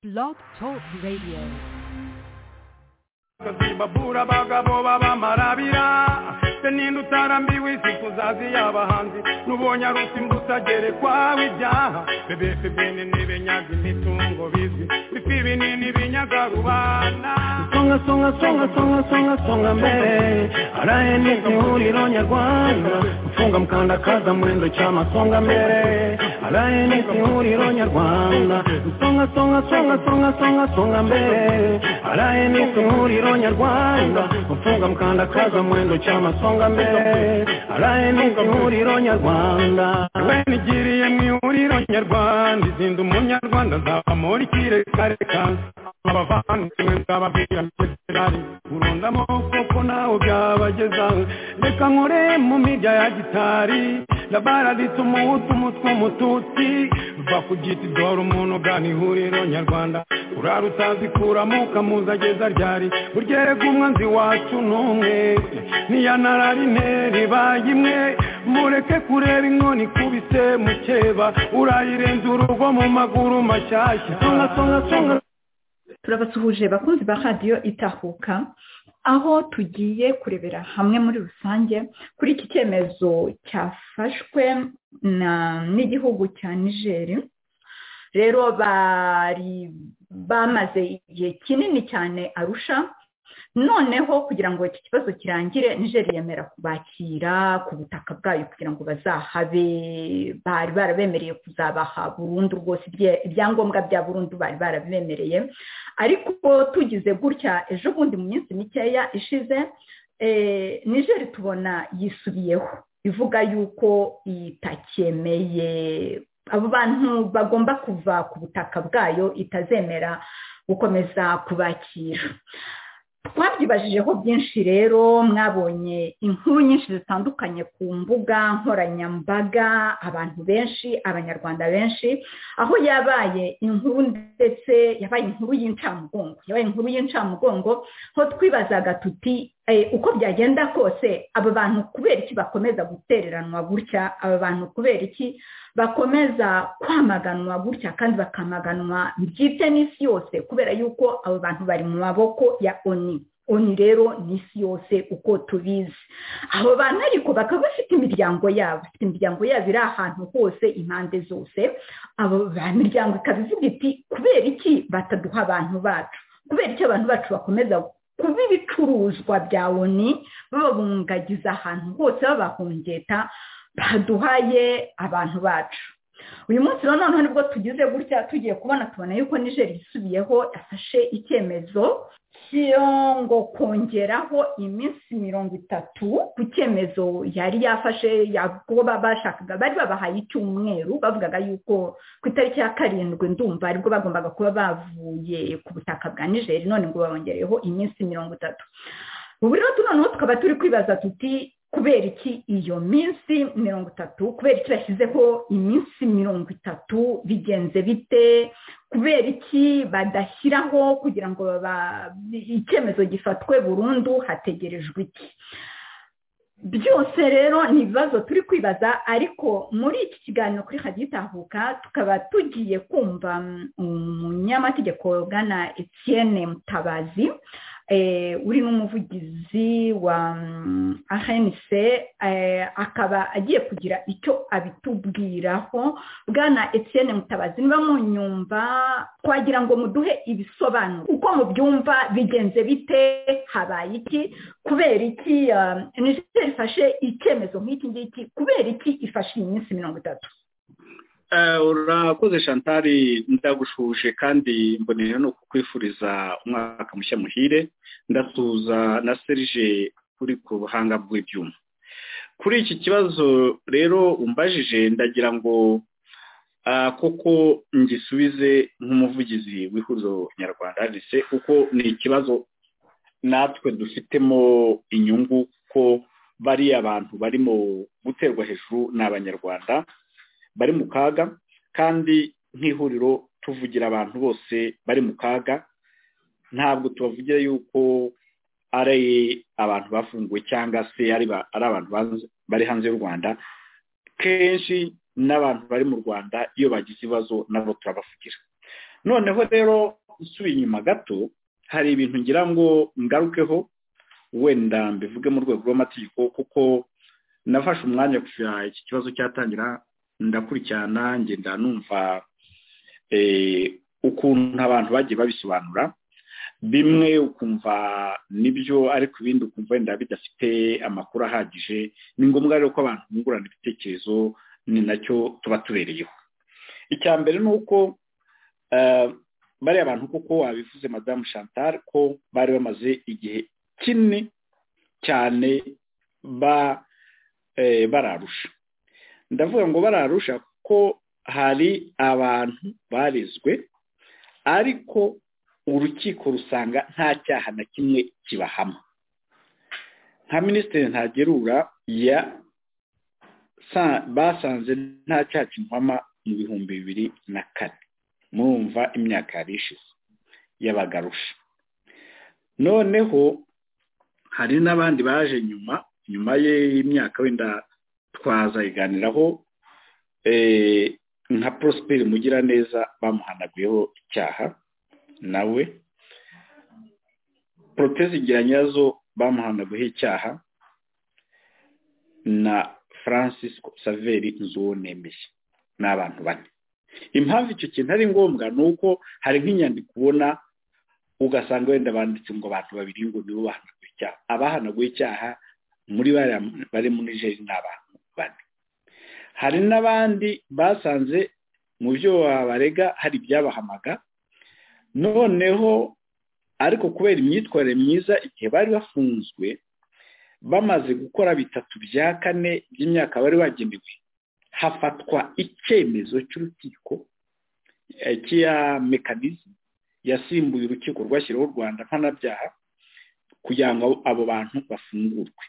Blog Talk Radio. bakazibabura abagabo b'abamarabira ninde utarambiwe w'izi kuzazi y'abahanzi n'ubonye aruta imbuto agere kwawe ibyaha bebe bene ntibenyaga imitungo bizwi bifi binini binyaga rubanda songa songa songa songa songa songa mbele araende ihuriro nyarwanda mfunga mkandakaza mwendo chama songa mbele araende ihuriro nyarwanda songa songa songa songa songa songa mbele araende ihuriro nyarwanda mfunga mkandakaza mwendo chama songa mbele araende ihuriro nyarwanda we nigiriye mu ihuriro nyarwanda izinda umunyarwanda nzaba muri kireka abavandimwe nzababwira miterari urunda amaboko ko nawe byabagezaho reka nkore mu mirya ya gitari labara rituma umutwe umututsi ruva ku giti dore umuntu ugana ihuriro nyarwanda urara utazikuramo ukamuza ageza ryari uryerega umwanzi wacu n'umwe niya nararine ribaye imwe mureke kureba inkoni ikubise mukeba urayirenza urugo mu maguru mashyashya songa songa songa turabasuhuje bakunzi ba radiyo itahuka aho tugiye kurebera hamwe muri rusange kuri iki cyemezo cyafashwe na- n'igihugu cya nigeri rero bari bamaze igihe kinini cyane arusha noneho kugira ngo iki kibazo kirangire nigeri yemera kubakira ku butaka bwayo kugira ngo bazahabe bari barabemereye kuzabaha burundu rwose ibye- ibyangombwa bya burundu bari barabemereye ariko tugize gutya ejo bundi mu minsi mikeya ishize eh, nigeri tubona yisubiyeho ivuga yuko itacyemeye abo bantu bagomba kuva ku butaka bwayo itazemera gukomeza kubakira twabyibajije byinshi rero mwabonye inkuru nyinshi zitandukanye ku mbuga nkoranyambaga abantu benshi abanyarwanda benshi aho yabaye inkuru ndetse yabaye inkuru y'incamugongo yabaye inkuru y'incamugongo aho twibazaga tuti eh, uko byagenda kose aba bantu kubera iki bakomeza gutereranwa gutya aba bantu kubera iki bakomeza kwamaganwa gutya kandi bakamaganwa byite n'isi yose kubera yuko abo bantu bari mu maboko ya oni oni rero n'isi yose uko tubizi abo bantu ariko bakaba bafite imiryango yabo bafite imiryango yabo iri ahantu hose impande zose abo ba miryango ikaba ivuga iti kubera iki bataduha abantu bacu kubera iki abantu bacu bakomeza kuba ibicuruzwa bya oni bababungagiza ahantu hose babahongeta baduhaye abantu bacu uyu munsi rero noneho nibwo tugize gutya tugiye kubona tubona yuko nijeri yisubiyeho yafashe icyemezo cyo ngo kongeraho iminsi mirongo itatu ku cyemezo yari yafashe kuba bashakaga bari babahaye icyumweru bavugaga yuko ku itariki ya karindwi ndumva aribwo bagombaga kuba bavuye ku butaka bwa nijeri none ngo babongereho iminsi mirongo itatu ubu rero tu noneho tukaba turi kwibaza tuti kubera iki iyo minsi mirongo itatu kubera iki bashyizeho iminsi mirongo itatu bigenze bite kubera iki badashyiraho kugira ngo baba- icyemezo gifatwe burundu hategerejwe iki byose rero ni ibibazo turi kwibaza ariko muri iki kiganiro kuri hajya itahuka tukaba tugiye kumva mm, umunyamategeko ugana Etienne Mutabazi eh, uri n'umuvugizi wa mm, ANC eh, akaba agiye kugira icyo abitubwiraho bwana Etienne Mutabazi niba munyumva twagira ngo muduhe ibisobanuro uko mubyumva bigenze bite habaye iki kubera iki um, Niger ifashe icyemezo nk'iki ngiki kubera iki ifashe iyi minsi mirongo itatu Eh, urakoze shantari ndagushuje kandi mboneye no kukwifuriza umwaka mushya muhire ndasuhuza na serije uri ku buhanga bw'ibyuma kuri iki kibazo rero umbajije ndagira ngo ah, koko ngisubize nk'umuvugizi w'ihuriro nyarwanda RDC kuko ni ikibazo natwe dufitemo inyungu kuko bariya bantu barimo guterwa hejuru ni abanyarwanda bari mu kaga kandi nk'ihuriro tuvugira abantu bose bari mu kaga ntabwo tubavugira yuko ari abantu bafunguwe cyangwa se ari ba- ari abantu banze- bari hanze y'u rwanda kenshi n'abantu bari mu rwanda iyo bagize ibibazo nabo turabavugira noneho rero usubiye inyuma gato hari ibintu ngira ngo ngarukeho wenda mbivuge mu rwego rw'amategeko kuko nafashe umwanya kuva iki kibazo cyatangira ndakurikirana ngenda numva ukuntu abantu bagiye babisobanura bimwe ukumva nibyo ariko ibindi ukumva wenda bidafite amakuru ahagije ni ngombwa rero ko abantu bungurana ibitekerezo ni nacyo tuba tubereyeho icya mbere ni uko bariya bantu kuko wabivuze madamu chantal ko bari bamaze igihe kinini cyane bararusha ndavuga ngo bararusha kuko hari abantu barizwe ariko urukiko rusanga nta cyaha na kimwe kibahama nka minisitiri ntagerura ya basanze nta cyaha kimuhama mu bihumbi bibiri na kane murumva imyaka yari ishize y'abagarusha noneho hari n'abandi baje nyuma nyuma y'imyaka wenda twazayiganiraho nka prosperi mugiraneza bamuhanaguyeho icyaha nawe protezi igira nyazo bamuhanaguyeho icyaha na francis saveri nzuwo nemeye ni abantu bane impamvu icyo kintu ari ngombwa ni uko hari nk'inyandiko ubona ugasanga wenda banditse ngo abantu babiri ngo nibo bahanaguye icyaha abahanaguye icyaha muri bari muri jeri ni abantu bane hari n'abandi basanze mu byo barega hari ibyabahamaga noneho ariko kubera imyitwarire myiza igihe bari bafunzwe bamaze gukora bitatu bya kane by'imyaka bari bagenewe hafatwa icyemezo cy'urukiko cy'iya mekanizmu yasimbuye urukiko rwashyiriweho u rwanda mpanabyaha kugira ngo abo bantu bafungurwe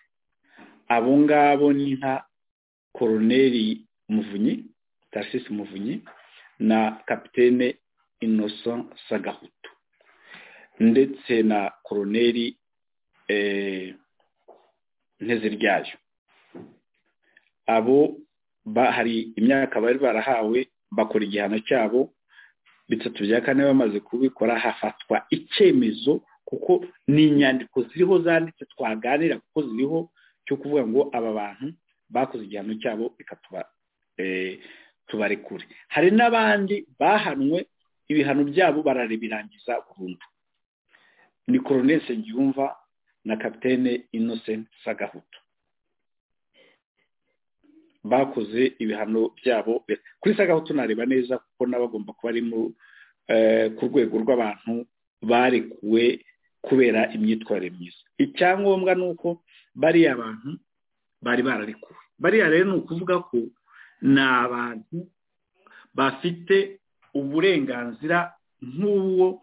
abo ngabo ni nka koroneri muvunyi tarisisi muvunyi na kapitene inoso sagahutu ndetse na koroneri nteziryayo abo hari imyaka bari barahawe bakora igihano cyabo bitatu bya kane bamaze kubikora hafatwa icyemezo kuko ni inyandiko ziriho zanditse twaganira kuko ziriho cyo kuvuga ngo aba bantu bakoze igihano cyabo reka tubarekure hari n'abandi bahanwe ibihano byabo barabirangiza burundu ni koronel Nsengiyumva na kapitene Innocent sagahutu bakoze ibihano byabo kuri sagahutu tunareba neza kuko n'abagomba kuba ari ku rwego rw'abantu barekuwe kubera imyitwarire myiza icyangombwa ni uko bariya abantu bari bararekuwe bariya rero ni ukuvuga ko ni abantu bafite uburenganzira nk'uwo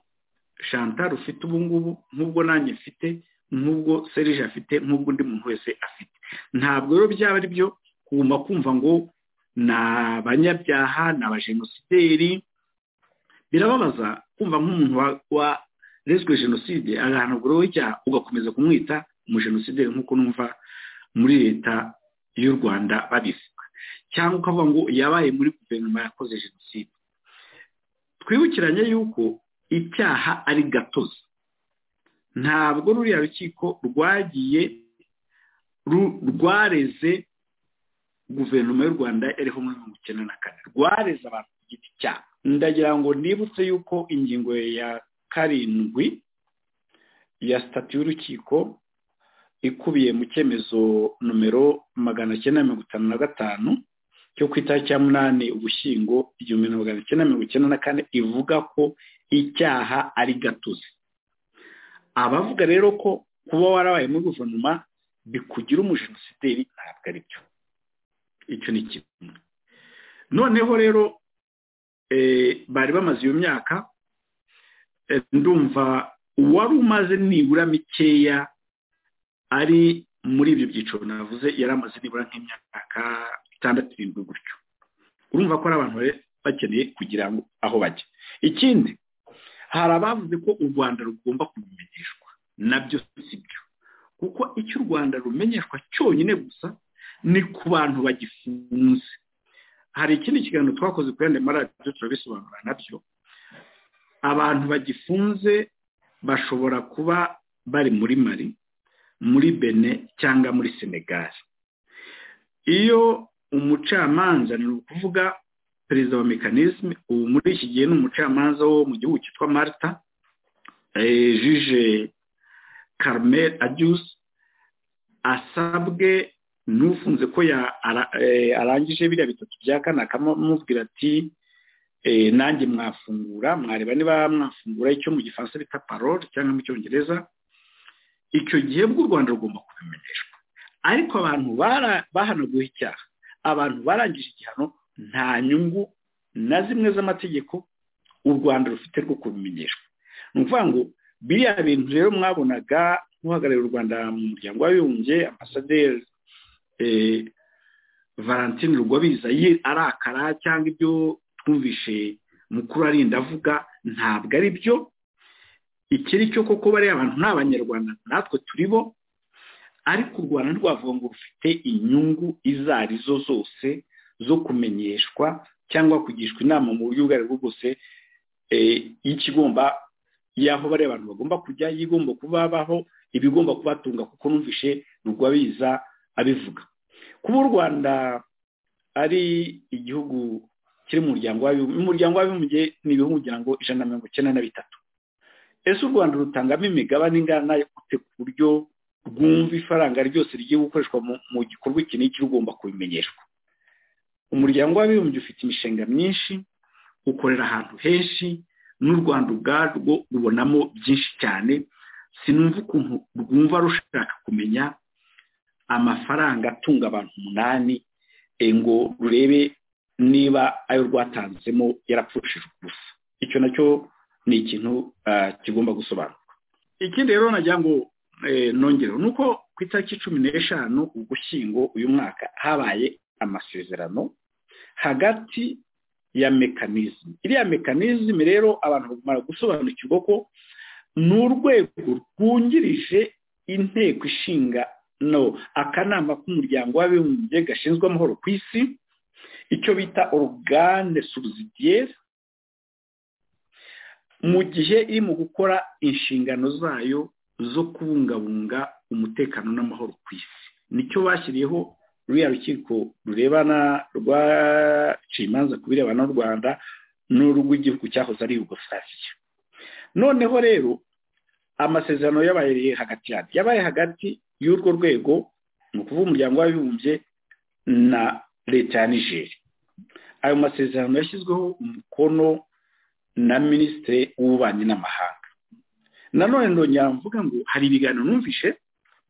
chantal ufite ubu ngubu nk'ubwo nanjye mfite nk'ubwo serije afite nk'ubwo undi muntu wese afite ntabwo rero byaba ari byo kuguma kumva ngo ni abanyabyaha ni abajenosideri birababaza kumva nk'umuntu warezwe jenoside agahanaguraho icyaha ugakomeza kumwita umujenosideri nk'uko numva muri leta y'u rwanda babivuga cyangwa ukavuga ngo yabaye muri guverinoma yakoze jenoside twibukiranye yuko icyaha ari gatozi ntabwo ruriya rukiko rwagiye rwareze guverinoma y'u rwanda iriho muri mirongo icyenda na kane rwareze abantu ku giti cyabo ndagira ngo nibutse yuko ingingo ya karindwi ya sitati y'urukiko ikubiye mu cyemezo nomero magana cyenda mirongo itanu na gatanu cyo ku itariki ya munani ugushyingo igihumbi na magana cyenda mirongo icyenda na kane ivuga ko icyaha ari gatozi abavuga rero ko kuba warabaye muri guverinoma bikugira umujenosideri ntabwo ari byo icyo ni kimwe noneho rero bari bamaze iyo myaka ndumva uwari umaze nibura mikeya ari muri ibyo byiciro navuze yari amaze nibura nk'imyaka itandatu irindwi gutyo urumva ko ari abantu bakeneye kugira ngo aho bajya ikindi hari abavuze ko u rwanda rugomba kubimenyeshwa nabyo si byo kuko icyo u rwanda rumenyeshwa cyonyine gusa ni ku bantu bagifunze hari ikindi kiganiro twakoze kuri andi maradiyo turabisobanura nabyo abantu bagifunze bashobora kuba bari muri mari muri bene cyangwa muri senegali iyo umucamanza ni ukuvuga perezida wa mekanisme ubu muri iki gihe ni umucamanza wo mu gihugu cyitwa marita jije carmel aduse asabwe n'ufunze ko arangije biriya bitatu bya kane akamubwira ati nanjye mwafungura mwareba niba mwafungura icyo mu gifaransa bita parole cyangwa mu cyongereza icyo gihe bw'u rwanda rugomba kubimenyeshwa ariko abantu bahanaguye icyaha abantu barangije igihano nta nyungu na zimwe z'amategeko u rwanda rufite rwo kubimenyeshwa ni ukuvuga ngo biriya bintu rero mwabonaga nk'uhagarariye u rwanda mu muryango w'abibumbye ambasaderi valentine rugwabiza ye arakara cyangwa ibyo twumvishe mukuru arinda avuga ntabwo ari byo ikiri cyo koko bariya abantu ni abanyarwanda natwe turi bo ariko u rwanda ntirwavuga ngo rufite inyungu izo ari zo zose zo kumenyeshwa cyangwa kugishwa inama mu buryo ubwo ari bwo bwose y'ikigomba y'aho bariya abantu bagomba kujya y'igomba kubabaho ibigomba kubatunga kuko numvishe rugwabiza abivuga kuba u rwanda ari igihugu kiri mu muryango w'abibumbye umuryango w'abibumbye ni ibihugu ngo ijana na mirongo icyenda na bitatu ese u rwanda rutangamo imigabane ingana gute ku buryo rwumva ifaranga ryose rigiye gukoreshwa mu gikorwa iki n'iki rugomba kubimenyeshwa umuryango w'abibumbye ufite imishinga myinshi ukorera ahantu henshi n'u rwanda ubwarwo rubonamo byinshi cyane sinumva ukuntu rwumva rushaka kumenya amafaranga atunga abantu umunani ngo rurebe niba ayo rwatanzemo yarapfushije ubusa icyo nacyo ni ikintu kigomba gusobanurwa ikindi rero nagira ngo nongereho ni uko ku itariki cumi n'eshanu ugushyingo uyu mwaka habaye amasezerano hagati ya mekanizme iriya mekanizme rero abantu bagomba gusobanukirwa ko ni urwego rwungirije inteko ishinga no akanama k'umuryango w'abibumbye gashinzwe amahoro ku isi icyo bita orugane subsidiyeri mu gihe iri mu gukora inshingano zayo zo kubungabunga umutekano n'amahoro ku isi nicyo bashyiriyeho ruriya rukiko rurebana rwaciye imanza ku birebana n'u rwanda n'urw'igihugu cyahoze ari yugosariya noneho rero amasezerano yabaye hagati yabaye hagati y'urwo rwego ni ukuvuga umuryango w'abibumbye na leta ya nigeri ayo masezerano yashyizweho umukono na minisitiri w'ububanyi n'amahanga nanone ndongera mvuga ngo hari ibiganiro numvishe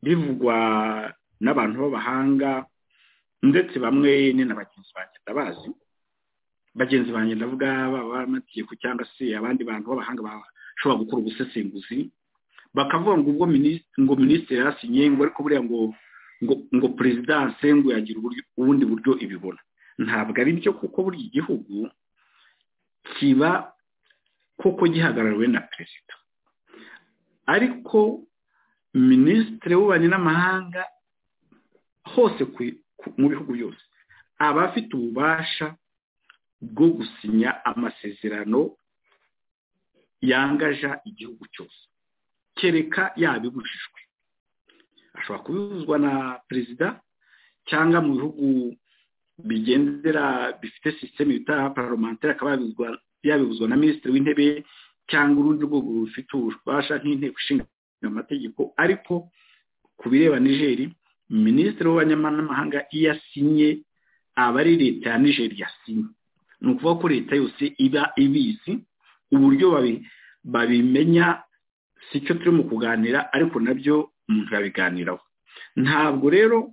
bivugwa n'abantu b'abahanga ndetse bamwe ni na bagenzi banjye ndabazi bagenzi banjye ndavuga baba amategeko cyangwa se abandi bantu b'abahanga bashobora gukora ubusesenguzi bakavuga ngo ubwo ngo minisitiri yasinye ngo ariko buriya ngo ngo perezidanse ngo yagira ubundi buryo ibibona ntabwo ari byo kuko buri gihugu kiba koko gihagarariwe na perezida ariko minisitiri w'ububanyi n'amahanga hose mu bihugu byose aba afite ububasha bwo gusinya amasezerano yangaja igihugu cyose kereka yabibujijwe ashobora kubibuzwa na perezida cyangwa mu bihugu bigendera bifite sisiteme bita paromantari akaba yabibuzwa na minisitiri w'intebe cyangwa urundi rwego rufite ububasha nk'inteko ishinga amategeko ariko ku bireba nigeri minisitiri w'abanyamahanga iyo asinye aba ari leta ya nigeri yasinye ni ukuvuga ko leta yose iba ibizi uburyo babimenya si cyo turimo kuganira ariko nabyo umuntu yabiganiraho ntabwo rero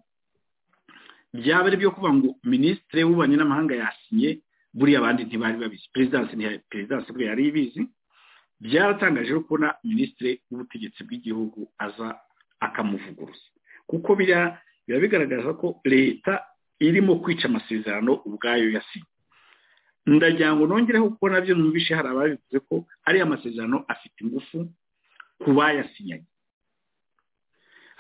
byaba ari byo kuvuga ngo minisitiri w'ububanyi n'amahanga yasinye buriya abandi ntibari babizi perezidansi perezidansi buriya yari ibizi byaratangaje kubona minisitiri w'ubutegetsi bw'igihugu aza akamuvuguruza kuko biriya biba bigaragaza ko leta irimo kwica amasezerano ubwayo yasinye ndagira ngo nongereho kuko nabyo numvishe hari ababivuze ko ariya amasezerano afite ingufu ku bayasinyanye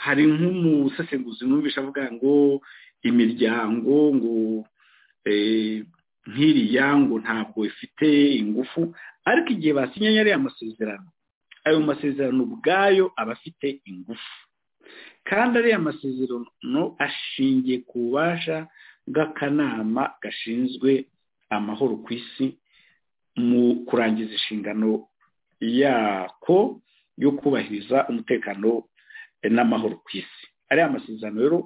hari nk'umusesenguzi numvishe avuga ngo imiryango ngo nk'iriya ngo ntabwo ifite ingufu ariko igihe basinyanye ariya masezerano ayo masezerano ubwayo aba afite ingufu kandi ariya masezerano ashingiye ku bubasha bw'akanama gashinzwe amahoro ku isi mu kurangiza inshingano yako yo kubahiriza umutekano n'amahoro ku isi ariya masezerano rero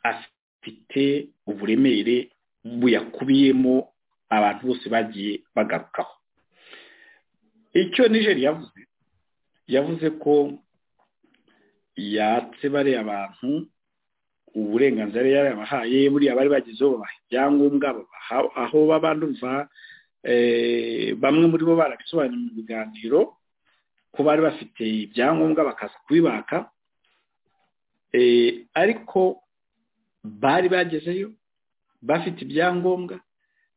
afite uburemere buyakubiyemo abantu bose bagiye bagarukaho icyo nijeri yavuze yavuze ko yatse bariya abantu uburenganzira yarabahaye buriya bari bagezeho babaha ibyangombwa babaha aho baba ndumva bamwe muri bo barabisobanuriye mu biganiro ko bari bafite ibyangombwa bakaza kubibaka ariko bari bagezeyo bafite ibyangombwa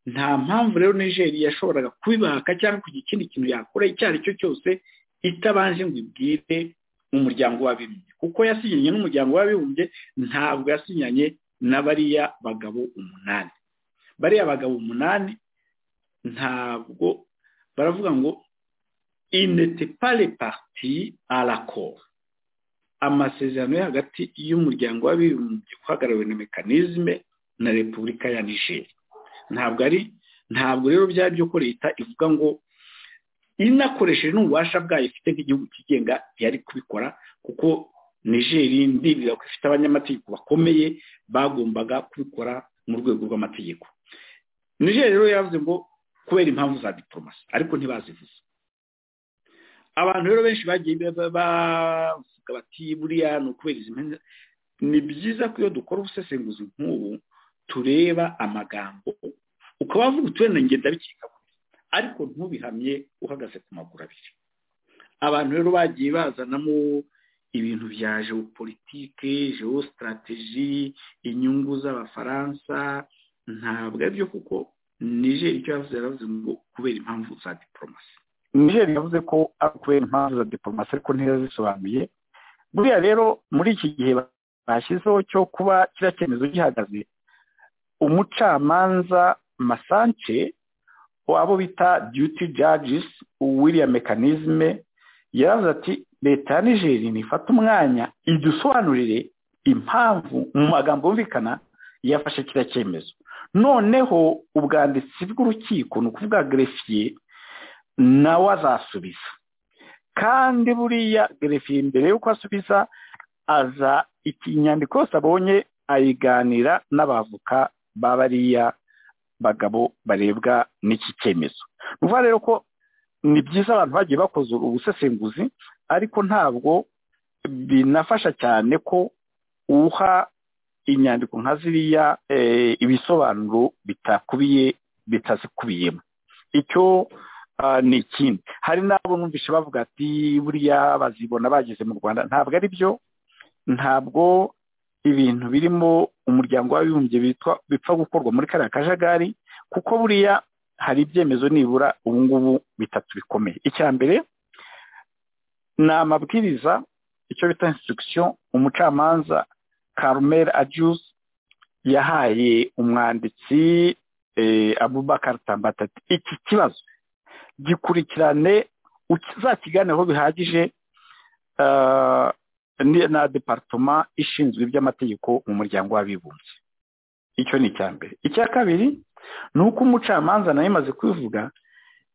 nta mpamvu rero nigeria yashoboraga kubibaka cyangwa kugira ikindi kintu yakora icyo ari cyo cyose itabanje ngo ibwire umuryango w'abibumbye kuko yasinyanye n'umuryango w'abibumbye ntabwo yasinyanye na bariya bagabo umunani bariya bagabo umunani ntabwo baravuga ngo inete pale parti aracoro amasezerano yo hagati y'umuryango w'abibumbye uhagarariwe na mekanizme na repubulika ya nijeri ntabwo ari ntabwo rero byari byo ko leta ivuga ngo inakoresheje n'ububasha bwayo ifite nk'igihugu kigenga yari kubikora kuko nijeri ndibwira ko ifite abanyamategeko bakomeye bagombaga kubikora mu rwego rw'amategeko nijeri rero yavuze ngo kubera impamvu za diporomasi ariko ntibazivuze abantu rero benshi bagiye bavuga bati buriya ni ukubera izi mpamvu ni byiza ko iyo dukora ubusesenguzi nk'ubu tureba amagambo ukaba wavuga uturere ngenda bikeka ariko ntubihamye uhagaze ku maguru abiri abantu rero bagiye bazanamo ibintu bya jeopolitike jeositrategi inyungu z'abafaransa ntabwo aribyo kuko nijeri icyo yavuze yaravuze ngo kubera impamvu za diporomasi nijeri yavuze ko kubera impamvu za diporomasi ariko ntiyazisobanuye buriya rero muri iki gihe bashyizeho cyo kuba kiriya cyemezo gihagaze umucamanza masance abo bita duty judges wiriya mekanizme yaravuze ati leta ya nigeri nifata umwanya idusobanurire impamvu mu magambo yumvikana yafashe kiriya cyemezo noneho ubwanditsi bw'urukiko ni ukuvuga gerefiye nawe azasubiza kandi buriya gerefiye mbere y'uko asubiza aza inyandiko yose abonye ayiganira n'abavoka ba bariya bagabo barebwa n'iki cyemezo nuvuga rero ko ni byiza abantu bagiye bakoze ubusesenguzi ariko ntabwo binafasha cyane ko uha inyandiko nka ziriya ibisobanuro bitakubiye bitazikubiyemo icyo ni ikindi hari n'abo numvise bavuga ati buriya bazibona bageze mu rwanda ntabwo ari byo ntabwo ibintu birimo umuryango w'abibumbye bipfa gukorwa muri kariya kajagari kuko buriya hari ibyemezo nibura ubu ngubu bitatu bikomeye icya mbere ni amabwiriza icyo bita instruction umucamanza carmel ajuze yahaye umwanditsi abubakar tambatati iki kibazo gikurikirane uzakiganeho bihagije na departoma ishinzwe iby'amategeko mu muryango w'abibumbye icyo ni icya mbere icya kabiri ni uko umucamanza nawe imaze kubivuga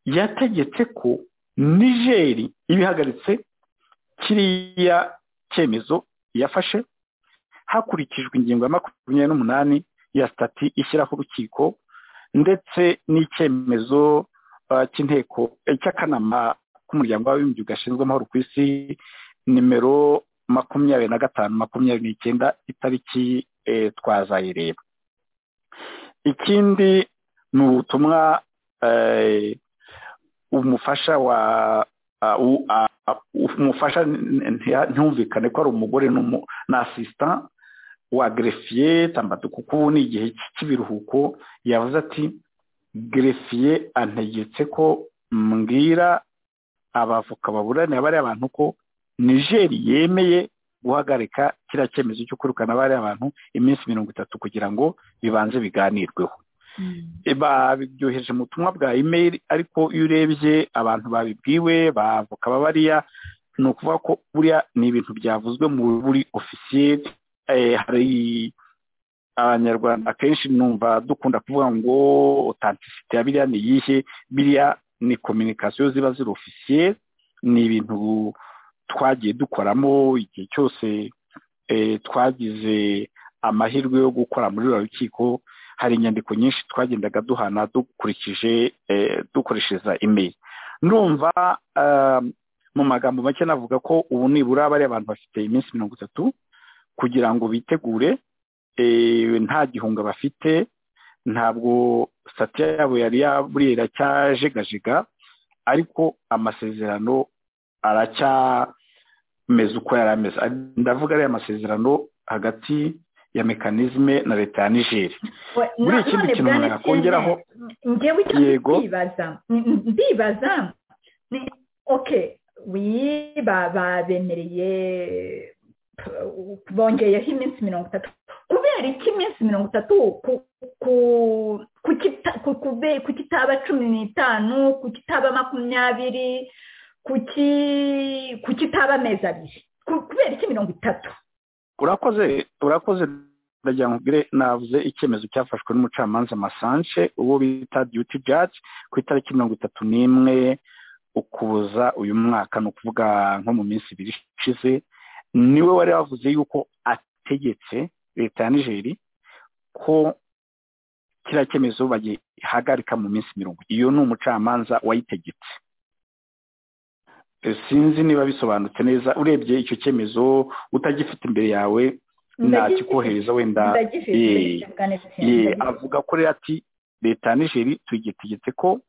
yategetse ko nigeri ibihagaritse kiriya cyemezo yafashe hakurikijwe ingingo ya makumyabiri n'umunani ya sitati ishyiraho urukiko ndetse n'icyemezo cy'inteko cy'akanama k'umuryango w'abibumbye gashinzwe amahoro ku isi nimero makumyabiri na gatanu makumyabiri n'icyenda itariki twazayireba ikindi ni ubutumwa umufasha wa umufasha ntiwumvikane ko ari umugore na asisita wa gerefiye tambatu kuko ubu ni igihe cy'ibiruhuko yavuze ati gerefiye antegetse ko mbwira abavoka baburanira bariya bantu ko nigeri yemeye guhagarika kiriya cyemezo cyo kwirukana bariya abantu iminsi mirongo itatu kugira ngo bibanze biganirweho babyohereje mu butumwa bwa imeri ariko iyo urebye abantu babibwiwe bavoka bariya ni ukuvuga ko buriya ni ibintu byavuzwe mu buri ofisiyeri hari abanyarwanda akenshi numva dukunda kuvuga ngo otantisite ya biriya ni iyihe biriya ni kominikasiyo ziba ziri ofisiyeri ni ibintu twagiye dukoramo igihe cyose twagize amahirwe yo gukora muri ruriya rukiko hari inyandiko nyinshi twagendaga duhana dukurikije dukoreshereza imeri ndumva mu magambo make navuga ko ubu nibura bariya abantu bafite iminsi mirongo itatu kugira ngo bitegure nta gihunga bafite ntabwo sitati yabo yari yaburiye iracyajegajega ariko amasezerano aracyameze uko yari ameze ndavuga ariya masezerano hagati ya mekanizme na leta ya nigeri muri ikindi kintu umuntu yakongeraho yego ndibaza oke babemereye bongeyeho iminsi mirongo itatu kubera iki iminsi mirongo itatu ku kitaba cumi n'itanu ku kitaba makumyabiri ku kitaba amezi abiri kubera iki mirongo itatu urakoze urakoze ndagira ngo ubwire navuze icyemezo cyafashwe n'umucamanza masanje uwo bita duty judge ku itariki mirongo itatu n'imwe ukuboza uyu mwaka ni ukuvuga nko mu minsi ibiri ishize niwe wari wavuze yuko ategetse leta ya nigeri ko kiriya cyemezo bagihagarika mu minsi mirongo iyo ni umucamanza wayitegetse sinzi niba bisobanutse neza urebye icyo cyemezo utagifite imbere yawe ntakikohereza wenda avuga ko rero ati leta ya nigeri tuyitegetse ko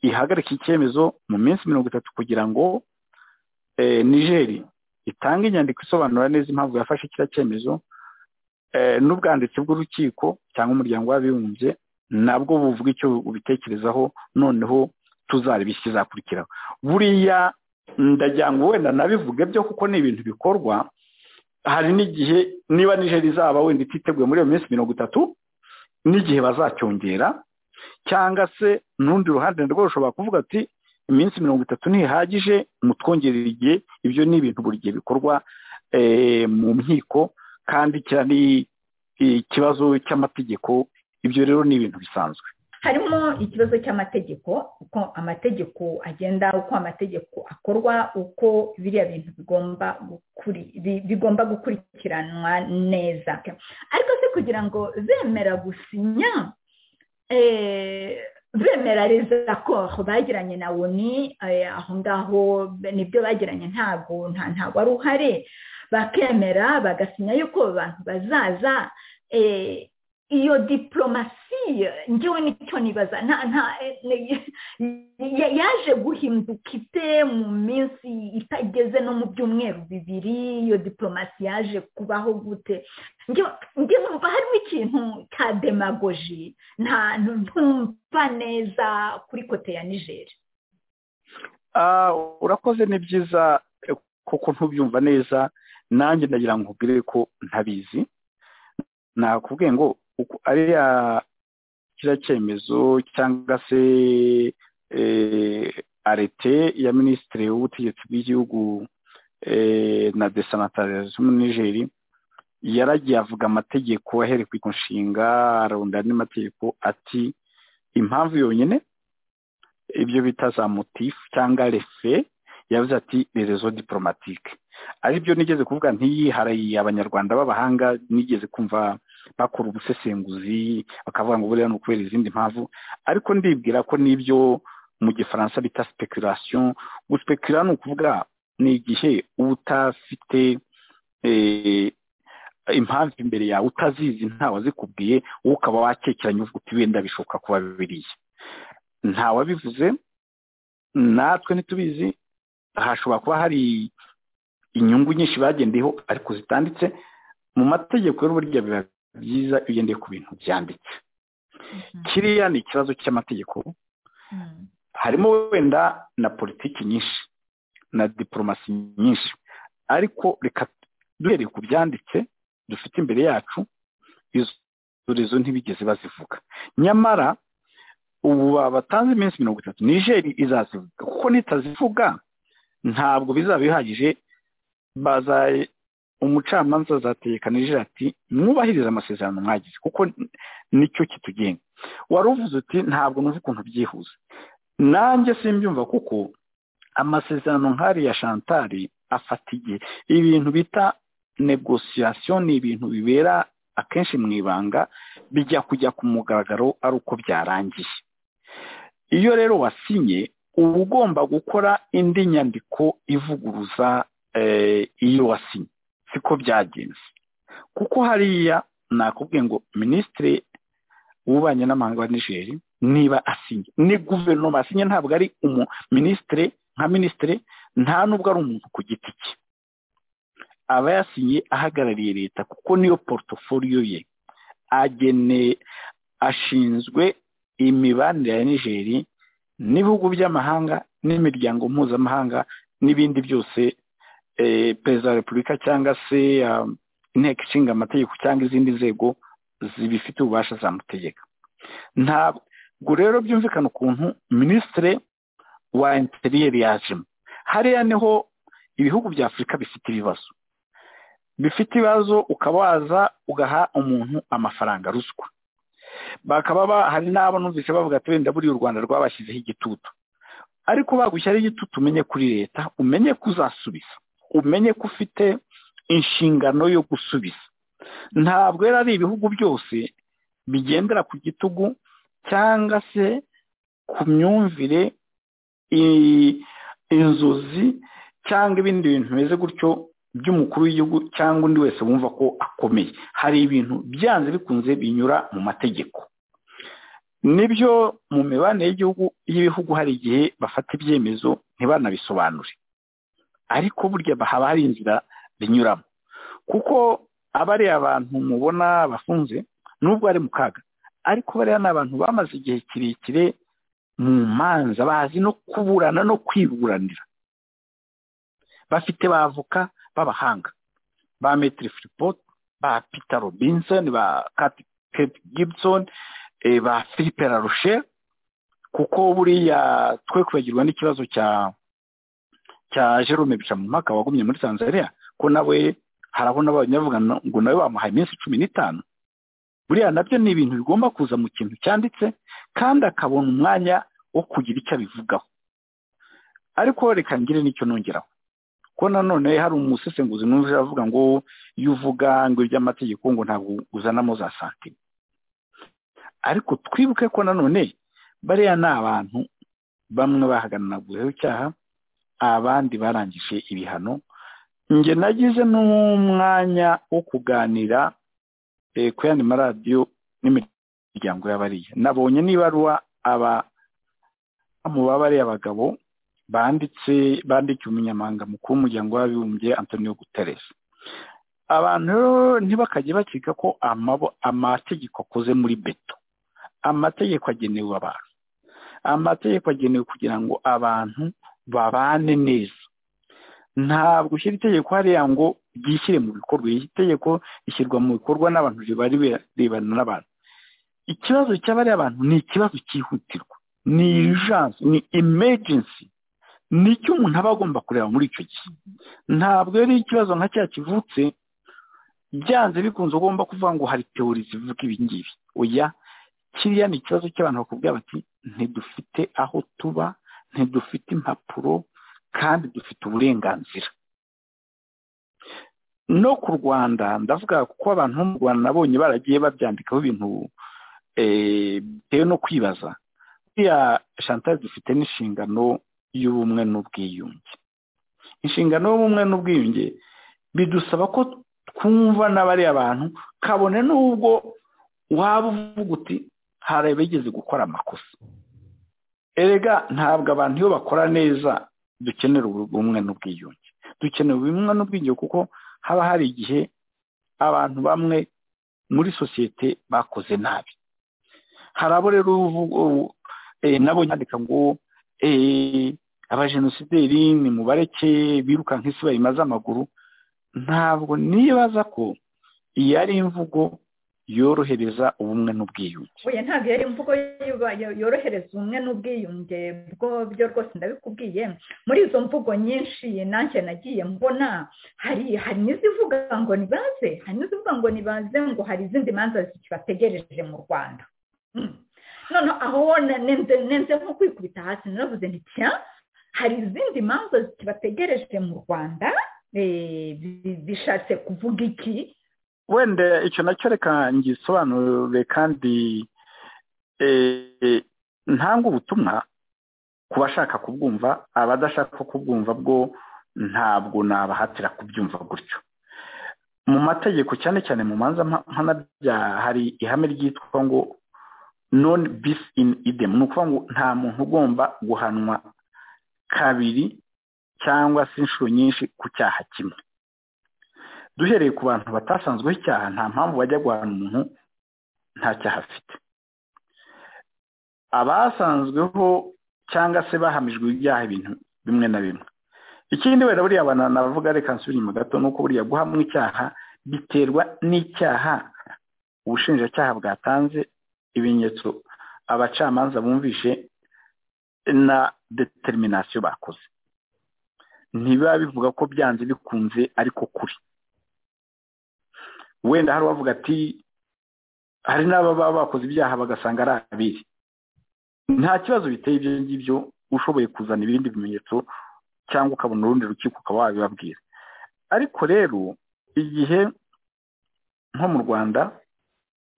ihagarika icyemezo mu minsi mirongo itatu kugira ngo nigeri itange inyandiko isobanura neza impamvu yafashe kiriya cyemezo n'ubwanditsi bw'urukiko cyangwa umuryango w'abibumbye nabwo buvuga icyo ubitekerezaho noneho tuzareba ikizakurikiraho buriya ndagira ngo wenda nabivuge byo kuko ni ibintu bikorwa hari n'igihe niba nijeri izaba wenda ititeguye muri iyo minsi mirongo itatu n'igihe bazacyongera cyangwa se n'urundi ruhande narwo rushobora kuvuga ati iminsi mirongo itatu ntihagije mutwongerera igihe ibyo ni ibintu buri gihe bikorwa mu nkiko kandi kiriya ni ikibazo cy'amategeko ibyo rero ni ibintu bisanzwe harimo ikibazo cy'amategeko uko amategeko agenda uko amategeko akorwa uko biriya bintu bigomba gukurikiranwa neza ariko se kugira ngo bemera gusinya bemera reza ko bagiranye na woni aho ngaho nibyo bagiranye ntabwo ntabwo ari uhari bakemera bagasinya yuko abantu bazaza iyo diporomasi ngewe nicyo nibaza yaje guhinduka ite mu minsi itageze no mu byumweru bibiri iyo diporomasi yaje kubaho gute njye numva harimo ikintu cya demagoji ntumva neza kuri kote ya nigeri urakoze ni byiza kuko ntubyumva neza nanjye ndagira ngo nkubwire ko ntabizi nakubwiye ngo ariya kiriya cyemezo cyangwa se arete ya minisitiri w'ubutegetsi bw'igihugu na desanatarizimu nigeri yaragiye avuga amategeko ahereye ku nshinga arunda andi mategeko ati impamvu yonyine ibyo bita za motifu cyangwa refe yavuze ati rezo diporomatike aribyo nigeze kuvuga ntiyihariye abanyarwanda b'abahanga nigeze kumva bakora ubusesenguzi bakavuga ngo buriya ni ukubera izindi mpamvu ariko ndibwira ko n'ibyo mu gifaransa bita sipekurasiyo guspekura ni ukuvuga ni igihe uba utafite impamvu imbere yawe utazizi ntawe azikubwiye wowe ukaba wakekeranye uvuga uti wenda bishoboka kuba biriya ntawabivuze natwe ntitubizi hashobora kuba hari inyungu nyinshi bagendeyeho ariko zitanditse mu mategeko y'uburyo biba byiza iyo ugendeye ku bintu byanditse kiriya ni ikibazo cy'amategeko harimo wenda na politiki nyinshi na diporomasi nyinshi ariko reka duhereye ku byanditse dufite imbere yacu izo ntibigeze bazivuga nyamara ubu batanze iminsi mirongo itatu nijeri izazivuga kuko nitazivuga ntabwo bizaba bihagije umucamanza azategeka nijeri ati mwubahirize amasezerano mwagize kuko nicyo kitugenga wari uvuze uti ntabwo numva ukuntu byihuse nanjye simbyumva kuko amasezerano nk'ariya shantari afata igihe ibintu bita negosiyasiyo ni ibintu bibera akenshi mu ibanga bijya kujya ku mugaragaro ari uko byarangiye iyo rero wasinye uba ugomba gukora indi nyandiko ivuguruza iyo wasinye siko byagenze kuko hariya nakubwiye ngo minisitiri w'ububanyi n'amahanga wa nijeri niba asinye ni guverinoma asinye ntabwo ari minisitiri nka minisitiri nta nubwo ari umuntu ku giti cye aba yasinye ahagarariye leta kuko niyo porutoforiyo ye agene ashinzwe imibanire ya nijeri n'ibihugu by'amahanga n'imiryango mpuzamahanga n'ibindi byose perezida wa repubulika cyangwa se inteko ishinga amategeko cyangwa izindi nzego zibifite ububasha zamutegeka ntabwo rero byumvikana ukuntu minisitiri wa interiyeri yajemo hariya niho ibihugu bya afurika bifite ibibazo bifite ibibazo ukaba waza ugaha umuntu amafaranga ruswa bakaba hari n'abo numvise bavuga ati wenda buriya u rwanda rwabashyizeho igitutu ariko bagushyiraho igitutu umenye kuri leta umenye ko uzasubiza umenye ko ufite inshingano yo gusubiza ntabwo yari ari ibihugu byose bigendera ku gitugu cyangwa se ku myumvire inzozi cyangwa ibindi bintu bimeze gutyo by'umukuru w'igihugu cyangwa undi wese wumva ko akomeye hari ibintu byanze bikunze binyura mu mategeko nibyo mu mibanire y'igihugu y'ibihugu hari igihe bafata ibyemezo ntibanabisobanure ariko burya haba hari inzira binyuramo kuko abariya abantu mubona bafunze nubwo ari mu kaga ariko bariya ni abantu bamaze igihe kirekire mu manza bazi no kuburana no kwiburanira bafite bavoka b'abahanga ba metiri filipoto ba pita robinsoni ba kate gibson ba filipe larushe kuko buriya twe kwibagirwa n'ikibazo cya cya jerome bicamumpaka wagumye muri tanzania ko nawe hari abo n'abanyavuga ngo nawe bamuhaye iminsi cumi n'itanu buriya nabyo ni ibintu bigomba kuza mu kintu cyanditse kandi akabona umwanya wo kugira icyo abivugaho ariko reka ngire n'icyo nongeraho ko nanone hari umusesenguzi n'uje avuga ngo iyo uvuga ngo iby'amategeko ngo ntabwo uzanamo za santime ariko twibuke ko nanone bariya ni abantu bamwe bahagarariwe icyaha abandi barangije ibihano njye nagize n'umwanya wo kuganira ku yandi maradiyo n'imiryango y'abariya nabonye n'ibaruwa aba mu babariya abagabo banditse bandikiye umunyamahanga mukuru w'umuryango w'abibumbye antonio guterres abantu ntibakajye bakeka ko amategeko akoze muri beto amategeko agenewe abantu amategeko agenewe kugira ngo abantu babane neza ntabwo ushyira itegeko hariya ngo ryishyire mu bikorwa iri tegeko rishyirwa mu bikorwa n'abantu ribari birebana n'abantu ikibazo cy'abariya abantu ni ikibazo cyihutirwa ni irijanse ni emejensi nicyo umuntu aba agomba kureba muri icyo gihe ntabwo yari ikibazo nka cya kivutse byanze bikunze ugomba kuvuga ngo hari teori zivuga ibi ngibi oya kiriya ni ikibazo cy'abantu bakubwira bati ntidufite aho tuba ntidufite impapuro kandi dufite uburenganzira no ku rwanda ndavuga kuko abantu bo mu rwanda nabonye baragiye babyandikaho ibintu bitewe no kwibaza buriya shantal dufite n'inshingano y'ubumwe n'ubwiyunge inshingano y'ubumwe n'ubwiyunge bidusaba ko twumva n'abari abantu kabone n'ubwo waba uvuga uti hari abigeze gukora amakosa erega ntabwo abantu iyo bakora neza dukenera ubumwe n'ubwiyunge dukenera ubumwe n'ubwiyunge kuko haba hari igihe abantu bamwe muri sosiyete bakoze nabi hari abo rero nabo nyandika ngo abajenosideri ni mubareke biruka nk'isi bayimaze amaguru ntabwo nibaza ko iyi ari imvugo yorohereza ubumwe n'ubwiyunge oya ntabwo yari imvugo yuba- yo- yorohereza umwe n'ubwiyunge bwo byo rwose ndabikubwiye muri izo mvugo nyinshi nanjye nagiye mbona hari hari n'izivuga ngo nibaze hari n'izivuga ngo nibaze ngo hari izindi manza zibategereje mu rwanda Mm. none aho nenze nenze nko kwikubita hasi naravuze nti tiya hari izindi manza zibategereje mu rwanda eh, zi- zishatse kuvuga iki wenda icyo nacyo reka ngisobanure kandi eh, ntanga ubutumwa ku bashaka kubwumva abadashaka kubwumva bwo ntabwo nabahatira kubyumva gutyo mu mategeko cyane cyane mu manza mpa- mpanabyaha hari ihame ryitwa ngo non bis in idem ni ukuvuga ngo nta muntu ugomba guhanwa kabiri cyangwa se inshuro nyinshi ku cyaha kimwe duhereye ku bantu batasanzweho icyaha nta mpamvu bajya guhana umuntu nta cyaha afite abasanzweho cyangwa se bahamijwe ibyaha ibintu bimwe na bimwe ikindi wenda buriya abantu navuga reka nsubire inyuma gato ni uko buriya guhamwa icyaha biterwa n'icyaha ubushinjacyaha bwatanze ibimenyetso abacamanza bumvishe na determinasiyo bakoze ntibiba bivuga ko byanze bikunze ariko kuri wenda hari uwavuga ati hari n'aba baba bakoze ibyaha bagasanga ari abiri nta kibazo biteye ibyo ngibyo ushoboye kuzana ibindi bimenyetso cyangwa ukabona urundi rukiko ukaba wabibabwira ariko rero igihe nko mu rwanda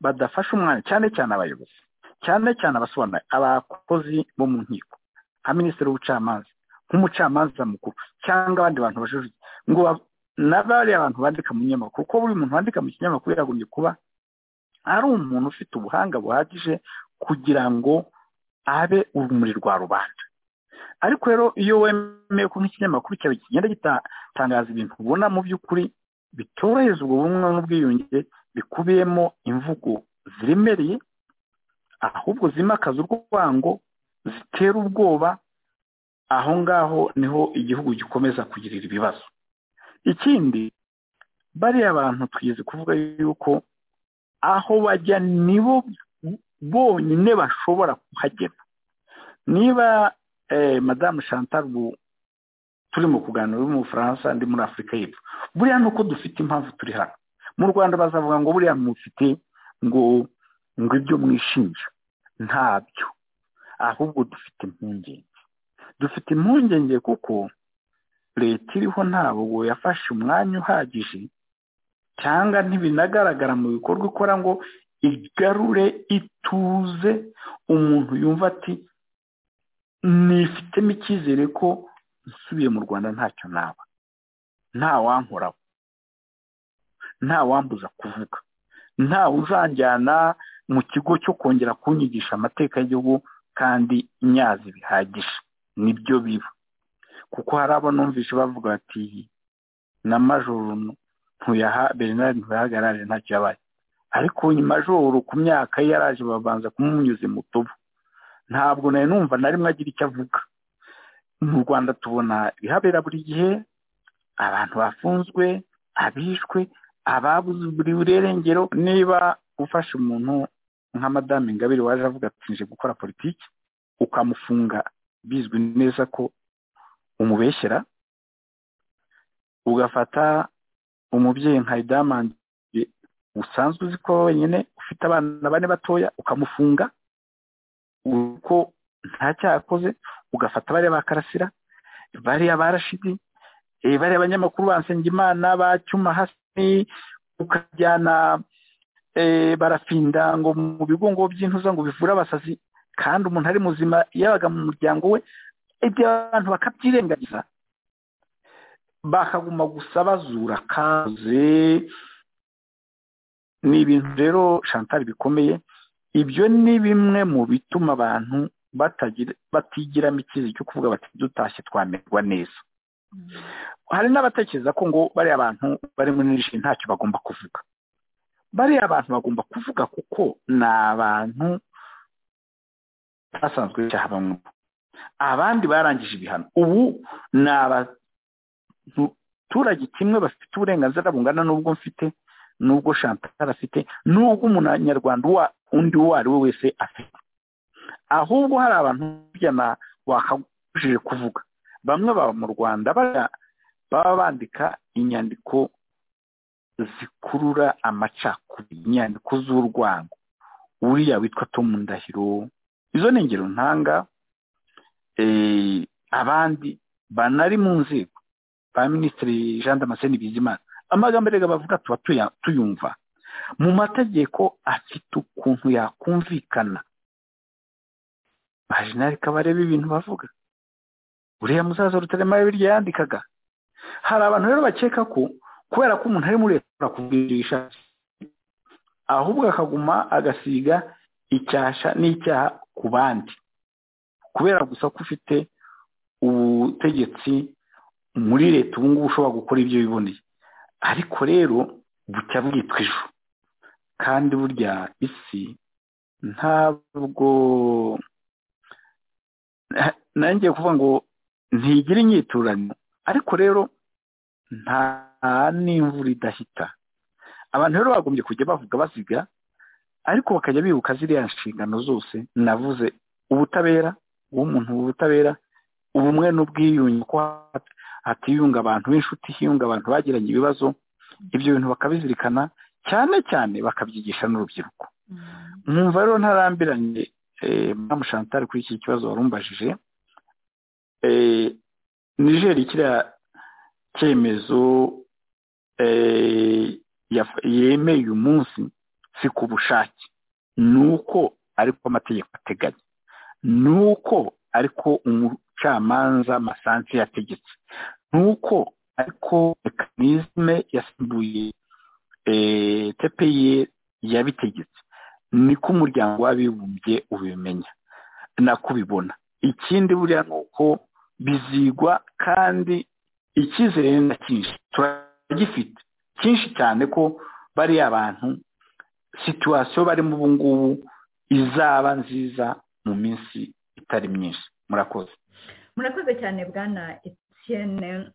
badafashe umwanya cyane cyane abayobozi cyane cyane abasobanura abakozi bo mu nkiko nka minisitiri w'ubucamanza nk'umucamanza mukuru cyangwa abandi bantu bajurije ngo ba- n'abariya abantu bandika mu kinyamakuru kuko buri muntu wandika mu kinyamakuru yagombye kuba ari umuntu ufite ubuhanga buhagije kugira ngo abe urumuri rwa rubanda ariko rero iyo wemeye ko nk'ikinyamakuru cyawe kigenda gitangaza ibintu ubona mu by'ukuri bitorohereza ubwo bumwe n'ubwiyunge bikubiyemo imvugo ziremereye ahubwo zimakaza urwango zitera ubwoba aho ngaho niho igihugu gikomeza kugirira ibibazo ikindi bariya abantu twize kuvuga yuko aho bajya nibo bonyine bashobora kuhagera niba eh, madamu chantal ubu turimo kuganira uri mu bufaransa ndi muri afurika y'epfo buriya ni uko dufite impamvu turi hano mu rwanda bazavuga ngo buriya mufite ngo ngo ibyo mwishinja ntabyo ahubwo dufite impungenge dufite impungenge kuko leta iriho ntabwo yafashe umwanya uhagije cyangwa ntibinagaragara mu bikorwa ikora ngo igarure ituze umuntu yumva ati nifitemo icyizere ko nsubiye mu rwanda ntacyo naba nta wankoraho nta wambuza kuvuga nta uzanjyana mu kigo cyo kongera kunyigisha amateka y'igihugu kandi nyazi bihagije nibyo biba kuko hari abo numvise bavuga bati na majoro ntuyaha bernard ntuyahagarare ntacyo yabaye ariko uyu majoro ku myaka ye yaraje babanza kumunyuze mu tubu ntabwo nari numva na rimwe agira icyo avuga mu rwanda tubona ibihabera buri gihe abantu bafunzwe abishwe ababuze buri burengero niba ufashe umuntu nka madame ingabire waje avuga ati nje gukora politiki ukamufunga bizwi neza ko umubeshyera ugafata umubyeyi nka idamandi usanzwe uzi ko wenyine ufite abana bane batoya ukamufunga uko nta cyaha akoze ugafata bariya ba karasira bariya ba rashidi eh, bariya abanyamakuru ba nsengimana ba cyuma hasi ukajyana eh, barafinda ngo mu bigo ngo by'intuza ngo bivure abasazi kandi umuntu ari muzima yabaga mu muryango we ibyo abantu bakabyirengagiza bakaguma gusa bazura kaze ni ibintu rero chantal bikomeye ibyo ni bimwe mu bituma abantu batagira batigiramo icyizere cyo kuvuga bati dutashye twamerwa neza hari n'abatekereza ko ngo bariya abantu bari muri nishi ntacyo bagomba kuvuga bariya abantu bagomba kuvuga kuko ni abantu basanzwe cyaha bamwe abandi barangije ibihano ubu ni abaturage kimwe bafite uburenganzira bungana n'ubwo mfite n'ubwo chantal afite n'ubwo umunyarwanda undi uwo ari we wese afite ahubwo hari abantu burya na wakagujije kuvuga bamwe baba mu rwanda baba bandika inyandiko zikurura amacakubiri inyandiko z'urwango uriya witwa tom ndahiro izo ni ingero ntanga abandi banari mu nzego ba minisitiri jean damascene bizimana amagambo erega bavuga tuba tuyumva mu mategeko afite ukuntu yakumvikana majinari kabareba ibintu bavuga uriya musaza rutaremara birya yandikaga hari abantu rero bakeka ko kubera ko umuntu ari muri leta kugurisha ahubwo akaguma agasiga icyasha n'icyaha ku bandi kubera gusa ko ufite ubutegetsi muri leta ubu ngubu ushobora gukora ibyo wiboneye ariko rero bucya bwitwa ejo kandi burya isi ntabwo nanjye kuvuga ngo ntigira inyiturano ariko rero nta n'imvura idahita abantu rero bagombye kujya bavuga basiga ariko bakajya bibuka ziriya nshingano zose navuze ubutabera uw'umuntu ubutabera ubumwe n'ubwiyunge ko hatiyunga abantu b'inshuti hiyunga abantu bagiranye ibibazo ibyo bintu bakabizirikana cyane cyane bakabyigisha n'urubyiruko mwumva rero ntarambiranye mwamu shantari kuri iki kibazo warumbajije nijeri kiriya cyemezo yemeye uyu munsi si ku bushake ni uko ariko amategeko ateganya ni uko ariko umucamanza masansi yategetse ni uko ariko mekanizme yasimbuye tepeye yabitegetse niko umuryango w'abibumbye ubimenya nako ubibona ikindi buriya ni uko bizigwa kandi icyizere ni na cyinshi turagifite cyinshi cyane ko bariya abantu situwasiyo barimo ubu ngubu izaba nziza mu minsi itari myinshi murakoze murakoze cyane bwana etiyene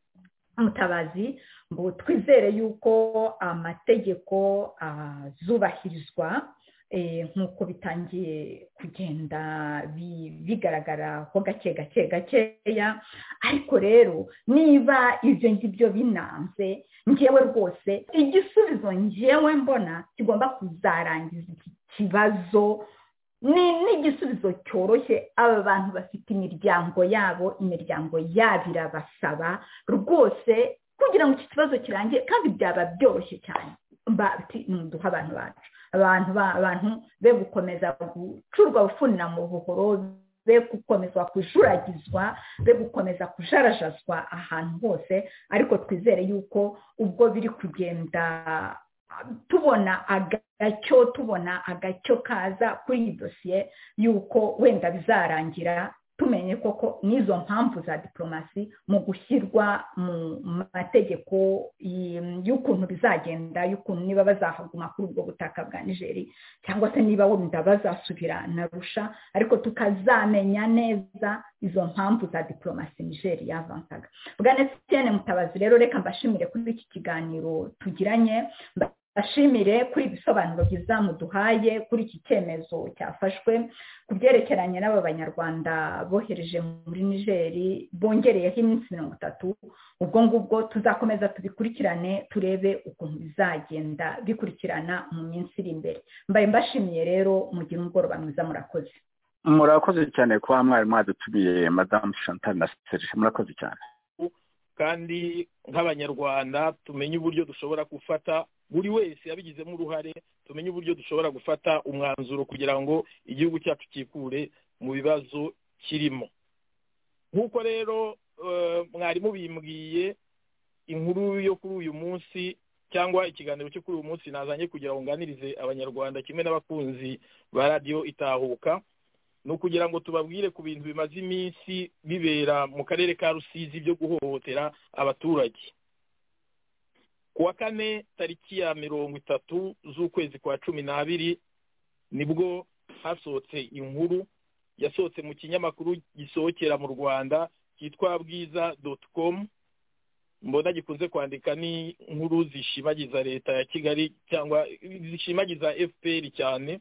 mutabazi ngo twizere yuko amategeko azubahirizwa nk'uko bitangiye kugenda bigaragara ho gake gake gakeya ariko rero niba ibyo ngibyo binanze ngewe rwose igisubizo ngewe mbona kigomba kuzarangiza iki kibazo ni n'igisubizo cyoroshye aba bantu bafite imiryango yabo imiryango yabo irabasaba rwose kugira ngo iki kibazo kirangire kandi byaba byoroshye cyane duha abantu bacu abantu abantu be gukomeza gucurwa gufunira mu buhoro be gukomeza kujuragizwa be gukomeza kujarajazwa ahantu hose ariko twizere yuko ubwo biri kugenda tubona agacyo tubona agacyo kaza kuri iyi dosiye y'uko wenda bizarangira tumenye koko n'izo mpamvu za diporomasi mu gushyirwa mu mategeko y'ukuntu bizagenda y'ukuntu niba bazahaguma kuri ubwo butaka bwa nigeri cyangwa se niba wenda bazasubira narusha ariko tukazamenya neza izo mpamvu za diporomasi nigeri yavansaga bwa nesitiyene mutabazi rero reka mbashimire kuri iki kiganiro tugiranye ashimire kuri ibisobanuro byiza muduhaye kuri iki cyemezo cyafashwe ku byerekeranye n'aba banyarwanda bohereje muri nigeri bongereyeho iminsi mirongo itatu ubwo ngubwo tuzakomeza tubikurikirane turebe ukuntu bizagenda bikurikirana mu minsi iri imbere mbaye mbashimiye rero mugire umugoroba mwiza murakoze murakoze cyane kuba mwari mwadutumiye madamu chantal na serge murakoze cyane kandi nk'abanyarwanda tumenye uburyo dushobora gufata buri wese yabigizemo uruhare tumenye uburyo dushobora gufata umwanzuro kugira ngo igihugu cyacu cyikure mu bibazo kirimo nk'uko rero mwari mubimbwiye inkuru yo kuri uyu munsi cyangwa ikiganiro cyo kuri uyu munsi nazanye kugira ngo nganirize abanyarwanda kimwe n'abakunzi ba radiyo itahuka ni ukugira ngo tubabwire ku bintu bimaze iminsi bibera mu karere ka rusizi byo guhohotera abaturage kuwa kane tariki ya mirongo itatu z'ukwezi kwa cumi n'abiri nibwo hasohotse inkuru yasohotse mu kinyamakuru gisohokera mu rwanda cyitwa bwiza doti komu mbona gikunze kwandika ni nkuru zishimagiza leta ya kigali cyangwa zishimagiza fpr cyane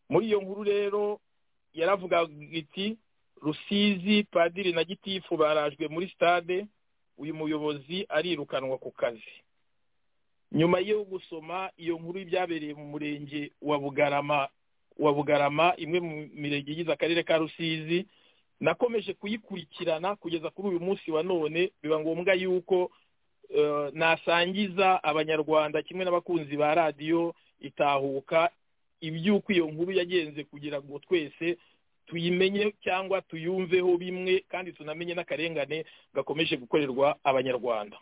muri iyo nkuru rero yaravugaga iti rusizi padiri na gitifu barajwe muri stade uyu muyobozi arirukanwa ku kazi nyuma yo gusoma iyo nkuru y'ibyabereye mu murenge wa bugarama wa bugarama imwe mu mirenge igize akarere ka rusizi nakomeje kuyikurikirana kugeza kuri uyu munsi wa none biba ngombwa yuko nasangiza abanyarwanda kimwe n'abakunzi ba radiyo itahuka iby'uko iyo nkuru yagenze kugira ngo twese tuyimenye cyangwa tuyumveho bimwe kandi tunamenye n'akarengane gakomeje gukorerwa abanyarwanda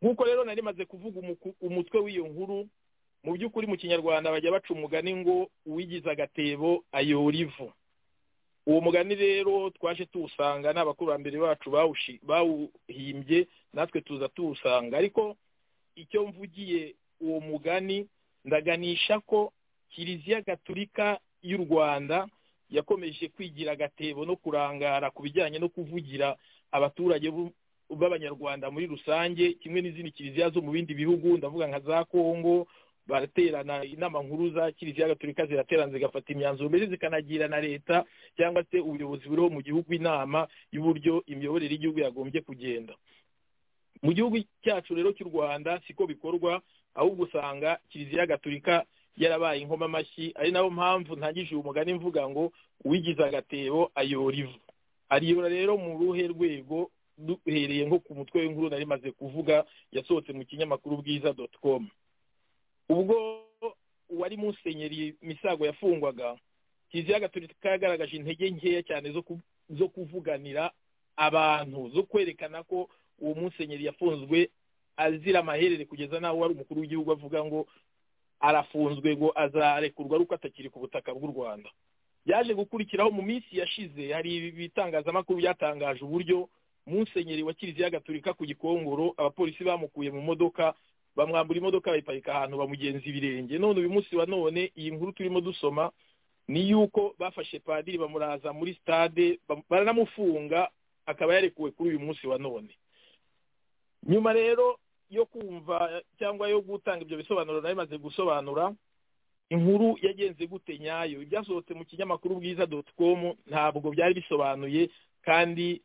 nk'uko rero nari maze kuvuga umutwe w'iyo nkuru mu by'ukuri mu kinyarwanda bajya baca umugani ngo uwigize agatebo ayora ivu uwo mugani rero twaje tuwusanga n'abakurambere bacu bawuhimbye natwe tuza tuwusanga ariko icyo mvugiye uwo mugani ndaganisha ko kiliziya gaturika y'u rwanda yakomeje kwigira agatebo no kurangara ku bijyanye no kuvugira abaturage b'abanyarwanda muri rusange kimwe n'izindi kiliziya zo mu bindi bihugu ndavuga nka za kongo baraterana inama nkuru za kiliziya gaturika ziraterana zigafata imyanzuro mbere zikanagira na leta cyangwa se ubuyobozi buriho mu gihugu inama y'uburyo imiyoborere y'igihugu yagombye kugenda mu gihugu cyacu rero cy'u rwanda siko bikorwa ahubwo usanga kiliziya gaturika yarabaye inkoma amashyi ari nayo mpamvu ntangije uyu mugani mvuga ngo uwigize agatebo ayora ivu ariyora rero mu ruhe rwego duhereye nko ku mutwe w'inkuru nari maze kuvuga yasohotse mu kinyamakuru bwiza doti komu ubwo uwari musenyeri misago yafungwaga kiliziya gaturika yagaragaje intege nkeya cyane zo kuvuganira abantu zo kwerekana ko uwo musenyeri yafunzwe azira amaherere kugeza n'aho wari umukuru w'igihugu avuga ngo arafunzwe ngo azarekurwa ari uko atakiri ku butaka bw'u rwanda yaje gukurikiraho mu minsi yashize hari ibitangazamakuru byatangaje uburyo musenyeri wa kiliziya gaturika ku gikongoro abapolisi bamukuye mu modoka bamwambura imodoka bayiparika ahantu bamugenza ibirenge none uyu munsi wa none iyi nkuru turimo dusoma ni yuko bafashe padiri bamuraza muri stade baranamufunga akaba yarekuwe kuri uyu munsi wa none nyuma rero yo kumva cyangwa yo gutanga ibyo bisobanuro nayo imaze gusobanura inkuru yagenze gute nyayo ibyasohotse mu kinyamakuru bwiza doti komu ntabwo byari bisobanuye kandi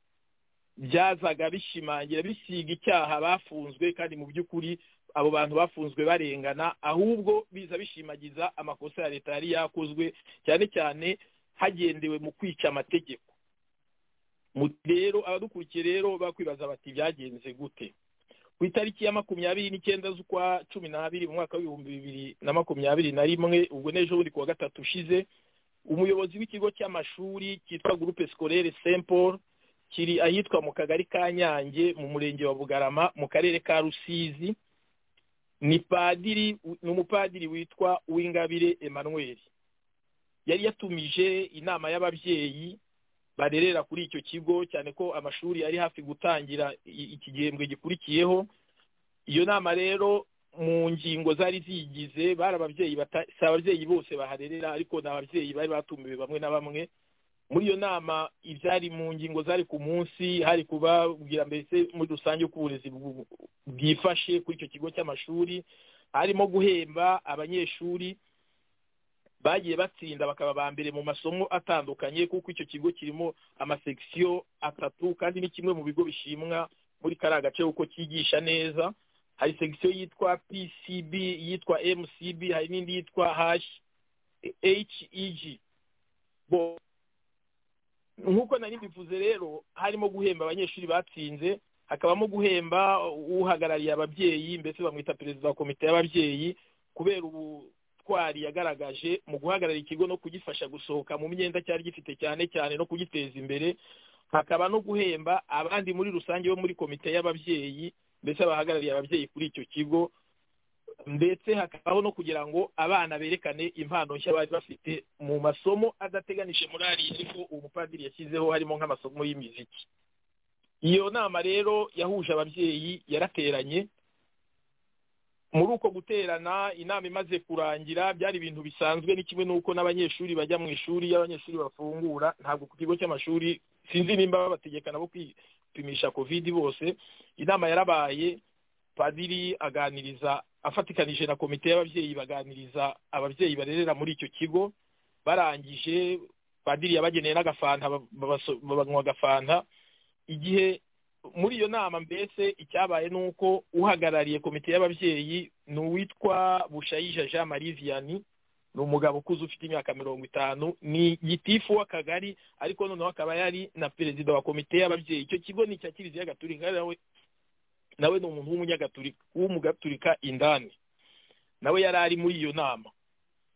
byazaga bishimangira bisiga icyaha bafunzwe kandi mu by'ukuri abo bantu bafunzwe barengana ahubwo biza bishimagiza amakosa ya leta yari yakozwe cyane cyane hagendewe mu kwica amategeko rero abadukurikiye rero bakwibaza bati byagenze gute ku itariki ya makumyabiri n'icyenda z'ukwa cumi n'abiri mu mwaka w'ibihumbi bibiri na makumyabiri na rimwe ubwo n'ejo bundi ku wa gatatu ushize umuyobozi w'ikigo cy'amashuri cyitwa gurupe sikorere sempol kiri ahitwa mu kagari ka nyange mu murenge wa bugarama mu karere ka rusizi ni padiri ni umupadiri witwa uwingabire emmanuel yari yatumije inama y'ababyeyi barerera kuri icyo kigo cyane ko amashuri ari hafi gutangira iki gihembwe gikurikiyeho iyo nama rero mu ngingo zari ziyigize bari ababyeyi si ababyeyi bose baharerera ariko ni ababyeyi bari batumiwe bamwe na bamwe muri iyo nama ibyari mu ngingo zari ku munsi hari kubabwira mbese muri rusange uko uburezi bwifashe kuri icyo kigo cy'amashuri harimo guhemba abanyeshuri bagiye batsinda bakaba ba mbere mu masomo atandukanye kuko icyo kigo kirimo amasegisiyo atatu kandi ni kimwe mu bigo bishimwa muri kariya gace kuko cyigisha neza hari segisiyo yitwa pcb yitwa mcb hari n'indi yitwa hash heg nk'uko nari bivuze rero harimo guhemba abanyeshuri batsinze hakabamo guhemba uhagarariye ababyeyi mbese bamwita perezida wa komite y'ababyeyi kubera ubutwari yagaragaje mu guhagarara ikigo no kugifasha gusohoka mu myenda cyari gifite cyane cyane no kugiteza imbere hakaba no guhemba abandi muri rusange bo muri komite y'ababyeyi mbese abahagarariye ababyeyi kuri icyo kigo ndetse hakabaho no kugira ngo abana berekane impano nshya bari bafite mu masomo adateganije muri ariya ariko uwo mupadiri yashyizeho harimo nk'amasomo y'imiziki iyo nama rero yahuje ababyeyi yarateranye muri uko guterana inama imaze kurangira byari ibintu bisanzwe ni kimwe n'uko n'abanyeshuri bajya mu ishuri iyo abanyeshuri bafungura ntabwo ku kigo cy'amashuri sinzi nimba babategeka nabo gupimisha kovidi bose inama yarabaye padiri aganiriza afatikanije na komite y'ababyeyi baganiriza ababyeyi barerera muri icyo kigo barangije padiri yabageneye n'agafanta babanywa agafanta igihe muri iyo nama mbese icyabaye ni uko uhagarariye komite y'ababyeyi ni uwitwa bushayija jean marie vianney ni umugabo ukuze ufite imyaka mirongo itanu ni gitifu w'akagari ariko noneho akaba yari na perezida wa komite y'ababyeyi icyo kigo ni icya kiliziya gaturika nawe nawe ni umuntu w'umunyagatulika w'umugaturika indani nawe yari ari muri iyo nama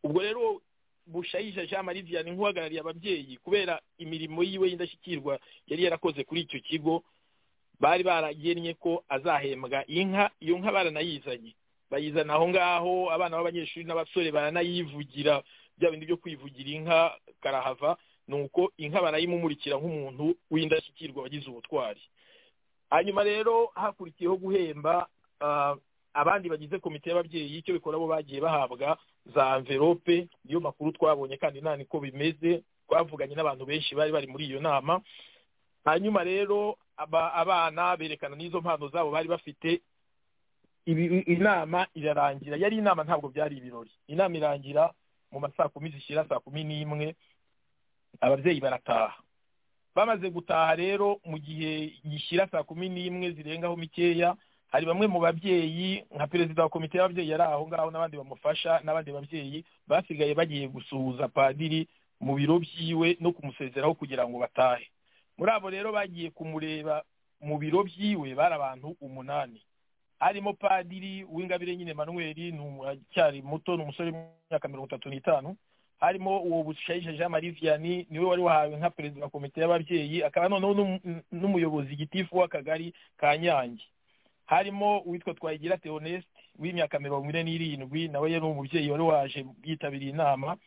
ubwo rero bushayija jean marie vianney nk'uhagarariye ababyeyi kubera imirimo yiwe y'indashyikirwa yari yarakoze kuri icyo kigo bari baragennye ko azahembwa inka iyo nka baranayizanye bayizana aho ngaho abana b'abanyeshuri n'abasore baranayivugira bya bindi byo kwivugira inka karahava ni uko inka barayimumurikira nk'umuntu w'indashyikirwa wagize ubutwari hanyuma rero hakurikiyeho guhemba abandi bagize komite y'ababyeyi icyo bikora bo bagiye bahabwa za anvelope niyo makuru twabonye kandi nta niko bimeze twavuganye n'abantu benshi bari bari muri iyo nama hanyuma rero abana berekana n'izo mpano zabo bari bafite inama irarangira yari inama ntabwo byari ibirori inama irangira mu masaa kumi zishyira saa kumi n'imwe ababyeyi barataha bamaze gutaha rero mu gihe gishyira saa kumi n'imwe zirengaho mikeya hari bamwe mu babyeyi nka perezida wa komite y'ababyeyi yari aho ngaho n'abandi bamufasha n'abandi babyeyi basigaye bagiye gusuhuza padiri mu biro byiwe no kumusezeraho kugira ngo batahe muri abo rero bagiye kumureba mu biro byiwe bari abantu umunani harimo padiri w'ingabire nyine manuweli acyari muto ni umusore w'imyaka mirongo itatu n'itanu harimo uwo bushayisha jean marie vianney niwe wari wahawe nka perezida wa komite y'ababyeyi akaba noneho n'umuyobozi gitifu w'akagari ka nyange harimo uwitwa twayigira theoneste w'imyaka mirongo ine n'irindwi nawe yari umubyeyi wari waje yitabiriye inama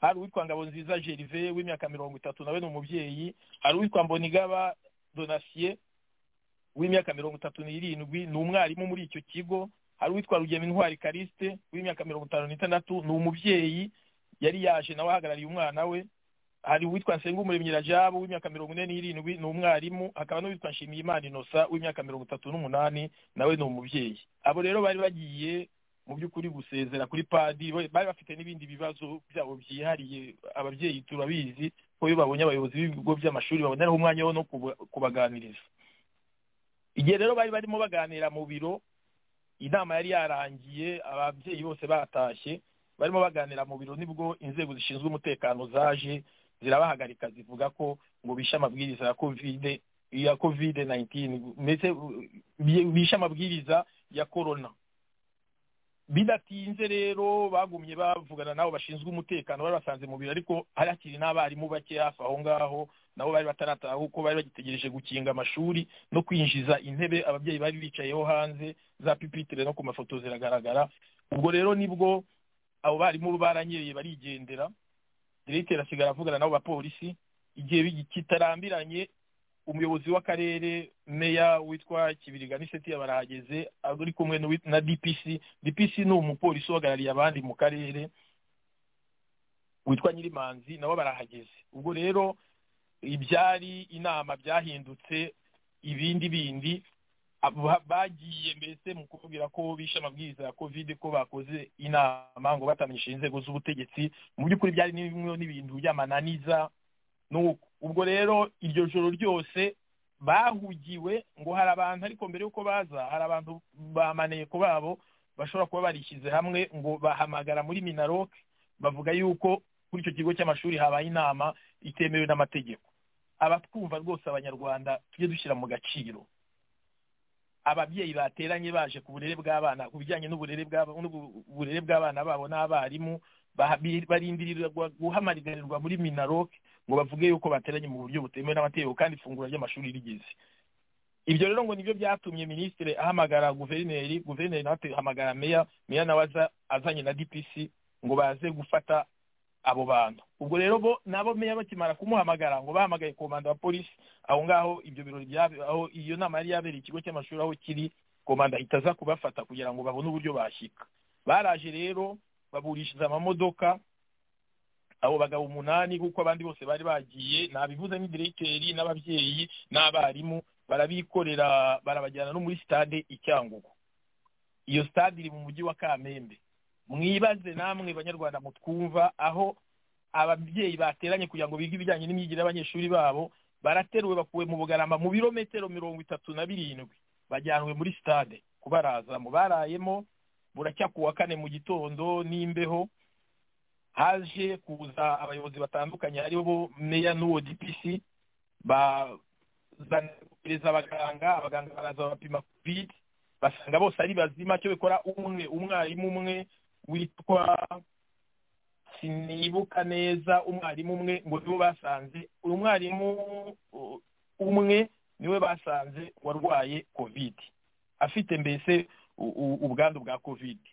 hari uwitwa ngabo nziza gerve w'imyaka mirongo itatu nawe ni umubyeyi hari uwitwa mbonigaba donasiye w'imyaka mirongo itatu n'irindwi ni umwarimu muri icyo kigo hari uwitwa rugema intwari karisite w'imyaka mirongo itanu n'itandatu ni umubyeyi yari yaje nawe ahagarariye umwana we hari uwitwa nsengumuremyi rajabu w'imyaka mirongo ine n'irindwi ni umwarimu hakaba n'uwitwa nshimiyimana inosa w'imyaka mirongo itatu n'umunani nawe ni umubyeyi abo rero bari bagiye mu by'ukuri gusezera kuri padi bari bafite n'ibindi bibazo byabo byihariye ababyeyi turabizi ko iyo babonye abayobozi b'ibigo by'amashuri baboneraho umwanya wo no kubaganiriza igihe rero bari barimo baganira mu biro inama yari yarangiye ababyeyi bose batashye barimo baganira mu biro nibwo inzego zishinzwe umutekano zaje zirabahagarika zivuga ko ngo bishe amabwiriza ya kovide ya kovide nayintini ndetse bishe amabwiriza ya korona bidatinze rero bagumye bavugana n'abo bashinzwe umutekano bari basanze mu biro ariko hari hakiri n'abarimu bake hafi aho ngaho nabo bari batarataha kuko bari bagitegereje gukinga amashuri no kwinjiza intebe ababyeyi bari bicayeho hanze za pipitire no ku mafoto ziragaragara ubwo rero nibwo abo barimu baranyereye barigendera diregiteri asigara avugana n'abo bapolisi igihe kitarambiranye umuyobozi w'akarere meya witwa kibiriga nisetiya barahageze ari kumwe na dpc dpc ni umupolisi uhagarariye abandi mu karere witwa nyirimanzi nabo barahageze ubwo rero ibyari inama byahindutse ibindi bindi bagiye mbese mu kuvugira ko bishe amabwiriza ya kovide ko bakoze inama ngo batamenyeshe inzego z'ubutegetsi mu by'ukuri byari bimwe n'ibintu by'amananiza ubwo rero iryo joro ryose bahugiwe ngo hari abantu ariko mbere y'uko baza hari abantu bamaneko babo bashobora kuba barishyize hamwe ngo bahamagara muri minaroke bavuga yuko kuri icyo kigo cy'amashuri habaye inama itemewe n'amategeko abatwumva rwose abanyarwanda tujye dushyira mu gaciro ababyeyi bateranye baje ku burere bw'abana ku bijyanye n'uburere bw'abana babo n'abarimu barindirira guhamagarirwa muri minaroke ngo bavuge yuko bateranye mu buryo butemewe n'amategeko kandi ifunguro ry'amashuri rigeze ibyo rero ngo nibyo byatumye minisitiri ahamagara guverineri guverineri nawe ahamagara meya meya nawe azanye na dpc ngo baze gufata abo bantu ubwo rero bo nabo meya bakimara kumuhamagara ngo bahamagaye komanda wa polisi aho ngaho ibyo birori aho iyo nama yari yabereye ikigo cy'amashuri aho kiri komanda ahita aza kubafata kugira ngo babone uburyo bashyika baraje rero baburishije amamodoka abo bagabo umunani kuko abandi bose bari bagiye nabivuze ni diregiteri n'ababyeyi n'abarimu barabikorera barabajyana no muri sitade i cyangugu iyo sitade iri mu mujyi wa kamembe mwibaze namwe banyarwanda mutwumva aho ababyeyi bateranye kugira ngo bige ibijyanye n'imyigire y'abanyeshuri babo barateruwe bakuwe mu bugarama mu birometero mirongo itatu na birindwi bajyanwe muri sitade kubarazamo barayemo buracya ku wa kane mu gitondo n'imbeho haje kuza abayobozi batandukanye hariho meya n'uwo dipisi bazanireza abaganga abaganga baraza bapima kovide basanga bose ari bazima cyo bikora umwe umwarimu umwe witwa sinibuka neza umwarimu umwe ngo niwe basanze uyu mwarimu umwe niwe basanze warwaye kovide afite mbese ubwandu bwa kovide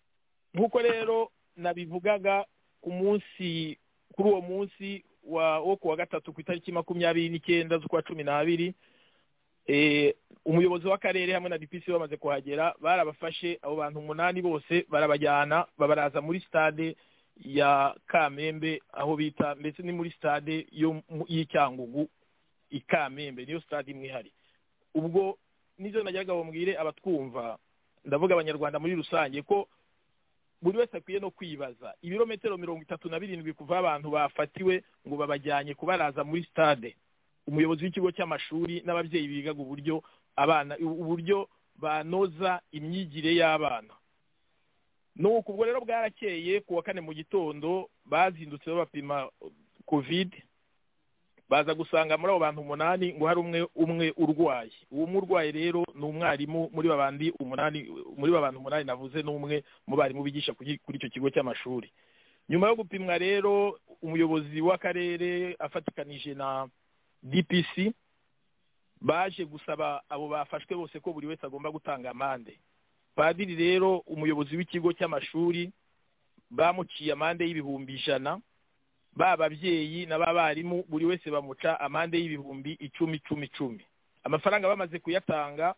nk'uko rero nabivugaga ku munsi kuri uwo munsi wo ku wa gatatu ku itariki makumyabiri n'icyenda z'ukwa cumi n'abiri umuyobozi w'akarere hamwe na dpc bamaze kuhagera barabafashe abo bantu umunani bose barabajyana babaraza muri stade ya kamembe aho bita ndetse ni muri stade y'icyangugu i kamembe niyo stade imwe ihari ubwo nibyo nageraga bambwire abatwumva ndavuga abanyarwanda muri rusange ko buri wese akwiye no kwibaza ibirometero mirongo itatu na birindwi kuva abantu bafatiwe ngo babajyanye kubaraza muri stade umuyobozi w'ikigo cy'amashuri n'ababyeyi bigaga uburyo abana uburyo banoza imyigire y'abana nuko ubwo rero bwarakeye ku wa kane mu gitondo bazindutse babapima kovide baza gusanga muri abo bantu umunani ngo hari umwe umwe urwaye uwo murwayi rero ni umwarimu muri babandi umunani muri bantu umunani navuze n'umwe mu barimu bigisha kuri icyo kigo cy'amashuri nyuma yo gupimwa rero umuyobozi w'akarere afatikanije na dpc baje gusaba abo bafashwe bose ko buri wese agomba gutanga amande padiri rero umuyobozi w'ikigo cy'amashuri bamuciye amande y'ibihumbi ijana ba babyeyi n'abarimu buri wese bamuca amande y'ibihumbi icumi icumi icumi amafaranga bamaze kuyatanga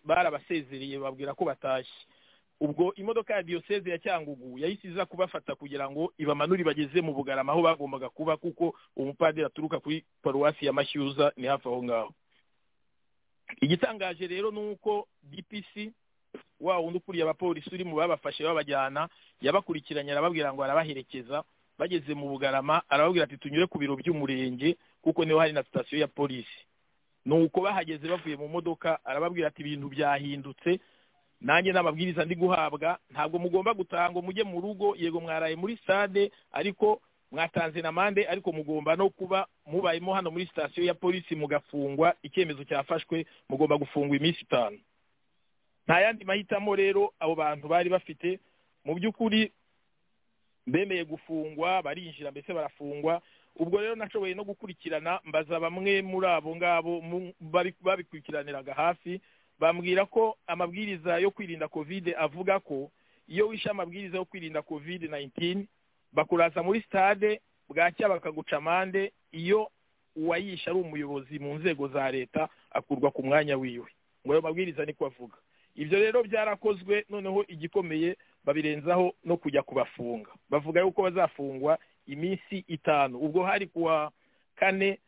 barabasezereye babwira ko batashye ubwo imodoka ya diyoseze ya cyangugu yahise iza kubafata kugira ngo ibamanure bageze mu bugarama aho bagombaga kuba kuko umupadiri aturuka kuri paruwasi ya mashyuza ni hafi aho ngaho igitangaje rero ni uko dpc wa wundi ukuriye abapolisi uri mu babafashe babajyana yabakurikiranye arababwira ngo arabaherekeza bageze mu bugarama arababwira ati tunyure ku biro by'umurenge kuko niho hari na sitasiyo ya polisi ni uko bahageze bavuye mu modoka arababwira ati ibintu byahindutse nanjye n'amabwiriza ndi guhabwa ntabwo mugomba gutanga mujye mu rugo yego mwaraye muri stade ariko mwatanze na mande ariko mugomba no kuba mubayemo hano muri sitasiyo ya polisi mugafungwa icyemezo cyafashwe mugomba gufungwa iminsi itanu nta yandi mahitamo rero abo bantu bari bafite mu by'ukuri bemeye gufungwa barinjira mbese barafungwa ubwo rero nashoboye no gukurikirana mbaza bamwe muri abo ngabo babikurikiraniraga hafi bambwira ko amabwiriza yo kwirinda kovide avuga ko iyo wishe amabwiriza yo kwirinda kovide nayintini bakuraza muri sitade bwacya bakaguca amande iyo uwayishe ari umuyobozi mu nzego za leta akurwa ku mwanya wiwe ngo ayo mabwiriza niko avuga ibyo rero byarakozwe noneho igikomeye babirenzaho no kujya kubafunga bavuga yuko bazafungwa iminsi itanu ubwo hari kuwa kane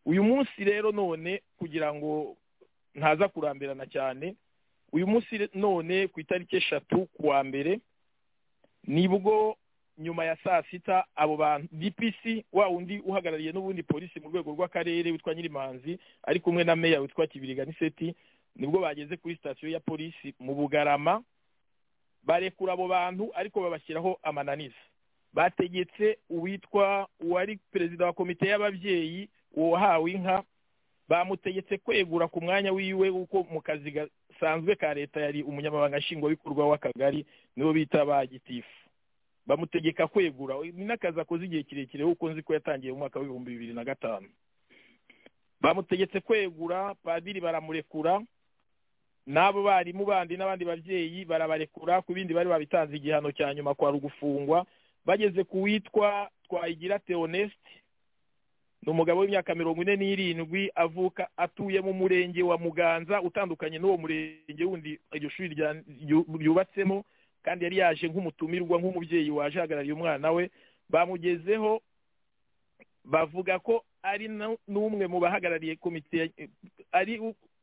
uyu munsi rero none kugira ngo ntaza kurambirana cyane uyu munsi none ku itariki eshatu kuwa mbere nibwo nyuma ya saa sita abo bantu dpc wa undi uhagarariye n'ubundi polisi mu rwego rw'akarere witwa nyirimanzi ari kumwe na meya witwa kibiriga niseti nibwo bageze kuri sitasiyo ya polisi mu bugarama barekura abo bantu ariko babashyiraho amananiza bategetse uwitwa uwari perezida wa komite y'ababyeyi uwahawe inka bamutegetse kwegura ku mwanya wiwe kuko mu kazi gasanzwe ka leta yari umunyamabanga nshingwabikorwa w'akagari nibo bita ba gitifu bamutegeka kwegura ni n'akazi akoze igihe kirekire kuko nzi ko yatangiye mu mwaka w'ibihumbi bibiri na gatanu bamutegetse kwegura padiri baramurekura n'abo barimu bandi n'abandi babyeyi barabarekura ku bindi bari babitanze igihano cya nyuma kwa rugufungwa bageze ku witwa twayigira teonesite ni umugabo w'imyaka mirongo ine n'irindwi avuka atuye mu murenge wa muganza utandukanye n'uwo murenge wundi iryo shuri ryubatsemo kandi yari yaje nk'umutumirwa nk'umubyeyi waje ahagarariye umwana we bamugezeho bavuga ko ari n'umwe mu bahagarariye komite ari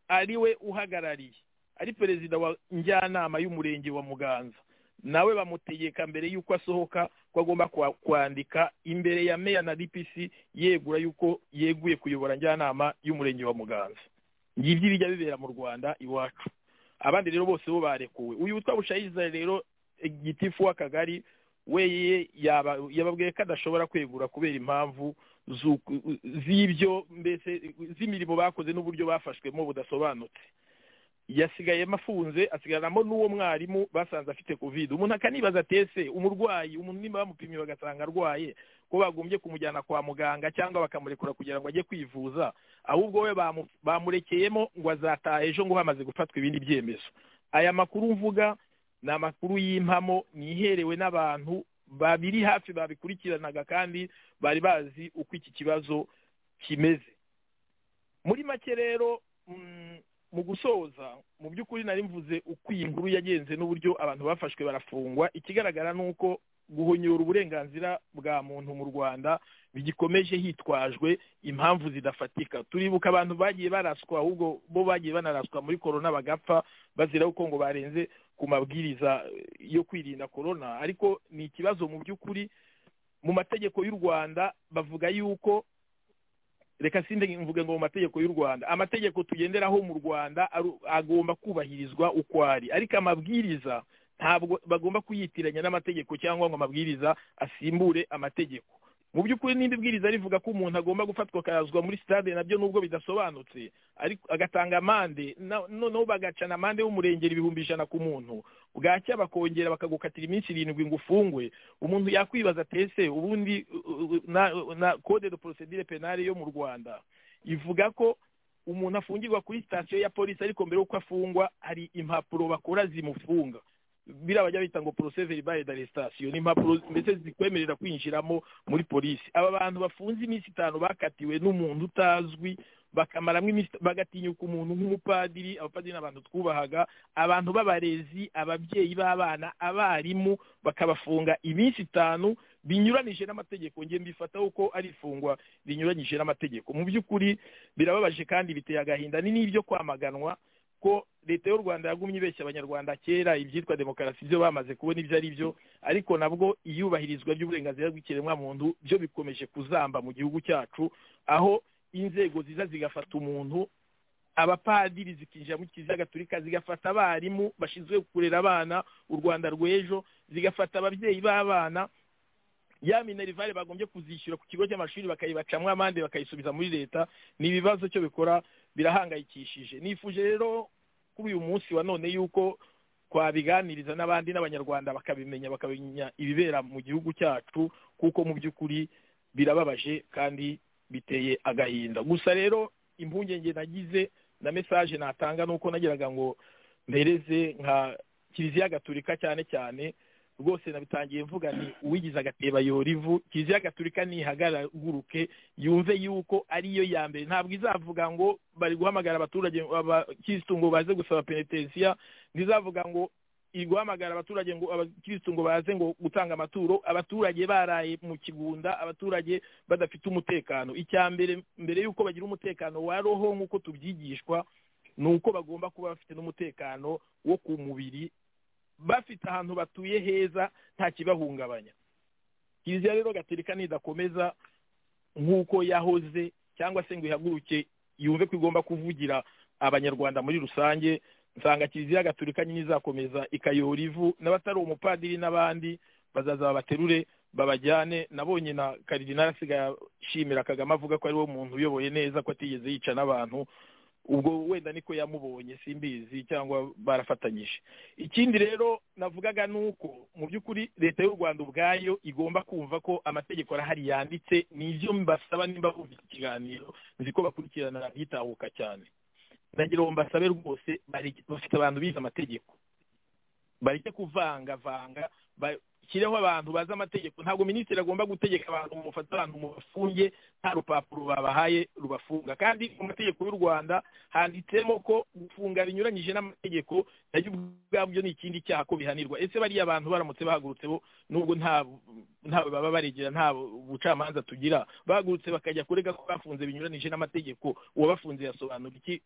ari we uhagarariye ari perezida wa njyanama y'umurenge wa muganza nawe bamutegeka mbere y'uko asohoka ko agomba kwa- kwandika imbere ya meya na dpc yegura y'uko yeguye kuyobora njyanama y'umurenge wa muganza ngibyo ibijya bibera mu rwanda iwacu abandi rero bose bo barekuwe uyu witwa bushayiza rero eh, gitifu w'akagari we ye- yaba- yababwiye ko adashobora kwegura kubera impamvu z'uku- z'ibyo mbese z'imirimo bakoze n'uburyo bafashwemo budasobanutse yasigayemo afunze asigaranamo n'uwo mwarimu basanze afite covid umuntu akanibaza ati ese umurwayi umuntu nimba bamupimye bagasanga arwaye ko bagombye kumujyana kwa muganga cyangwa bakamurekura kugira ngo ajye kwivuza ahubwo we bamu- bamurekeyemo ngo azataha ejo ngo hamaze gufatwa ibindi byemezo aya makuru mvuga ni amakuru y'impamo ni iherewe n'abantu babiri hafi babikurikiranaga kandi bari bazi uko iki kibazo kimeze muri make rero mm, mu gusoza mu by'ukuri nari mvuze uko iyi nkuru yagenze n'uburyo abantu bafashwe barafungwa ikigaragara ni uko guhonyora uburenganzira bwa muntu mu rwanda bigikomeje hitwajwe impamvu zidafatika turibuka abantu bagiye baraswa ahubwo bo bagiye banaraswa muri korona bagapfa bazira uko ngo barenze ku mabwiriza eh, yo kwirinda korona ariko ni ikibazo mu by'ukuri mu mategeko y'u rwanda bavuga yuko reka sinde mvuge ngo mu mategeko y'u rwanda amategeko tugenderaho mu rwanda aru- agomba kubahirizwa uko ari ariko amabwiriza ntabwo bagomba kuyitiranya n'amategeko cyangwa ngo amabwiriza asimbure amategeko mu by'ukuri n'indi bwiriza rivuga ko umuntu agomba gufatwa akazwa muri sitade nabyo nubwo bidasobanutse ariko agatanga amande na- noneho bagacana amande y'umurengera ibihumbi ijana ku muntu bwacya bakongera bakagukatira iminsi irindwi ngo ufungwe umuntu yakwibaza ati ese ubundi u- u- na, na code de procedure penale yo mu rwanda ivuga ko umuntu afungirwa kuri sitasiyo ya polisi ariko mbere y'uko afungwa hari impapuro bakora zimufunga bira bajya bita ngo procès verbal d'arrestation ni impapuro mbese zikwemerera kwinjiramo muri polisi aba bantu bafunze iminsi itanu bakatiwe n'umuntu utazwi bakamaramo iminsi bagatinyuka umuntu nk'umupadiri abapadiri ni abantu twubahaga abantu b'abarezi ababyeyi b'abana abarimu bakabafunga iminsi itanu binyuranyije n'amategeko nge mbifataho ko ari ifungwa rinyuranyije n'amategeko mu by'ukuri birababaje kandi biteye agahinda ni n'ibyo kwamaganwa ko leta y'u rwanda yagumye ibeshya abanyarwanda kera ibyitwa demokarasi byo bamaze kubona ibyo ari byo ariko nabwo iyubahirizwa ry'uburenganzira bw'ikiremwamuntu byo bikomeje kuzamba mu gihugu cyacu aho inzego ziza zigafata umuntu abapadiri zikinjira mu kiliziya gatolika zigafata abarimu bashinzwe kurera abana u rwanda rw'ejo zigafata ababyeyi b'abana ya minerivare bagombye kuzishyura ku kigo cy'amashuri bakayibacamo amande bakayisubiza muri leta ni ibibazo cyo bikora birahangayikishije nifuje rero kuri uyu munsi wa none yuko twabiganiriza n'abandi n'abanyarwanda bakabimenya bakamenya ibibera mu gihugu cyacu kuko mu by'ukuri birababaje kandi biteye agahinda gusa rero impungenge nagize na mesaje natanga nuko nagiraga ngo mpereze nka kiliziya gaturika cyane cyane rwose nabitangiye mvuga ni uwigize agateba yora ivu kiliziya gaturika nihagaruke yumve yuko ariyo ya mbere ntabwo izavuga ngo bari guhamagara abaturage abakirisitu ngo baze gusaba penetensiya ntizavuga ngo iri guhamagara abaturage ngo abakirisitu ngo baze ngo gutanga amaturo abaturage baraye mu kigunda abaturage badafite umutekano icya mbere mbere y'uko bagira umutekano wa roho nk'uko tubyigishwa ni uko bagomba kuba bafite n'umutekano wo ku mubiri bafite ahantu batuye heza nta kibahungabanya kiliziya rero gaturika nidakomeza nk'uko yahoze cyangwa se ngo ihaguruke yumve ko igomba kuvugira abanyarwanda muri rusange nsanga kiliziya gaturika nyine izakomeza ikayora ivu n'abatari umupadiri n'abandi bazaza babaterure babajyane nabonye na karidinari asigaye ashimira kagame avuga ko ari wo muntu uyoboye neza ko atigeze yica n'abantu ubwo wenda niko yamubonye simbizi cyangwa barafatanyije ikindi rero navugaga ni uko mu by'ukuri leta y'u rwanda ubwayo igomba kumva ko amategeko arahari yanditse ni ibyo mbasaba nimba bumvise ikiganiro nzi ko bakurikirana hitahuka cyane nagira ngo mbasabe rwose bari- bafite abantu bize amategeko bareke kuvangavanga bashyireho abantu bazi amategeko ntabwo minisitiri agomba gutegeka abantu ngo mufate abantu mu bafunge nta rupapuro babahaye rubafunga kandi mu mategeko y'u rwanda handitsemo ko gufunga binyuranyije n'amategeko nabyo ubwabyo ni ikindi cyaha ko bihanirwa ese bariya abantu baramutse bahagurutse bo nubwo nta ntawe baba baregera nta bucamanza tugira bahagurutse bakajya kurega ko bafunze binyuranyije n'amategeko uwabafunze yasobanura iki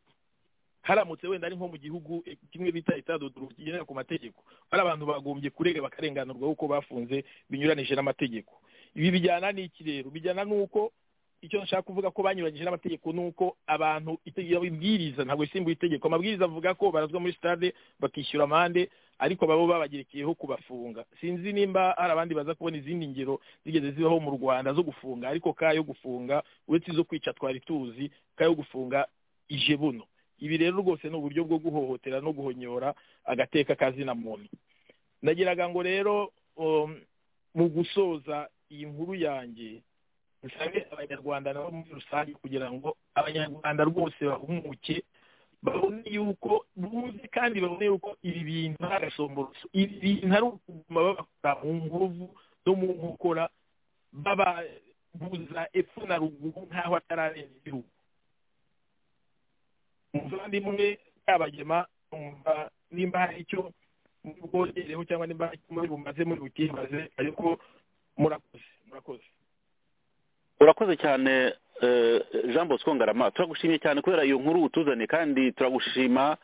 haramutse wenda ari nko mu gihugu eh, kimwe bita itadoduru kigendera ku mategeko bari abantu bagombye kurega bakarenganurwa kuko bafunze binyuranije n'amategeko ibi bijyana n'iki rero bijyana n'uko icyo nshaka kuvuga ko banyuranyije n'amategeko ni uko abantu itegeko ibwiriza ntabwo isimbuye itegeko amabwiriza avuga ko barazwa muri sitade bakishyura amande ariko babo babagerekeyeho kubafunga sinzi nimba hari abandi baza kubona izindi ngero zigeze zibaho mu rwanda zo gufunga ariko ka yo gufunga uretse izo kwica twari tuzi ka yo gufunga ije buno ibi rero rwose ni uburyo bwo guhohotera no guhonyora agateka kazina muntu nagiraga ngo rero um, mu gusoza iyi nkuru yanjye dusabe abanyarwanda nabo muri rusange kugira ngo abanyarwanda rwose bahumuke babone yuko bumve kandi babone yuko ibi bintu ari agasomboroso ibi bintu ari ukuguma babakora mu nguvu no mu nkokora bababuza epfo na ruguru nk'aho atararenga igihugu umuvandimwe kabagema numva nimba hari icyo muri bwongereho cyangwa nimba hari icyo muri bumaze muri bukimaze ariko murakoze murakoze urakoze cyane eh, jean bosco ngarama turagushimye cyane kubera iyo nkuru utuzanye kandi turagushima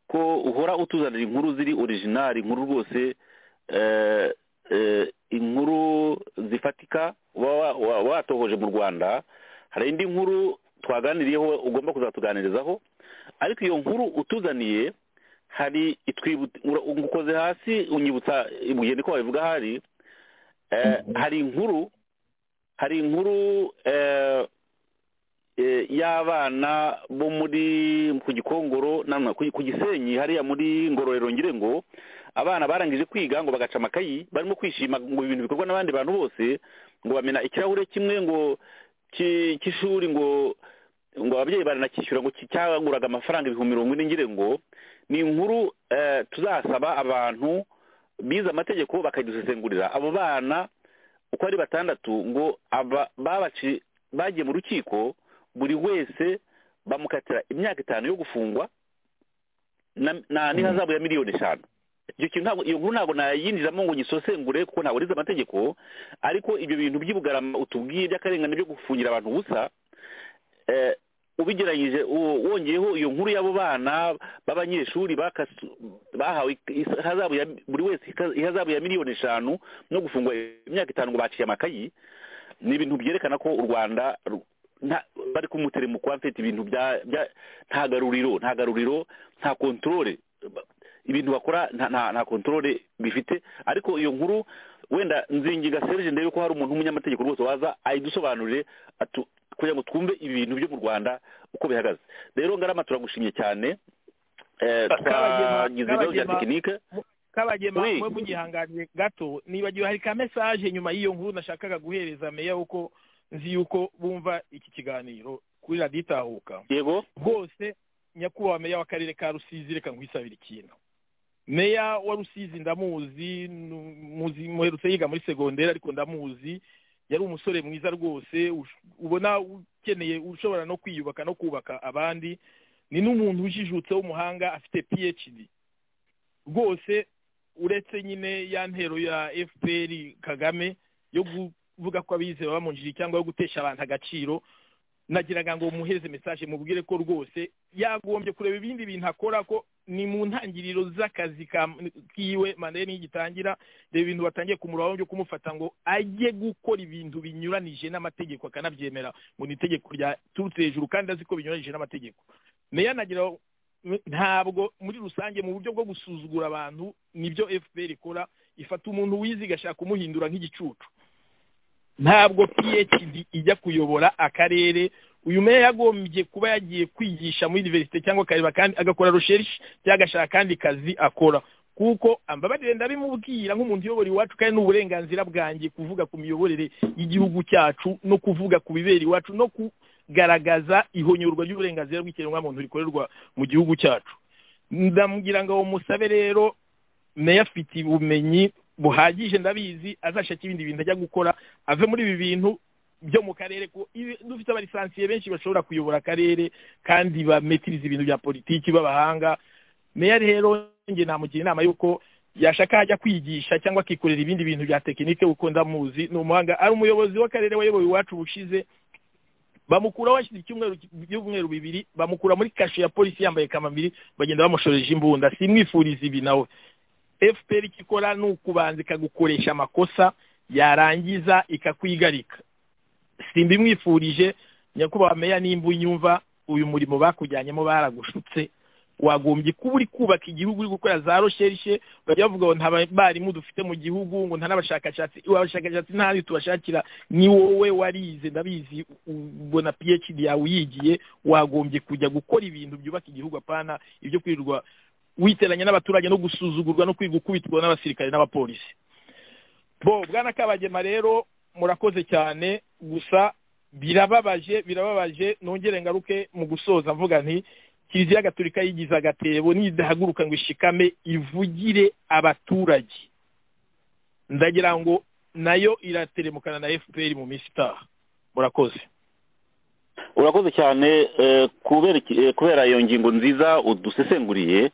ko uhora utuzanira inkuru ziri orijinali inkuru rwose eh, eh, inkuru zifatika uba wa- wa- watohoje mu rwanda hari indi nkuru twaganiriyeho ugomba kuzatuganirizaho ariko iyo nkuru utuzaniye hari itwibuta ura- ngukoze hasi unyibutsa ibuye niko wabivuga hari eh, hari inkuru hari inkuru eh, eh, y'abana bo muri ku gikongoro namwe ku ku gisenyi hariya muri ngororero ngire ngo abana barangije kwiga ngo bagaca amakayi barimo kwishima ngo ibintu bikorwa n'abandi bantu bose ngo bamena ikirahure kimwe ngo ki- cy'ishuri ngo ngo ababyeyi baranakishyura ngo ki- cyaguraga amafaranga ibihumbi mirongo ine ngire ngo ni inkuru eh, tuzasaba abantu bize amategeko bakadusesengurira abo bana uko ari batandatu ngo aba babaci bagiye mu rukiko buri wese bamukatira imyaka itanu yo gufungwa na- na n'ihazabu ya miliyoni eshanu icyo kintu ntabwo iyo nkuru ntabwo nayinjiramo ngo nyisosengure kuko ntabwo nize amategeko ariko ibyo bintu by'ubugarama utubwiye by'akarengane byo gufungira abantu ubusa eh, ubigeranyije wo- wongeyeho iyo nkuru y'abo bana b'abanyeshuri bakasu- bahawe ihazabu ya buri wese ika- ihazabu ya miliyoni eshanu no gufungwa imyaka itanu ngo baciye amakayi ni ibintu byerekana ko u rwanda ru- nta- bari kumuteremuko mfite ibintu bya bya- nta garuriro nta garuriro nta kontorore ibintu bakora nta- nta nta kontorore bifite ariko iyo nkuru wenda nzinginga serije ndebe ko hari umuntu w'umunyamategeko rwose waza ayidusobanurire atu- kugira ngo twumve ibintu byo mu rwanda uko bihagaze rero ngarama turagushimye cyane Eh, Kabagema- twagize ibibazo bya Kabagema- tekinike kabagema Oui. mwe mugihanganire gato nibagiwe hari ka mesaje nyuma y'iyo nkuru nashakaga guhereza meya wuko nzi yuko bumva iki kiganiro kuri radiyo itahuka yego rwose nyakubahwa meya w'akarere ka rusizi reka nkwisabire ikintu meya wa rusizi ndamuzi nu- muzi muherutse yiga muri segonderi ariko ndamuzi yari umusore mwiza rwose ush- ubona ukeneye ushobora no kwiyubaka no kubaka abandi ni n'umuntu ujijutse w'umuhanga afite phd rwose uretse nyine ya ntero ya fpr kagame yo kuvuga ko abize baba mu njiri cyangwa yo gutesha abantu agaciro nagiraga ngo muhereze mesaje mubwire ko rwose yagombye kureba ibindi bintu akora ko ni mu ntangiriro z'akazi ka- kiwe manda ye niyo igitangira reba ibintu batangiye kumuraho byo kumufata ngo ajye gukora ibintu binyuranije n'amategeko akanabyemera ngo ni itegeko ryaturutse hejuru kandi azi ko binyuranije n'amategeko meya nagira ntabwo muri rusange mu buryo bwo gusuzugura abantu nibyo fpr ikora ifata umuntu wize igashaka kumuhindura nk'igicucu ntabwo phd ijya kuyobora akarere uyu meya yagombye kuba yagiye kwigisha muri univerisite cyangwa akareba kandi agakora recherche cyangwa agashaka akandi kazi akora kuko ambabarire ndabimubwira nk'umuntu uyobora iwacu kandi ni uburenganzira bwanjye kuvuga ku miyoborere y'igihugu cyacu no kuvuga ku bibera iwacu no kugaragaza ihonyorwa ry'uburenganzira bw'ikiremwamuntu rikorerwa mu gihugu cyacu ndamugira ngo musabe rero meya afite ubumenyi buhagije ndabizi azashaka ibindi bintu ajya gukora ave muri ibi bintu byo mu karere ko ibi- dufite abalisansiye benshi bashobora kuyobora akarere kandi bametiriza ibintu bya politiki b'abahanga meya rero njye namugira inama y'uko yashaka ajya kwigisha cyangwa akikorera ibindi bintu bya tekinike kuko ndamuzi ni umuhanga ari umuyobozi w'akarere wayoboye iwacu ubushize bamukura hashize icyumweru by'umweru bibiri bamukura muri kashe ya polisi yambaye kamambiri bagenda bamushoreje imbunda simwifuriza ibi nawe fpr icyo ikora ni ukubanza ikagukoresha amakosa yarangiza ikakwigarika simbimwifurije nyakubahwa meya nimba unyumva uyu murimo bakujyanyemo baragushutse wagombye kuba uri kubaka igihugu uri gukora za rosherishe bajya bavuga ngo nta barimu dufite mu gihugu ngo nta n'abashakashatsi abashakashatsi ntayo tubashakira ni wowe warize ndabizi ubona phd yawe uyigiye wagombye kujya gukora ibintu byubaka igihugu apana ibyo kwirirwa witeranya n'abaturage no gusuzugurwa no kwiga ukubitwa n'abasirikare n'abapolisi bo bwana kabagema rero murakoze cyane gusa birababaje birababaje nongere ngaruke mu gusoza mvuga nti kiliziya gatolika yigize agatebo nidahaguruka ngo ishikame ivugire abaturage ndagira ngo nayo irateremukana na fpr mu minsi itaha murakoze urakoze cyane kubera iyo ngingo nziza udusesenguriye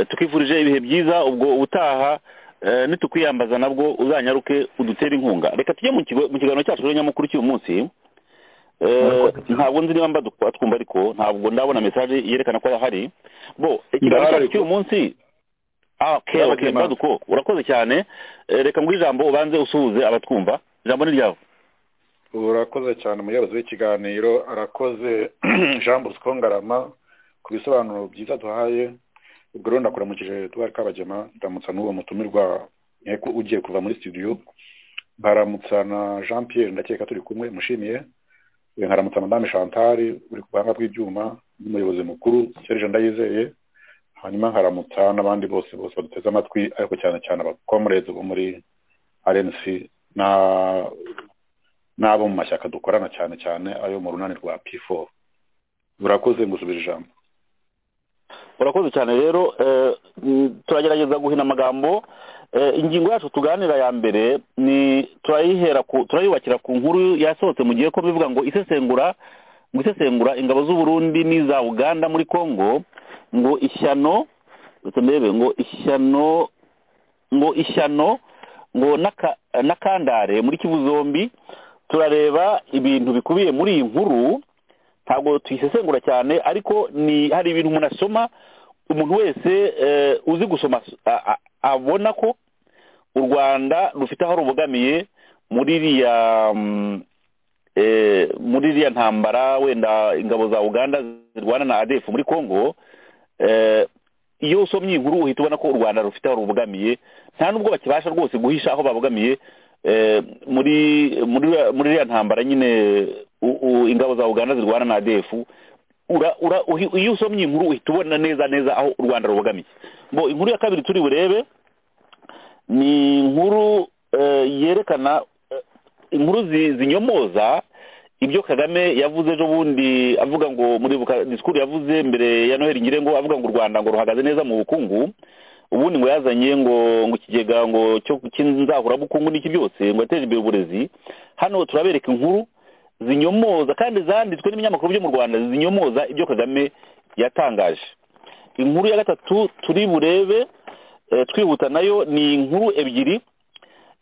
tukifurije ibihe byiza ubwo ubutaha nitukwiyambaza nabwo uzanyaruke udutere inkunga reka tujye mu kiganiro cyacu cy'umunyamakuru cy'uyu munsi ntabwo nzi niba mba twumva ariko ntabwo ndabona mesaje yerekana ko ahari bo ikiganiro cyacu cy'uyu munsi mbaduko urakoze cyane reka ngo ijambo ubanze usuhuze abatwumva ijambo ni ryawe urakoze cyane umuyobozi w'ikiganiro arakoze jean bosco ngarama ku bisobanuro byiza duhaye ubwo rero ndakuramukije duhari kabagema ndamutsa n'uwo mutumirwa ugiye kuva muri studio baramutsa na jean pierre ndakeka turi kumwe mushimiye nkaramutsa madame chantal uri ku buhanga bw'ibyuma n'umuyobozi mukuru serge ndayizeye hanyuma nkaramutsa n'abandi bose bose baduteze amatwi ariko cyane cyane abakomurezi bo muri rnc n'abo mu mashyaka dukorana cyane cyane ayo mu runani rwa p4 urakoze ngusubira ijambo urakoze cyane rero turagerageza guhina amagambo ingingo yacu tuganira ya mbere ni turayihera turayubakira ku nkuru yasohotse mu gihe ko bivuga ngo isesengura ngo isesengura ingabo z'uburundi n'iza uganda muri congo ngo ishyano mbebe ngo ishyano ngo ishyano ngo n'akandare muri kivu zombi turareba ibintu bikubiye muri iyi nkuru ntabwo tuyisesengura cyane ariko ni hari ibintu umuntu asoma umuntu wese uzi gusoma abona ko u rwanda rufite aho rubogamiye muri iriya muri iriya ntambara wenda ingabo za uganda zirwana na adefu muri congo iyo usomye inkuru uhita ubona ko u rwanda rufite aho rubogamiye nta n'ubwo bakibasha rwose guhisha aho babogamiye muri muri iriya ntambara nyine ingabo za uganda zirwana na adefu iyo usomye inkuru uhita ubona neza neza aho u rwanda rubogamiye bo inkuru ya kabiri turi burebe ni inkuru yerekana inkuru zinyomoza ibyo kagame yavuze ejo bundi avuga ngo muri disikuru yavuze mbere ya noheli ngire ngo avuga ngo u rwanda ngo ruhagaze neza mu bukungu ubundi ngo yazanye ngo ngo ikigega ngo cyo nzahurabukungu n'iki byose ngo yateje imbere uburezi hano turabereka inkuru zinyomoza kandi zanditswe n'ibinyamakuru byo mu rwanda zinyomoza ibyo kagame yatangaje inkuru ya gatatu turi burebe twihuta nayo ni inkuru ebyiri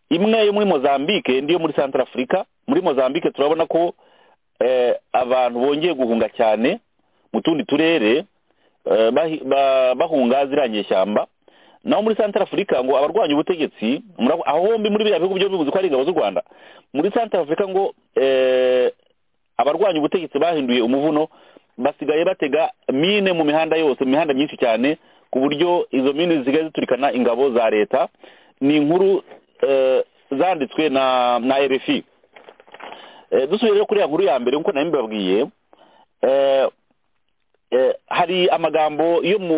imwe yo muri mozambique indi yo muri santara afurika muri mozambique turabona ko abantu bongeye guhunga cyane mu tundi turere bahunga ziriya nyeshyamba naho muri santara afurika ngo abarwanya ubutegetsi aho hombi muri biriya bihugu byo bivuze ko ari ingabo z'u rwanda muri santara afurika ngo abarwanya ubutegetsi bahinduye umuvuno basigaye batega mine mu mihanda yose mu mihanda myinshi cyane ku buryo izo mine zisigaye ziturikana ingabo za leta ni inkuru zanditswe na na rfi dusubiye rero kuri ya nkuru ya mbere nk'uko nayo mbibabwiye hari amagambo yo mu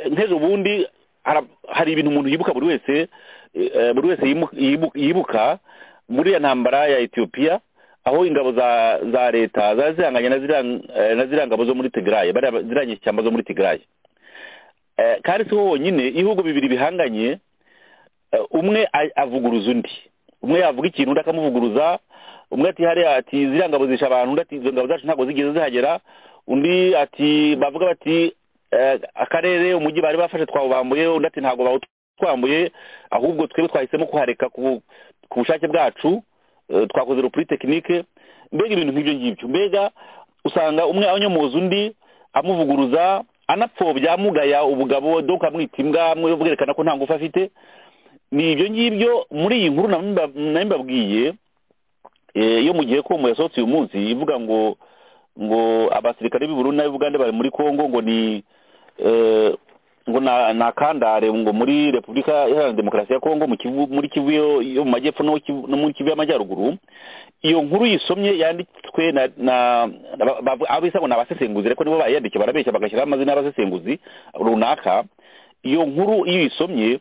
nk'ejo bundi hari ibintu umuntu yibuka buri wese buri wese yibuka muri iyo ntambara ya etiyopiya aho ingabo za za leta zari zihanganye na ziriya ngabo zo muri tigraye ziriya nyishyamba zo muri tigraye kandi si ho honyine ibihugu bibiri bihanganye umwe avuguruza undi umwe yavuga ikintu undi akamuvuguruza umwe ati hariya ati ziriya ngabo zisha abantu undi ati izo ngabo zacu ntabwo zigeze zihagera undi ati bavuga bati akarere umujyi bari bafashe twawubambuye undi ati ntabwo bawutwambuye ahubwo twebwe twahisemo kuhareka ku bushake bwacu twakoze rupuri tekinike mbega ibintu nk'ibyo ngibyo mbega usanga umwe anyomoza undi amuvuguruza anapfobya amugaya ubugabo do ukamwita imbwa bwerekana ko nta ngufu afite ni ibyo ngibyo muri iyi nkuru nayo mbabwiye yo mu gihe komo yasohotse uyu munsi ivuga ngo ngo abasirikare b'ubururu n'ab'ubugande bari muri congo ngo ni ngo ni akandare ngo muri repubulika iharanira demokarasi ya congo muri kivu yo mu majyepfo no muri kivu y'amajyaruguru iyo nkuru yisomye yanditswe na abisa ngo ni abasesenguzi ariko nibo bayandikiye barabeshya bagashyiraho amazina y'abasesenguzi runaka iyo nkuru iyo uyisomye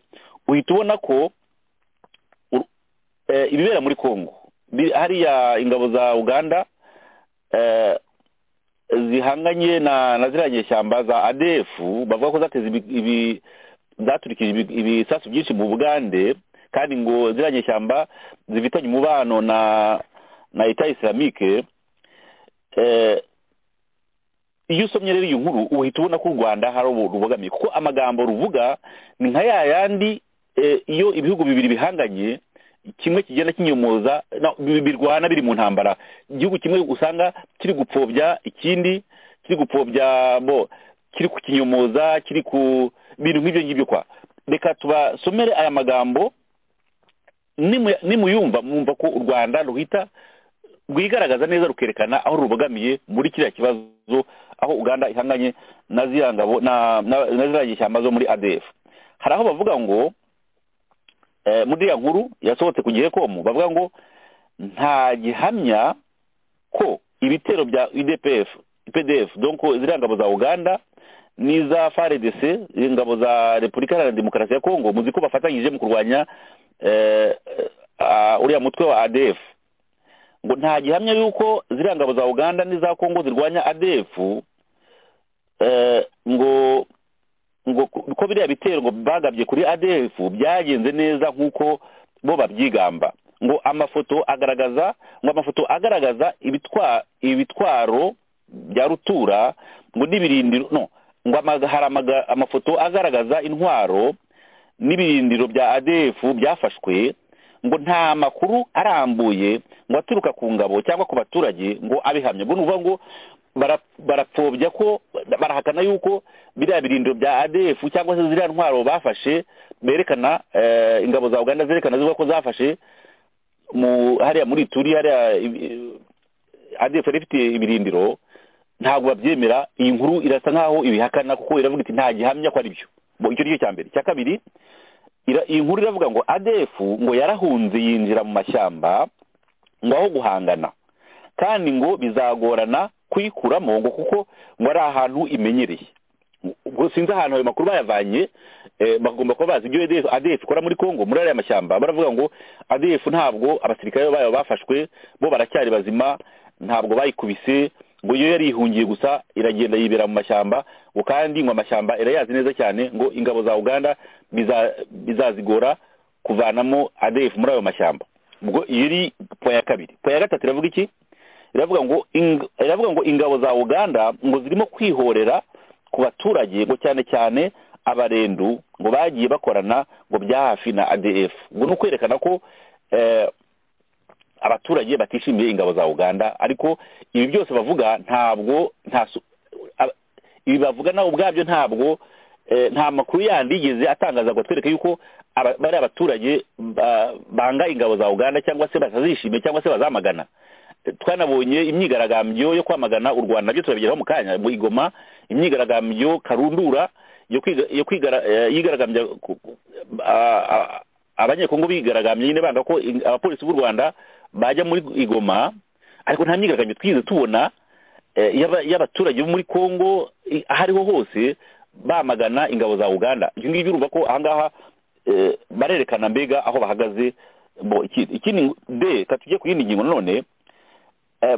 uhita ubona ko ibibera muri congo hariya ingabo za uganda zihanganye na ziriya nyeshyamba za adefu bavuga ko zateze ibi zaturikije ibisasu byinshi mu bugande kandi ngo ziriya nyeshyamba zifitanye umubano na na leta isilamike iyo usomye rero iyi nkuru uhita ubona ko u rwanda hari rubogamiye kuko amagambo ruvuga ni nka ya yandi iyo ibihugu bibiri bihanganye kimwe kigenda kinyomoza birwana biri mu ntambara igihugu kimwe usanga kiri gupfobya ikindi kiri gupfobya bo kiri kukinyomoza kiri ku bintu nk'ibyo ngibyo kwa reka tubasomere aya magambo nimuyumva mwumva ko u rwanda ruhita rwigaragaza neza rukerekana aho rubogamiye muri kiriya kibazo aho uganda ihanganye na ziriya ngabo na ziriya nyishyamba zo muri adf hari aho bavuga ngo muri iriya nkuru yasohotse ku gihe komu bavuga ngo nta gihamya ko ibitero bya idpf pdf donko ziriya ngabo za uganda n'iza faredc ingabo za repubulika iharanira demokarasi ya kongo muzi ko bafatanyije mu kurwanya uriya mutwe wa adf ngo nta gihamya y'uko ziriya ngabo za uganda n'iza kongo zirwanya adf ngo ngo ko biriya bitero ngo bagabye kuri adf byagenze neza nk'uko bo babyigamba ngo amafoto agaragaza ngo amafoto agaragaza ibitwaro bya rutura ngo n'ibirindiro no ngo hari amafoto agaragaza intwaro n'ibirindiro bya adf byafashwe ngo nta makuru arambuye ngo aturuka ku ngabo cyangwa ku baturage ngo abihamye ubwo ni ukuvuga ngo barapfobya ko barahakana yuko biriya birindiro bya adefu cyangwa se ziriya ntwaro bafashe berekana ingabo za uganda zerekana zivuga ko zafashe hariya muri turi hariya adefu yari ifite ibirindiro ntabwo babyemera iyi nkuru irasa nkaho ibihakana kuko iravuga iti nta gihamya ko ari byo icyo ni cyo cya mbere icya kabiri iyi nkuru iravuga ngo adefu ngo yarahunze yinjira mu mashyamba ngo aho guhangana kandi ngo bizagorana kuyikuramo ngo kuko ngo ari ahantu imenyereye sinzi ahantu ayo makuru bayavanye bagomba kuba bazi ibyo adefu ikora muri congo muri ariya mashyamba baravuga ngo adefu ntabwo abasirikare bayo bafashwe bo baracyari bazima ntabwo bayikubise ngo iyo yari ihungiye gusa iragenda yibera mu mashyamba ngo kandi ngo amashyamba irayazi neza cyane ngo ingabo za uganda bizazigora kuvanamo adefu muri ayo mashyamba ubwo iyo iri po ya kabiri po ya gatatu iravuga iki iravuga ngo iravuga ngo ingabo za uganda ngo zirimo kwihorera ku baturage ngo cyane cyane abarendu ngo bagiye bakorana ngo bya hafi na adf ngo ni ukwerekana ko abaturage batishimiye ingabo za uganda ariko ibi byose bavuga ntabwo ibi bavuga nawe ubwabyo ntabwo nta makuru yandi yigeze atangaza ngo twereke yuko bari abaturage banga ingabo za uganda cyangwa se batazishimiye cyangwa se bazamagana twanabonye imyigaragambyo yo kwamagana u rwanda nabyo turabigeraho mu kanya mu igoma imyigaragambyo karundura yo kwigaragambya abanyekongo bigaragambye nyine banga ko abapolisi b'u rwanda bajya muri igoma ariko nta myigaragambyo twigeze tubona y'abaturage bo muri kongo aho ariho hose bamagana ingabo za uganda ibyo ngibyo urumva ko aha ngaha barerekana mbega aho bahagaze ikindi de tujye ku yindi ngingo none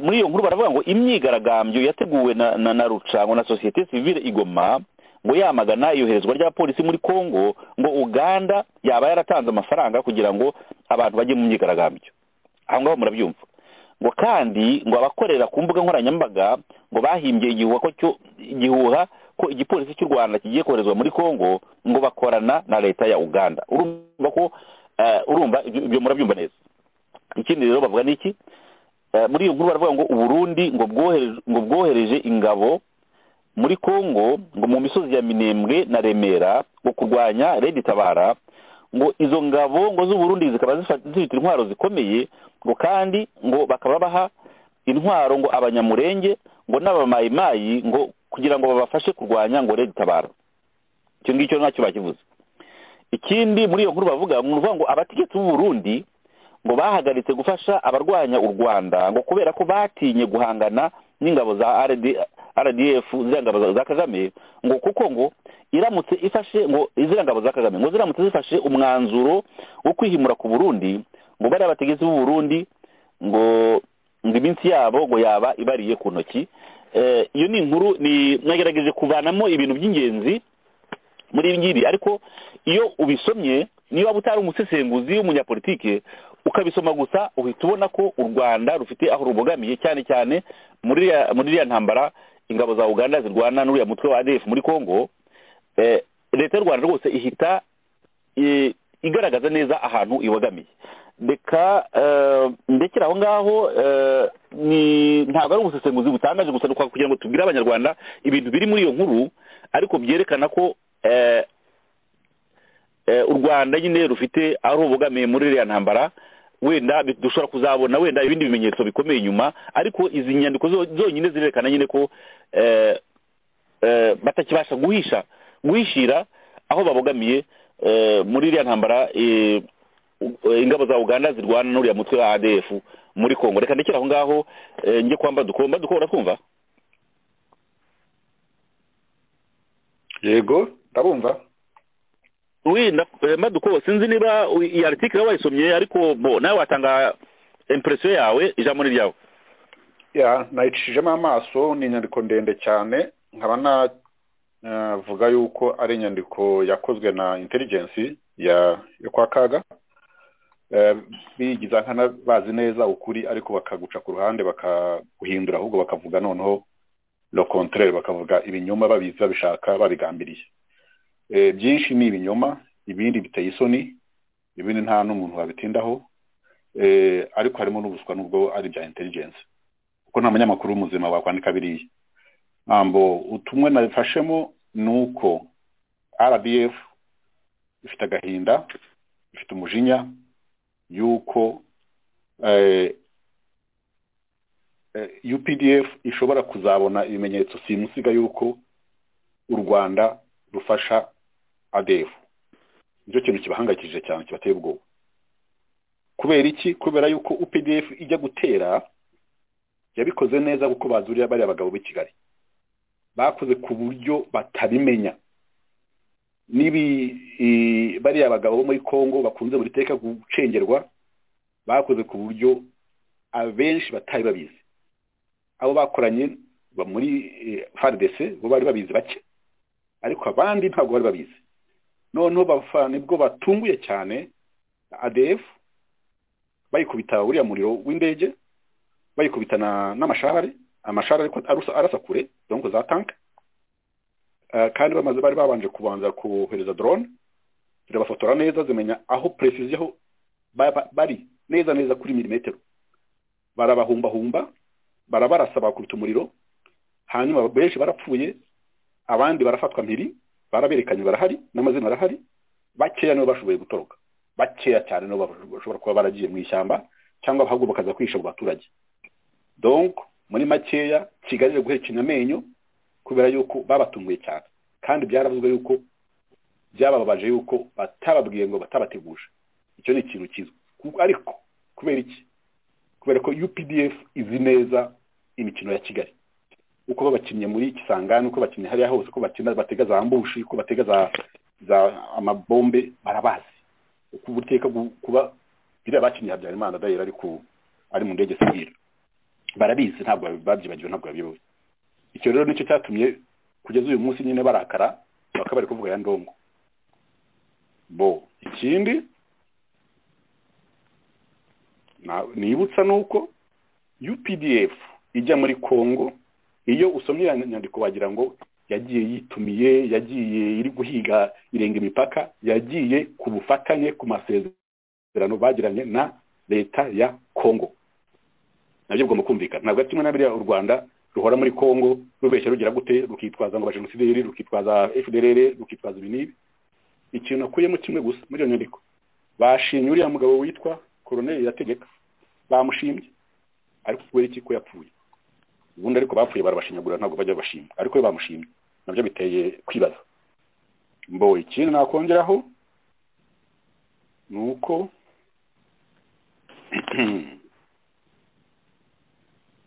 muri iyo nkuru baravuga ngo imyigaragambyo yateguwe na na rucango na sosiyete sivile igoma ngo yamagana iyoherezwa ry'abapolisi muri congo ngo uganda yaba yaratanze amafaranga kugira ngo abantu bajye mu myigaragambyo aho ngaho murabyumva ngo kandi ngo abakorera ku mbuga nkoranyambaga ngo bahimbye igihuha ko igipolisi cy'u rwanda kigiye koherezwa muri congo ngo bakorana na leta ya uganda urumva ko urumva ibyo murabyumva neza ikindi rero bavuga ni iki muri iyo nkuru baravuga ngo uburundi ngo bwohereje ngo bwohereje ingabo muri congo ngo mu misozi ya minembwe na remera ngo kurwanya redi tabara ngo izo ngabo ngo z'uburundi zikaba zifite intwaro zikomeye ngo kandi ngo bakaba baha intwaro ngo abanyamurenge ngo n'abamayimayi ngo kugira ngo babafashe kurwanya ngo redi tabara icyo ngicyo ntacyo bakivuze ikindi muri iyo nkuru bavuga ngo abategetsi b'uburundi ngo bahagaritse gufasha abarwanya u rwanda ngo kubera ko batinye guhangana n'ingabo za rdf ziriya ngabo za kagame ngo kuko ngo iramutse ifashe ngo ziriya ngabo za kagame ngo ziramutse zifashe umwanzuro wo kwihimura ku burundi ngo bariya bategetsi b'uburundi ngo ngo iminsi yabo ngo yaba ibariye ku ntoki iyo ni inkuru mwagerageje kuvanamo ibintu by'ingenzi muri ibi ngibi ariko iyo ubisomye niba utari umusesenguzi w'umunyapolitike ukabisoma gusa uhita ubona ko u rwanda rufite aho rubogamiye cyane cyane muri iriya ntambara ingabo za uganda zirwana n'uriya mutwe wa adf muri congo leta y'u rwanda rwose ihita igaragaza neza ahantu ibogamiye reka ndekera aho ngaho ntabwo ari ubusesenguzi butangaje gusa kugira ngo tubwire abanyarwanda ibintu biri muri iyo nkuru ariko byerekana ko u rwanda nyine rufite ari ubugamiye muri iriya ntambara wenda dushobora kuzabona wenda ibindi bimenyetso bikomeye inyuma ariko izi nyandiko zonyine zirerekana nyine ko batakibasha guhisha guhishira aho babogamiye muri iriya ntambara ingabo za uganda zirwana n'uriya mutwe wa adf muri congo reka ndekera aho ngaho njye kwamba dukomba dukora kumva yego ndabumva wenda maduko sinzi niba iyi aritike wayisomye ariko bo nawe watanga impresiyo yawe ijambo ni ryawe ya nayicishijemo amaso ni inyandiko ndende cyane nkaba navuga yuko ari inyandiko yakozwe na intelligence ya yo kwa kaga bigiza nk'abazi neza ukuri ariko bakaguca ku ruhande bakaguhindura ahubwo bakavuga noneho lo contraire bakavuga ibinyoma babizi babishaka babigambiriye byinshi ni ibinyoma ibindi biteye isoni ibindi nta n'umuntu wabitindaho ariko harimo n'ubuswa n'ubwo ari ibya intelligence kuko nta munyamakuru muzima wakwandika biriya ntabwo utumwe nabifashemo ni uko rbf ifite agahinda ifite umujinya y'uko updf ishobora kuzabona ibimenyetso simusiga y'uko u rwanda rufasha adefu nicyo kintu kibahangayikishije cyane kibateye ubwoba kubera iki kubera yuko updf ijya gutera yabikoze neza kuko bazuriye bariya bagabo b'i kigali bakoze ku buryo batabimenya n'ibi bariya bagabo bo muri congo bakunze buri teka gucengerwa bakoze ku buryo abenshi batari babizi abo bakoranye muri faridese bo bari babizi bake ariko abandi ntabwo bari babizi noneho bafana nibwo batunguye cyane adefu bayikubita uriya muriro w'indege bayikubitana n'amashahari amashahari ariko arasa kure donko za tanke kandi bamaze bari babanje kubanza kohereza dorone zirabafotora neza zimenya aho perezida bari neza neza kuri milimetero barabahumbahumba barabarasa bakubita umuriro hanyuma benshi barapfuye abandi barafatwa mpiri baraberekanye barahari n'amazina arahari bakeya nibo bashoboye gutoroka bakeya cyane nibo bashobora kuba baragiye mu ishyamba cyangwa ahubwo bakaza kwihisha mu baturage donk muri makeya kigali iri guherekenya amenyo kubera yuko babatunguye cyane kandi byaravuzwe yuko byabababaje yuko batababwiye ngo batabateguje icyo ni ikintu kizwi ariko kubera iki kubera ko updf izi neza imikino ya kigali uko babakinnye muri kisangani uko bakinnye hariya hose uko bakina batega za mbushi uko batega za za amabombe barabazi uko ubuteka kuba biriya bakinnye habyarimana dayira ariko ari mu ndege sivire barabizi ntabwo babyibagiwe ntabwo babiyoboye icyo rero nicyo cyatumye kugeza uyu munsi nyine barakara bakaba bari kuvuga ya ndongo bo ikindi nibutsa ni uko updf ijya muri congo iyo usomye iyo nyandiko wagira ngo yagiye yitumiye yagiye iri guhiga irenga imipaka yagiye ku bufatanye ku masezerano bagiranye na leta ya congo nabyo bigomba kumvikana ntabwo ari kimwe na biriya u rwanda ruhora muri congo rubeshya rugira gute rukitwaza ngo abajenosideri rukitwaza fdrr rukitwaza ibi n'ibi ikintu akuyemo kimwe gusa muri iyo nyandiko bashimye uriya mugabo witwa koroneri yategeka bamushimye ariko kubera iki ko yapfuye ubundi ariko bapfuye barabashinyagura ntabwo bajya bashima ariko iyo bamushimye nabyo biteye kwibaza mbo ikindi nakongeraho ni uko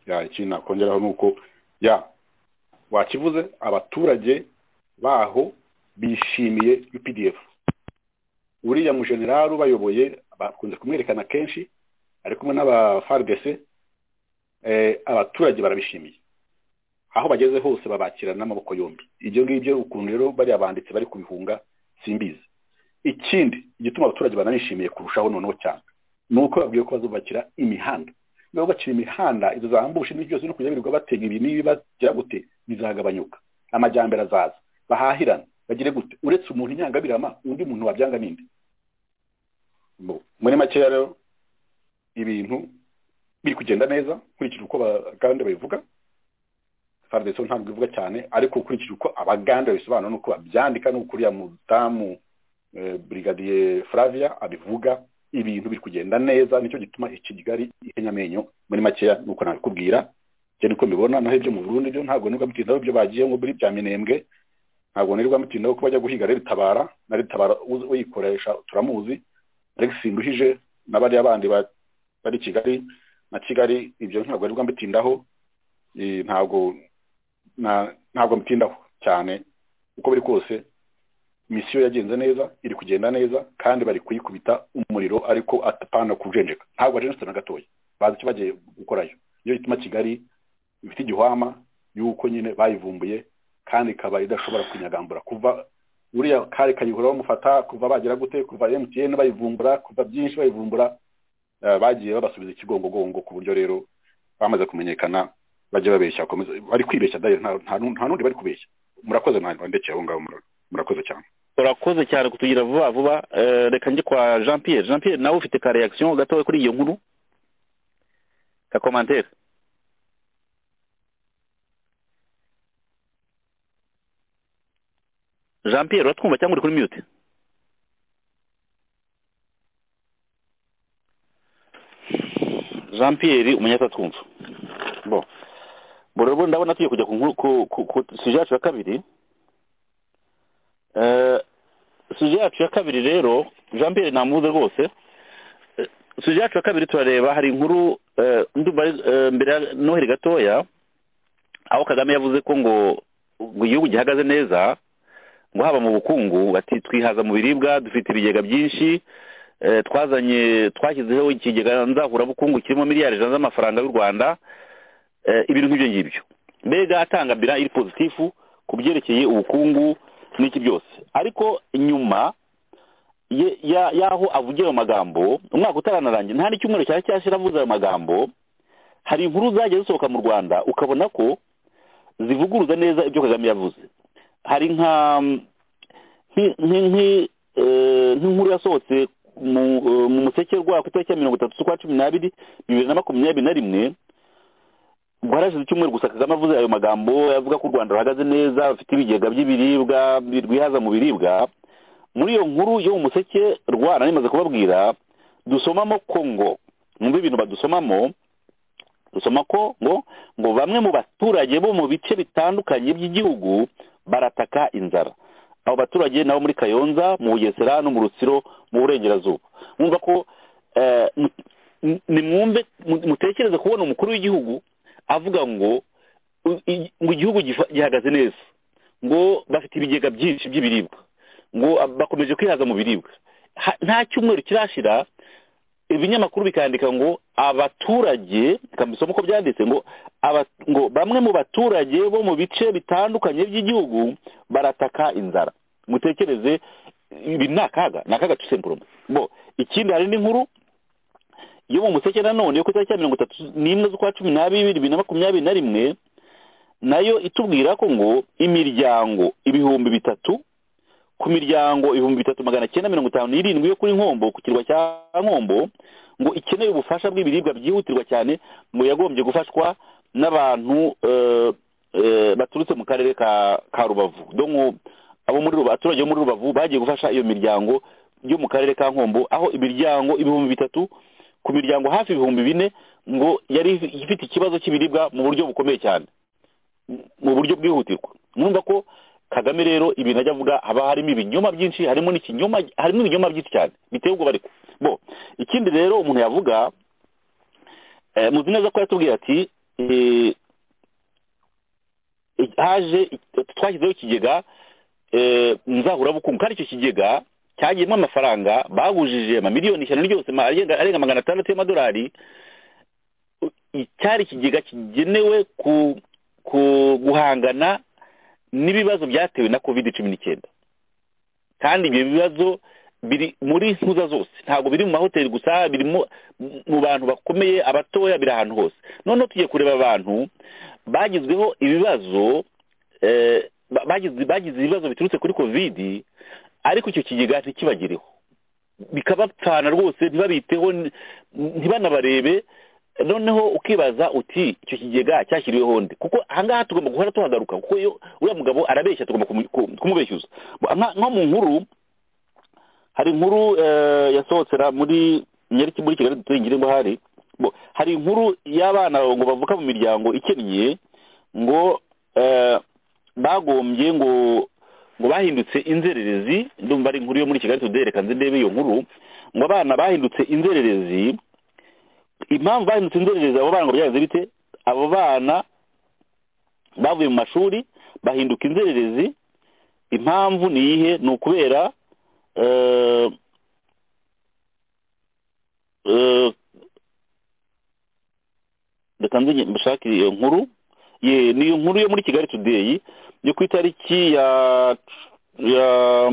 ya ikintu nakongeraho ni uko ya wakivuze abaturage baho bishimiye UPDF uriya mujenerali ubayoboye bakunze kumwerekana kenshi ari kumwe n'abafaridc abaturage barabishimiye aho bageze hose babakirana n'amaboko yombi ibyo ngibyo ukuntu rero bariya banditsi bari kubihunga simbizi ikindi igituma abaturage bananishimiye kurushaho noneho cyane ni uko babwiye ko bazubakira imihanda niba bubakira imihanda izo zambushe n'ibyo byose no kujya birirwa batega ibi n'ibi bagira gute bizagabanyuka amajyambere azaza bahahirana bagire gute uretse umuntu inyangabirama undi muntu wabyanga n'indi muri make rero ibintu biri kugenda neza nkurikije uko abagande babivuga faridesi ntabwo ivuga cyane ariko ukurikije uko abagande babisobanura n'uko babyandika n'uko uriya mudamu burigadiye flavia abivuga ibintu biri kugenda neza nicyo gituma ikigali ihenya amenyo muri makeya nuko nabikubwira ibyo niko mbibona naho ibyo mu burundi byo ntabwo nirwa mutindaho ibyo bagiye ngo muri bya minembwe ntabwo nirwa mutindaho ko bajya guhiga rero itabara na ritabara uyikoresha turamuzi alex nduhije na bariya bandi bari kigali na kigali ibyo ntabwo nirwa mbitindaho ntabwo ntabwo mbitindaho cyane uko biri kose misiyo yagenze neza iri kugenda neza kandi bari kuyikubita umuriro ariko atapana kujenjeka ntabwo bajenjetse na gatoya bazi icyo bagiye gukorayo iyo bituma kigali ifite igihwama y'uko nyine bayivumbuye kandi ikaba idashobora kunyagambura kuva uriya kare kayihura bamufata kuva bagira gute kuva emutiyeni bayivumbura kuva byinshi bayivumbura bagiye babasubiza ikigongogongo ku buryo rero bamaze kumenyekana bajya babeshya bari kwibeshya nta n'undi bari kubeshya murakoze mwandekeye aho ngaho murakoze cyane urakoze cyane kutugira vuba vuba reka njye kwa jean pierre jean pierre nawe ufite ka reaction gatoya kuri iyo nkuru ka commentaire jean pierre uratwumva cyangwa uri kuri mute jean pierre umunyatatwumva bo burabo ndabona tugiye kujya ku suje yacu ya kabiri suje yacu ya kabiri rero jean pierre namuze rwose suje yacu ya kabiri turareba hari inkuru mbere ya noheli gatoya aho kagame yavuze ko ngo igihugu gihagaze neza ngo haba mu bukungu bati twihaza mu biribwa dufite ibigega byinshi twazanye twashyizeho ikigega nzahurabukungu kirimo miliyari ijana z'amafaranga y'u rwanda ibintu nk'ibyo ngibyo mbega atangambira iri pozitifu ku byerekeye ubukungu n'iki byose ariko nyuma y'aho avugira ayo magambo umwaka utaranarangiye nta n'icyumweru cyari cyashyira avuze ayo magambo hari inkuru zagiye zisohoka mu rwanda ukabona ko zivuguruza neza ibyo kagame yavuze hari nka nk'inkuru yasohotse mu museke rwa ku itariki ya mirongo itatu z'ukwa cumi n'abiri bibiri na makumyabiri na rimwe ubwo harashize icyumweru gusa kagame avuze ayo magambo avuga ko u rwanda ruhagaze neza rufite ibigega by'ibiribwa rwihaza mu biribwa muri iyo nkuru yo mu museke rwana nimaze kubabwira dusomamo kongo mwumva ibintu badusomamo dusoma ko ngo ngo bamwe mu baturage bo mu bice bitandukanye by'igihugu barataka inzara abo baturage nabo muri kayonza mu bugesera no mu rutsiro mu burengerazuba mwumva ko nimwumve mutekereze kubona umukuru w'igihugu avuga ngo ngo igihugu gihagaze neza ngo bafite ibigega byinshi by'ibiribwa ngo bakomeje kwihaza mu biribwa nta cyumweru kirashira ibinyamakuru bikandika ngo abaturage kabisoma uko byanditse ngo ngo bamwe mu baturage bo mu bice bitandukanye by'igihugu barataka inzara mutekereze ibi ni akaga ni akaga tusemburume bo ikindi hari n'inkuru iyo mu museke nanone yo ku itariki ya mirongo itatu n'imwe z'ukwa cumi n'abiri bibiri na makumyabiri na rimwe nayo itubwira ko ngo imiryango ibihumbi bitatu ku miryango ibihumbi bitatu magana cyenda mirongo itanu n'irindwi yo kuri nkombo ku kirwa cya nkombo ngo ikeneye ubufasha bw'ibiribwa byihutirwa cyane mu yagombye gufashwa n'abantu baturutse mu karere ka rubavu abo muri abaturage bo muri rubavu bagiye gufasha iyo miryango yo mu karere ka nkombo aho imiryango ibihumbi bitatu ku miryango hafi ibihumbi bine ngo yari ifite ikibazo cy'ibiribwa mu buryo bukomeye cyane mu buryo bwihutirwa numva ko kagame rero ibintu ajya avuga haba harimo ibinyoma byinshi harimo n'ikinyoma harimo ibinyoma byinshi cyane biteye ubwoba ariko bo ikindi rero umuntu yavuga muzi neza ko yatubwiye ati haje twashyizeho ikigega nzahurabukungu kandi icyo kigega cyagiyemo amafaranga bagujije amamiliyoni ijana ryose arenga magana atandatu y'amadolari cyari ikigega kigenewe guhangana n'ibibazo byatewe na covid cumi n'icyenda kandi ibyo bibazo biri muri ntuza zose ntabwo biri mu mahoteli gusa biri mu bantu bakomeye abatoya biri ahantu hose noneho tugiye kureba abantu bagizweho ibibazo bagize ibibazo biturutse kuri covid ariko icyo kigega ntikibagereho bikabapfana rwose ntibabiteho ntibanabarebe noneho ukibaza uti icyo kigega cyashyiriweho ndi kuko ahangaha tugomba guhora tuhagaruka kuko iyo uriya mugabo arabeshya tugomba kumubeshya nko mu nkuru hari inkuru yasohokera muri nyariki muri kigali duturengire ngo hari hari inkuru y'abana ngo bavuka mu miryango ikennye ngo bagombye ngo ngo bahindutse inzererezi ndumva ari inkuru yo muri kigali tudere nzi ndebe iyo nkuru ngo abana bahindutse inzererezi impamvu bahindutse inzererezi abo bana ngo byagenze bite abo bana bavuye mu mashuri bahinduka inzererezi impamvu ni iyihe ni ukubera reka nzi mbashake iyo nkuru ni iyo nkuru yo muri kigali tudeyi yo ku itariki ya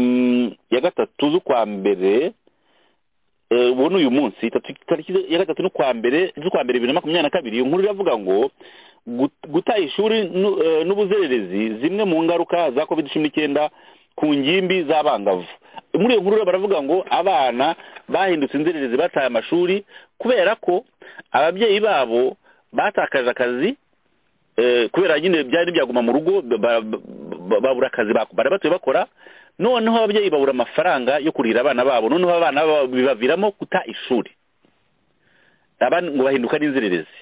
gatatu z'ukwa mbere ubu ni uyu munsi tariki ya gatatu n'ukwa mbere z'ukwa mbere bibiri na makumyabiri na kabiri iyo nkuru iravuga ngo guta ishuri n'ubuzererezi zimwe mu ngaruka za covid cumi n'icyenda ku ngimbi z'abangavu muri iyo nkuru baravuga ngo abana bahindutse inzererezi bataye amashuri kubera ko ababyeyi babo batakaje akazi kubera nyine byari byaguma mu rugo babura akazi batuye bakora noneho ababyeyi babura amafaranga yo kurira abana babo noneho abana bibaviramo guta ishuri abandi ngo bahinduka n'inzererezi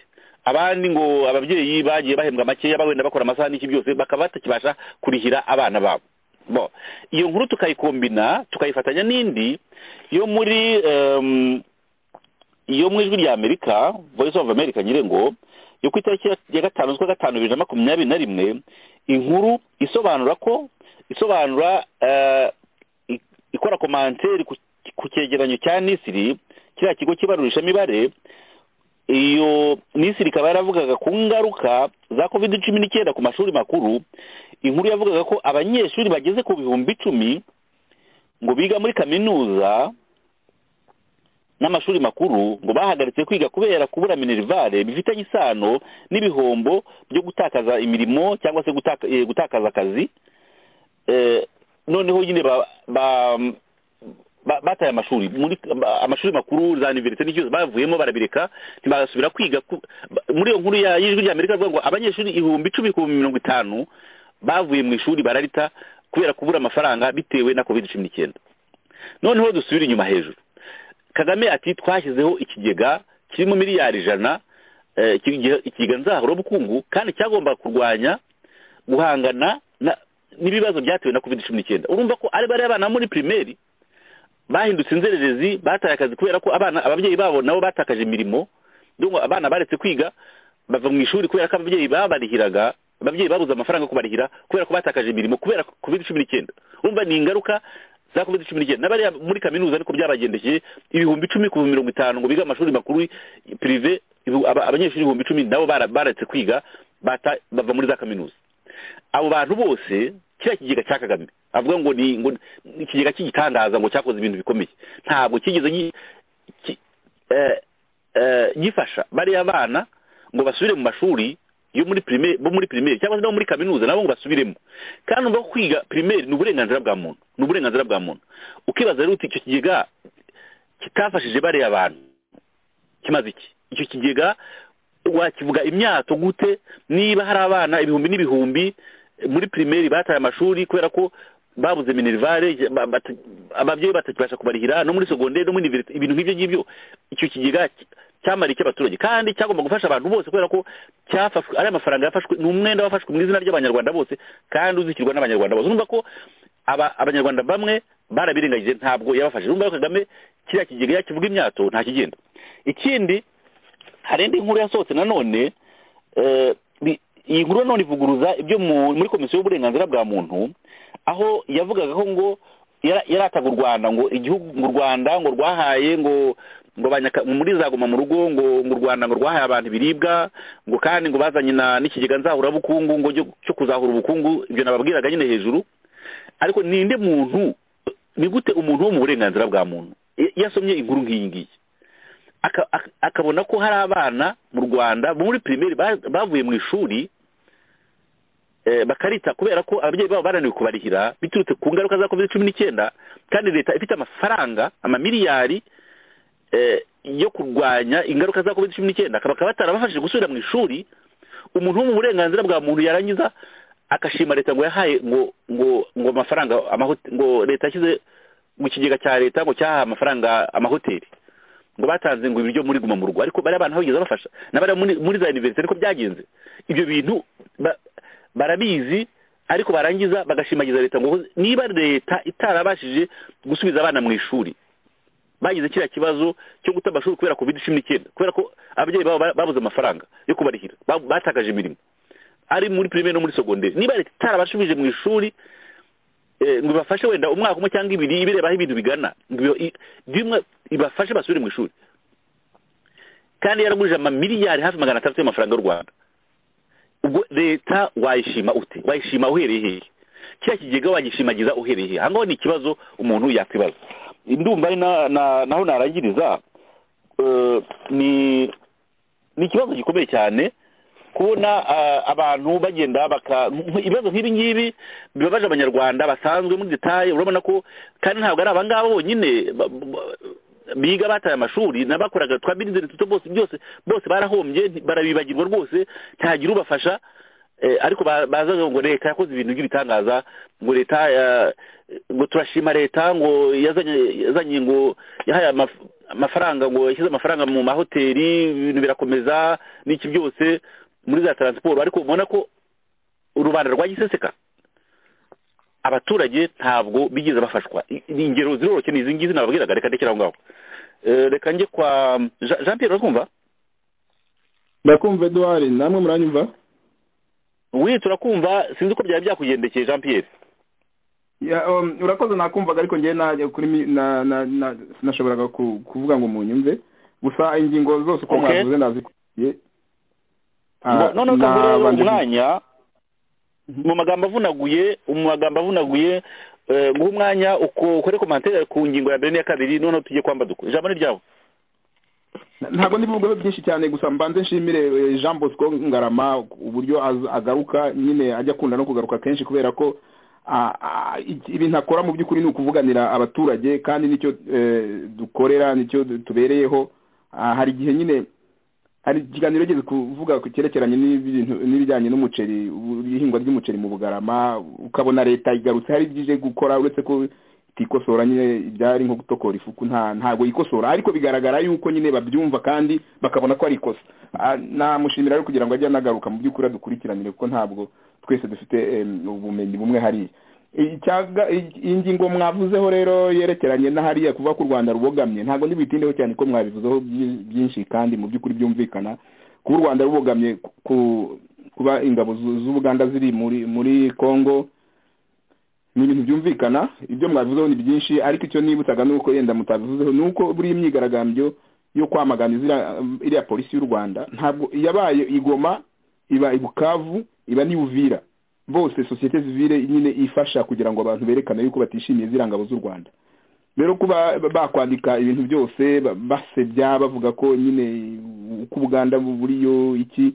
abandi ngo ababyeyi bagiye bahembwa makeya wenda bakora amasaha n'iki byose bakaba batakibasha kurihira abana babo iyo nkuru tukayikombina tukayifatanya n'indi yo muri yo mu ijwi rya amerika voice of america nyirengo yo ku itariki ya gatanu z'ukwa gatanu bibiri na makumyabiri na rimwe inkuru isobanura ko isobanura ikora komanteri ku cyegeranyo cya nisiri kiriya kigo kibarurisha imibare iyo nisiri ikaba yaravugaga ku ngaruka za covid cumi n'icyenda ku mashuri makuru inkuru yavugaga ko abanyeshuri bageze ku bihumbi icumi ngo biga muri kaminuza n'amashuri makuru ngo bahagaritse kwiga kubera kubura minerivare bifitanye isano n'ibihombo byo gutakaza imirimo cyangwa se gutakaza akazi noneho nyine bataye amashuri amashuri makuru za univerisite n'ikibazo bavuyemo barabireka ntibasubira kwiga muri iyo nkuru y'ijwi rya amerika avuga ngo abanyeshuri ibihumbi icumi ku mirongo itanu bavuye mu ishuri bararita kubera kubura amafaranga bitewe na covid cumi n'icyenda noneho dusubire inyuma hejuru kagame ati twashyizeho ikigega kirimo miliyari ijana ikigega nzahurabukungu kandi cyagomba kurwanya guhangana n'ibibazo byatewe na covid cumi n'icyenda urumva ko ari bariya bana muri pirimeri bahindutse inzererezi bataye akazi kubera ko abana ababyeyi babo nabo batakaje imirimo abana baretse kwiga bava mu ishuri kubera ko ababyeyi babarihiraga ababyeyi babuze amafaranga yo kubarihira kubera ko batakaje imirimo kubera covid cumi n'icyenda urumva ni ingaruka za covid cumi n'icyenda n'abariya muri kaminuza niko byabagendekeye ibihumbi icumi ku mirongo itanu ngo biga amashuri makuru pirive abanyeshuri ibihumbi icumi nabo baretse kwiga bava muri za kaminuza abo bantu bose kiriya kigega cya kagame avuga ngo ni ikigega cy'igitangaza ngo cyakoze ibintu bikomeye ntabwo kigeze gifasha bariya bana ngo basubire mu mashuri yo muri pirimeri bo muri pirimeri cyangwa se no muri kaminuza nabo ngo basubiremo kandi urumva ko kwiga pirimeri ni uburenganzira bwa muntu ni uburenganzira bwa muntu ukibaza rero uti icyo kigega kitafashije bariya bantu kimaze iki icyo kigega wakivuga imyato gute niba hari abana ibihumbi n'ibihumbi muri pirimeri bataye amashuri kubera ko babuze minerivare ababyeyi batakibasha kubarihira no muri segonderi no muri ibintu nk'ibyo ngibyo icyo kigega cyamara icy'abaturage kandi cyagomba gufasha abantu bose kubera ko cyafashwe ari amafaranga yafashwe ni umwenda wafashwe mu izina ry'abanyarwanda bose kandi uzikirwa n'abanyarwanda bose urumva ko abanyarwanda bamwe barabirengagije ntabwo yabafashije urumva ko kagame kiriya kigega yakivuga imyato nta kigenda ikindi hari indi nkuru yasohotse nanone iyi nkuru nanone ivuguruza ibyo muri komisiyo y'uburenganzira bwa muntu aho yavugaga ko ngo yarataga u rwanda ngo igihugu mu rwanda ngo rwahaye ngo ngo muri zaguma mu rugo ngo u rwanda ngo rwahaye abantu ibiribwa ngo kandi ngo bazanye n'ikigega nzahurabukungu ngo cyo kuzahura ubukungu ibyo nababwiraga nyine hejuru ariko ninde muntu ni gute umuntu wo mu burenganzira bwa muntu yasomye inkuru nk'iyi ngiyi akabona ko hari abana mu rwanda muri pirimeri bavuye mu ishuri bakarita kubera ko ababyeyi babo barananiwe kubarihira biturutse ku ngaruka za covid cumi n'icyenda kandi leta ifite amafaranga amamiliyari yo kurwanya ingaruka za covid cumi n'icyenda bakaba batarabafashije gusubira mu ishuri umuntu wo mu burenganzira bwa muntu yarangiza agashima leta ngo yahaye ngo ngo ngo amafaranga ngo leta yashyize mu kigega cya leta ngo cyahaye amafaranga amahoteli ngo batanze ngo ibiryo muri guma mu rugo ariko bariya bantu bageze bafasha n'abari muri za univerisite niko byagenze ibyo bintu barabizi ariko barangiza bagashimagiza leta ngo niba leta itarabashije gusubiza abana mu ishuri bagize kiriya kibazo cyo guta amashuri kubera covid cumi n'icyenda kubera ko ababyeyi babo babuze amafaranga yo kubarihira batakaje imirimo ari muri pirimeri no muri segonderi niba leta itarabashubije mu ishuri ngo ibafashe wenda umwaka umwe cyangwa ibiri ibireba aho ibintu bigana bimwe ibafashe basubire mu ishuri kandi yaragurije amamiliyari hafi magana atandatu y'amafaranga y'u rwanda ubwo leta wayishima ute wayishima uhereye hehe kiriya kigega wagishimagiza uhereye hehe ahangaho ni ikibazo umuntu yakwibaza indumva ari naho narangiriza ni ni ikibazo gikomeye cyane kubona abantu bagenda baka ibibazo nk'ibi ngibi bibabaje abanyarwanda basanzwe muri detaye urabona ko kandi ntabwo ari abangaba bonyine biga bataye amashuri n'abakoraga twa bizinesi duto bose byose bose barahombye barabibagirwa rwose ntagira ubafasha ariko bazaga ngo leta yakoze ibintu by'ibitangaza ngo leta ngo turashima leta ngo yazanye ngo yahaye amafaranga ngo yashyize amafaranga mu mahoteli ibintu birakomeza n'iki byose muri za taransiporo ariko ubona ko rubanda rwagiseseka abaturage ntabwo bigeze bafashwa ingero ziroroshye ni izi ngizi nababwiraga reka ndekere aho ngaho reka njye kwa jean pierre urakumva ndakumva eduwari namwe muranyumva we turakumva sinzi uko byari byakugendekeye jean pierre urakoze nakumvaga ariko njyewe sinashoboraga kuvuga ngo munyumve gusa ingingo zose uko mwavuze ndazikurikiye none ukagura umwanya mu magambo avunaguye mu magambo avunaguye guha umwanya ukore komantere ku ngingo ya mbere n'iya kabiri noneho tujye kwamba dukora ijambo ni ryawe ntabwo n'ibivugaho byinshi cyane gusa mbanze nshimire jean bosco ngarama uburyo agaruka nyine ajya akunda no kugaruka kenshi kubera ko ibintu akora mu by'ukuri ni ukuvuganira abaturage kandi nicyo dukorera nicyo tubereyeho hari igihe nyine hari ikiganiro yageze kuvuga ku cyerekeranye n'ibijyanye n'umuceri ihingwa ry'umuceri mu bugarama ukabona leta igarutse hari ibyo ije gukora uretse ko itikosora nyine ibyari nko gutokora ifuku ntabwo yikosora ariko bigaragara yuko nyine babyumva kandi bakabona ko ari ikosa namushimira rero kugira ngo ajye anagaruka mu by'ukuri adukurikiranire kuko ntabwo twese dufite ubumenyi bumwe hariya iyi ngingo mwavuzeho rero yerekeranye n'ahariya kuvuga ko u rwanda rubogamye ntabwo ntibitindeho cyane ko mwabivuzeho byinshi kandi mu by'ukuri byumvikana kuba u rwanda rubogamye kuba ingabo z'ubuganda ziri muri congo ni ibintu byumvikana ibyo mwabivuzeho ni byinshi ariko icyo nibutsaga ni uko yenda mutabivuzeho ni uko buriya imyigaragambyo yo kwamagana iriya polisi y'u rwanda ntabwo yabaye igoma iba i bukavu iba n'ibuvira bose sosiyete zivire nyine ifasha kugira ngo abantu berekane yuko batishimiye ziriya ngabo z'u rwanda rero kuba bakwandika ibintu byose basebya bavuga ko nyine uko ubuganda buriyo iki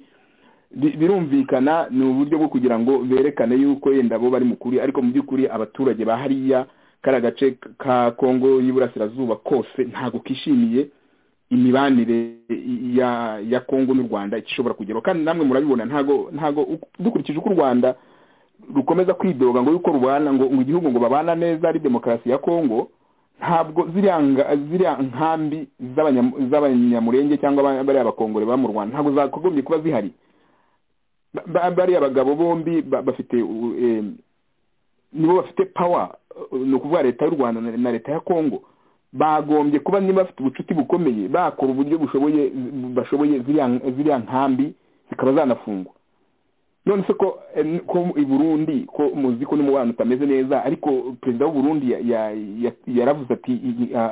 birumvikana ni uburyo bwo kugira ngo berekane yuko yenda bo bari mukuri ariko mu by'ukuri abaturage ba hariya kari agace ka kongo y'iburasirazuba kose ntabwo kishimiye imibanire ya ya kongo n'u rwanda ishobora kugeraho kandi namwe murabibona ntago ntago dukurikije uko u rwanda rukomeza kwidoga ngo yuko rubana ngo igihugu ngo babana neza ari demokarasi ya kongo ntabwo ziriya nkambi z'abanyamurenge cyangwa bariya bakongore ba mu rwanda ntabwo zakagombye kuba zihari bariya bagabo bombi bafite nibo bafite pawa ni ukuvuga leta y'u rwanda na leta ya kongo bagombye kuba niba bafite ubucuti bukomeye bakora uburyo bushoboye bashoboye ziriya nkambi zikaba zanafungwa none se ko i burundi ko muzi ko n'umubano utameze neza ariko perezida w'uburundi yaravuze ati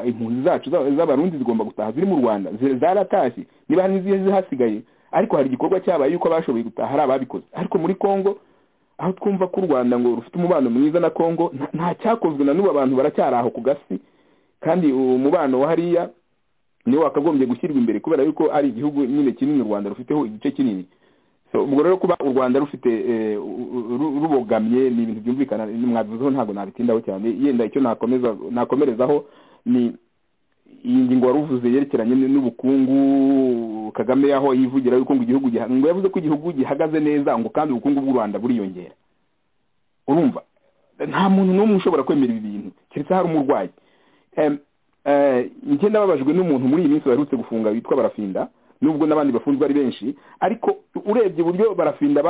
impunzi zacu z'abarundi zigomba gutaha ziri mu rwanda zaratashye niba hari n'izihe zihasigaye ariko hari igikorwa cyabaye yuko abashoboye gutaha hari ababikoze ariko muri congo aho twumva ko u rwanda ngo rufite umubano mwiza na congo nta cyakozwe na n'ubu abantu baracyari aho ku gasi kandi umubano wa hariya niwo wakagombye gushyirwa imbere kubera yuko ari igihugu nyine kinini u rwanda rufiteho igice kinini ubwo rero kuba u rwanda rufite rubogamye ni ibintu byumvikana mwabivuzeho ntabwo nabitindaho cyane yenda icyo nakomeza nakomerezaho ni iyi ngingo wari uvuze yerekeranye n'ubukungu kagame yaho yivugira yuko ngo igihugu ngo yavuze ko igihugu gihagaze neza ngo kandi ubukungu bw'u rwanda buriyongera urumva nta muntu n'umwe ushobora kwemera ibi bintu keretse hari umurwayi njye nababajwe n'umuntu muri iyi minsi baherutse gufunga witwa barafinda nubwo n'abandi bafunzwe ari benshi ariko urebye uburyo barafinda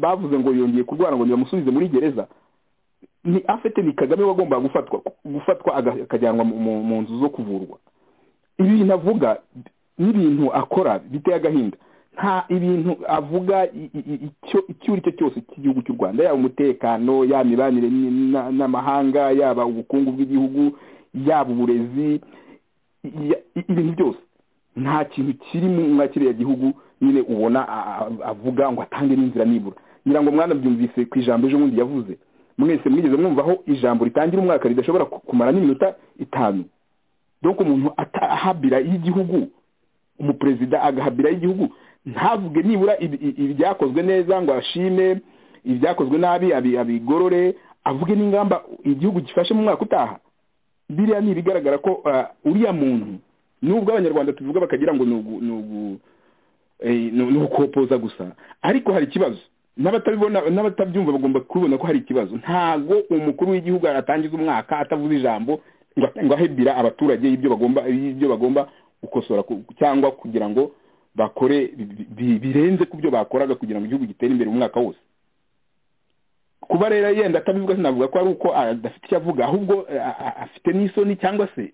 bavuze ngo yongeye kurwara ngo nibamusubize muri gereza ni afite ni kagame wagombaga gufatwa gufatwa akajyanwa mu nzu zo kuvurwa ibintu avuga n'ibintu akora biteye agahinda nta ibintu avuga icyo ari cyo cyose cy'igihugu cy'u rwanda yaba umutekano yaba imibanire n'amahanga yaba ubukungu bw'igihugu yaba uburezi ibintu byose nta kintu kiri muri kiriya gihugu nyine ubona avuga ngo atange n'inzira nibura ngira ngo mwana byumvise ku ijambo ejo bundi yavuze mwese mwigeze mwumva aho ijambo ritangira umwaka ridashobora kumara n'iminota itanu dore ko umuntu ahabira y'igihugu umuperezida agahabira y'igihugu ntavuge nibura ibyakozwe neza ngo ashime ibyakozwe nabi abigorore avuge n'ingamba igihugu gifashe mu mwaka utaha biriya ni ibigaragara ko uriya muntu nubwo abanyarwanda tuvuga bakagira ngo ni ugukopoza gusa ariko hari ikibazo n'abatabyumva bagomba kubibona ko hari ikibazo ntabwo umukuru w'igihugu atangiza umwaka atavuze ijambo ngo ahebira abaturage y'ibyo bagomba gukosora cyangwa kugira ngo bakore birenze ku byo bakoraga kugira ngo igihugu gitere imbere umwaka wose kuba rero yenda atabivuga sinavuga ko ari uko adafite icyo avuga ahubwo afite n'isoni cyangwa se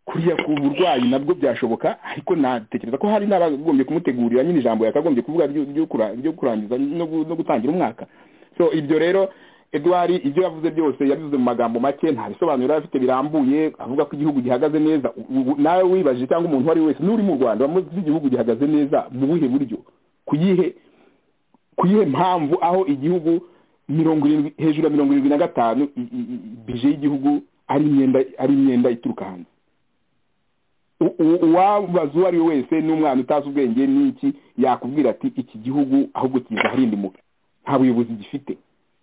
kuriya ku burwayi nabwo byashoboka ariko natekereza ko hari n'abagombye kumutegurira nyine ijambo yakagombye kuvuga ryo kurangiza no gutangira umwaka so ibyo rero edouard ibyo yavuze byose yabivuze mu magambo make nta bisobanuro yari afite birambuye avuga ko igihugu gihagaze neza nawe wibaje cyangwa umuntu uwo ari we wese n'uri mu rwanda bamuzi igihugu gihagaze neza mu buhe buryo ku yihe mpamvu aho igihugu mirongo irindwi hejuru ya mirongo irindwi na gatanu bije y'igihugu ari imyenda ituruka hanze uwabaza uwo ari we wese n'umwana utazi ubwenge n'iki yakubwira ati iki gihugu ahubwo kiza ahirinde umuco nta buyobozi gifite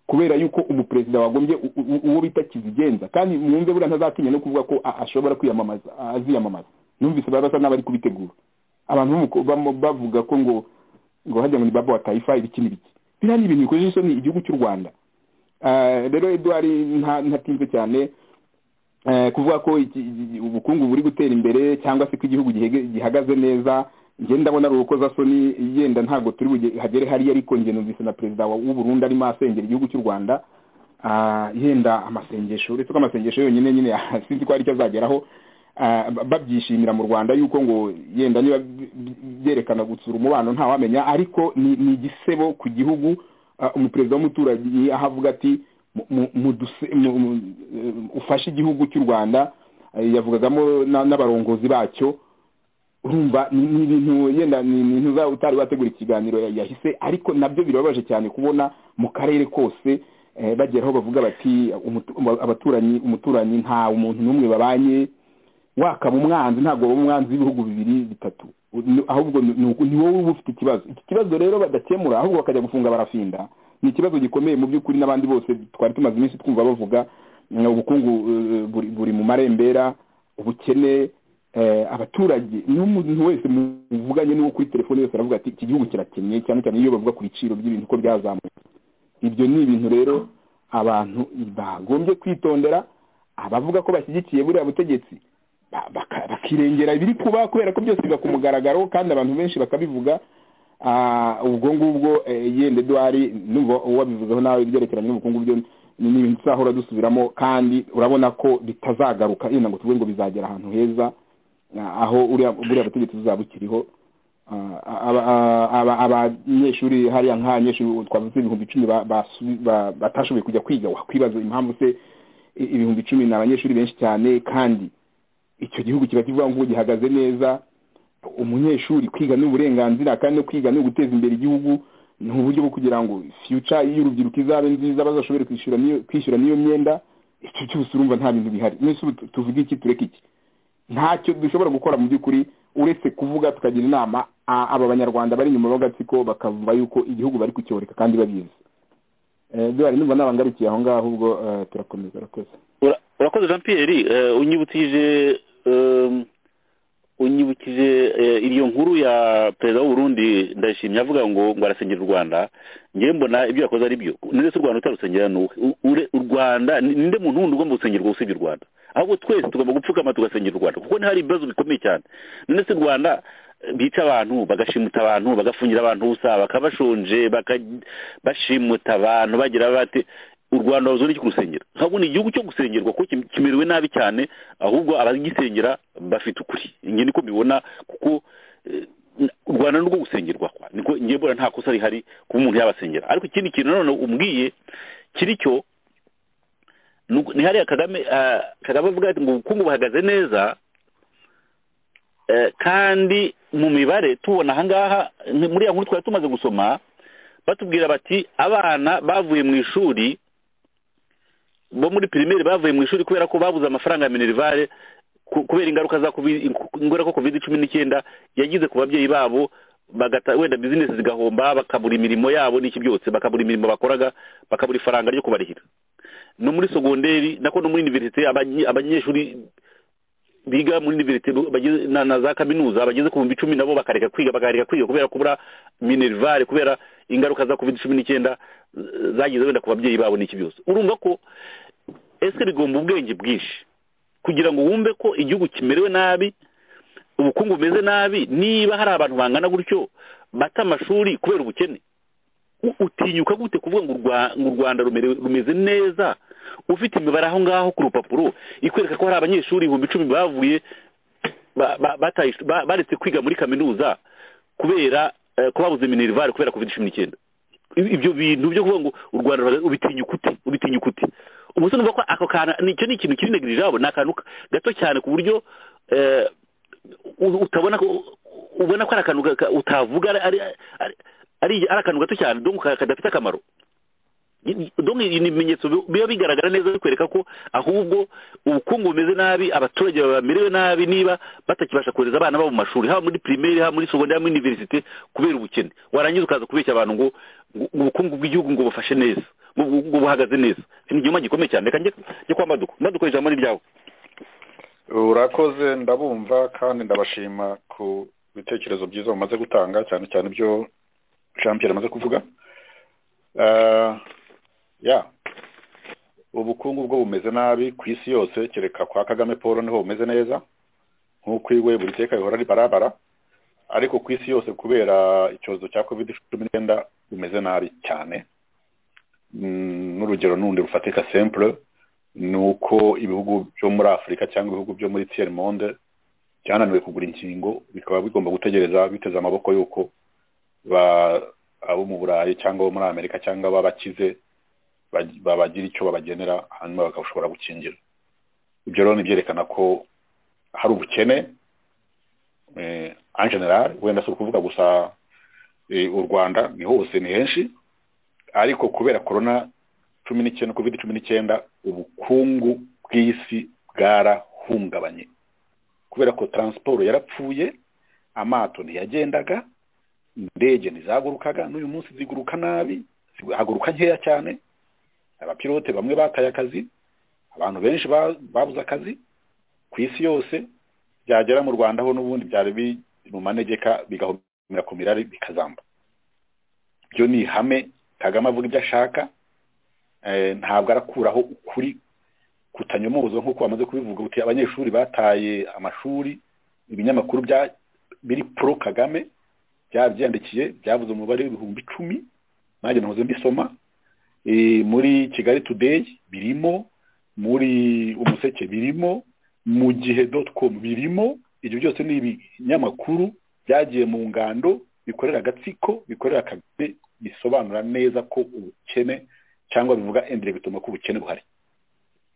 kubera yuko umuperezida wagombye uwo bita kizigenza kandi mwumve buriya ntazatinya no kuvuga ko ashobora kwiyamamaza aziyamamaza numvise bari basa n'abari kubitegura abantu bavuga ko ngo ngo hajya ngo ni baba wa tayifa ibiki n'ibiki biriya ni ibintu bikojeje isoni igihugu cy'u rwanda rero eduard ntatinze cyane kuvuga ko ubukungu buri gutera imbere cyangwa se ko igihugu gihagaze neza ngenda ndabona ari urukozasoni yenda ntabwo turi hagere hariya ariko numvise na perezida w'uburundi arimo asengera igihugu cy'u rwanda yenda amasengesho uretse ko amasengesho yonyine nyine sinzi ko hari icyo azageraho babyishimira mu rwanda yuko ngo yenda niba byerekana gutsura umubano ntawamenya ariko ni igisebo ku gihugu umuperezida w'umuturage aho avuga ati ufashe igihugu cy'u rwanda yavugagamo n'abarongozi bacyo urumva ni ibintu yenda ni ibintu utari wategura ikiganiro yahise ariko nabyo birababaje cyane kubona mu karere kose bagera aho bavuga bati abaturanyi umuturanyi nta umuntu n'umwe babanye wakaba umwanzi ntabwo waba umwanzi w'ibihugu bibiri bitatu ahubwo ni wowe uba ufite ikibazo iki kibazo rero badakemura ahubwo bakajya gufunga barafinda ni ikibazo gikomeye mu by'ukuri n'abandi bose twari tumaze iminsi twumva bavuga ubukungu buri mu marembera ubukene abaturage n'umuntu wese muvuganye n'uwo kuri telefone yose aravuga ati iki gihugu kirakennye cyane cyane iyo bavuga ku biciro by'ibintu uko byazamutse ibyo ni ibintu rero abantu bagombye kwitondera abavuga ko bashyigikiye buriya butegetsi bakirengera ibiri kuba kubera ko byose biba ku mugaragaro kandi abantu benshi bakabivuga ubwo ngubwo yenda eduwari n'ubwo wabivuzeho nawe ibyerekeranye n'ubukungu byo ni ibintu tuzahora dusubiramo kandi urabona ko bitazagaruka yenda ngo tuvuge ngo bizagera ahantu heza aho buriya butegetsi buzaba bukiriho abanyeshuri hariya nk'abanyeshuri twavuze ibihumbi icumi batashoboye kujya kwiga wakwibaza impamvu se ibihumbi icumi ni abanyeshuri benshi cyane kandi icyo gihugu kiba kivuga ngo gihagaze neza umunyeshuri kwiga ni uburenganzira kandi no kwiga ni uguteza imbere igihugu ni uburyo bwo kugira ngo fiyuca y'urubyiruko izabe nziza bazashobore kwishyura n'iyo myenda icyo cyose urumva nta bintu bihari n'ese tuvuge iki tureke iki ntacyo dushobora gukora mu by'ukuri uretse kuvuga tukagira inama aba banyarwanda bari inyuma y'agatsiko bakavuga yuko igihugu bari kucyoreka kandi babizi duhari numva n'abangarikiye aho ngaho ubwo turakomeza urakoze urakoze jean pierre unyibukije unyibukije iyo nkuru ya perezida w'uburundi ndayishimye avuga ngo ngo arasengera u rwanda ngewe mbona ibyo yakoze ari byo ni ndetse u rwanda utarusengera n'uwe u rwanda ninde muntu wundi ugomba gusengerwa usibye u rwanda ahubwo twese tugomba gupfukama tugasengera u rwanda kuko hari ibibazo bikomeye cyane ndetse u rwanda bica abantu bagashimuta abantu bagafungira abantu ubusa bakabashonje bashimuta abantu bagira bati u rwanda ruzi n'icyo kurusengera ntabwo ni igihugu cyo gusengerwa kuko kimerewe nabi cyane ahubwo abagisengera bafite ukuri njye niko mbibona kuko u rwanda ni urwo gusengerwa niko njye mbona nta kosa rihari kuba umuntu yabasengera ariko ikindi kintu nanone umbwiye kiri cyo ni hariya kagame kagame avuga ati ngo ubukungu buhagaze neza kandi mu mibare tubona ahangaha muri ya nkuru twari tumaze gusoma batubwira bati abana bavuye mu ishuri bo muri pirimeri bavuye mu ishuri kubera ko babuze amafaranga ya minerivare kubera ingaruka za kubera ko kovide cumi n'icyenda yagize ku babyeyi babo bagata wenda bizinesi zigahomba bakabura imirimo yabo n'iki byose bakabura imirimo bakoraga bakabura ifaranga ryo kubarihira no muri sogonderi nako no muri univerisite abanyeshuri biga muri univerisite na za kaminuza bageze ku bihumbi icumi nabo bakareka kwiga bakareka kwiga kubera kubura minerivare kubera ingaruka za covid cumi n'icyenda zagize wenda ku babyeyi babo n'iki byose urumva ko ese rigomba ubwenge bwinshi kugira ngo wumve ko igihugu kimerewe nabi ubukungu bumeze nabi niba hari abantu bangana gutyo bata amashuri kubera ubukene utinyuka gute kuvuga ngo u rwanda rumeze neza ufite imibare aho ngaho ku rupapuro ikwereka ko hari abanyeshuri ibihumbi icumi bavuye baretse kwiga muri kaminuza kubera ko babuze minerivare kubera covid cumi n'icyenda ibyo bintu byo kuvuga ngo u rwanda ubitinyuka ute ubitinyuka ute ubu se numva ko ako kantu icyo ni ikintu kiri negirije ni akantu gato cyane ku buryo utabona ko ubona ko ari akantu utavuga ari akantu gato cyane donko kadafite akamaro donko ni ibimenyetso biba bigaragara neza bikwereka ko ahubwo ubukungu bumeze nabi abaturage bamerewe nabi niba batakibasha kohereza abana babo mu mashuri haba muri pirimeri haba muri sogonderi haba muri univerisite kubera ubukene warangiza ukaza kubeshya abantu ngo ubukungu bw'igihugu ngo bufashe neza ngo buhagaze neza ni igihugu gikomeye cyane reka njye kwa maduka maduka ijambo ni ryawe urakoze ndabumva kandi ndabashima ku bitekerezo byiza mumaze gutanga cyane cyane ibyo jean Pierre amaze kuvuga ya ubukungu bwo bumeze nabi ku isi yose kereka kwa kagame paul niho bumeze neza nk'uko iwe buri teka bihora ari barabara ariko ku isi yose kubera icyorezo cya covid cumi n'icyenda bumeze nabi cyane n'urugero n'undi rufatika sempure ni uko ibihugu byo muri afurika cyangwa ibihugu byo muri tiyeri monde byananiwe kugura inkingo bikaba bigomba gutegereza biteze amaboko y'uko abo mu burayi cyangwa abo muri amerika cyangwa ababakize babagira icyo babagenera hanyuma bakashobora gukingira ibyo rero ni byerekana ko hari ubukene en general wenda si ukuvuga gusa u rwanda ni hose ni henshi ariko kubera korona cumi n'icyenda covid cumi n'icyenda ubukungu bw'isi bwarahungabanye kubera ko taransiporo yarapfuye amato ntiyagendaga indege ntizagurukaga n'uyu munsi ziguruka nabi zihaguruka nkeya cyane abapilote bamwe bataye akazi abantu benshi babuze akazi ku isi yose byagera mu rwanda ho n'ubundi byari biri mu manegeka bigahumira ku mirari bikazamba byo ni ihame kagame avuga ibyo ashaka ntabwo arakuraho ukuri kutanyomoza nk'uko bamaze kubivuga uti abanyeshuri bataye amashuri ibinyamakuru biri pro kagame byabyandikiye byavuze umubare w'ibihumbi icumi nanjye nahoze mbisoma muri kigali today birimo muri umuseke birimo mu gihe doti komu birimo ibyo byose ni ibinyamakuru byagiye mu ngando bikorera agatsiko bikorera kagame bisobanura neza ko ubukene cyangwa bivuga endire bituma ko ubukene buhari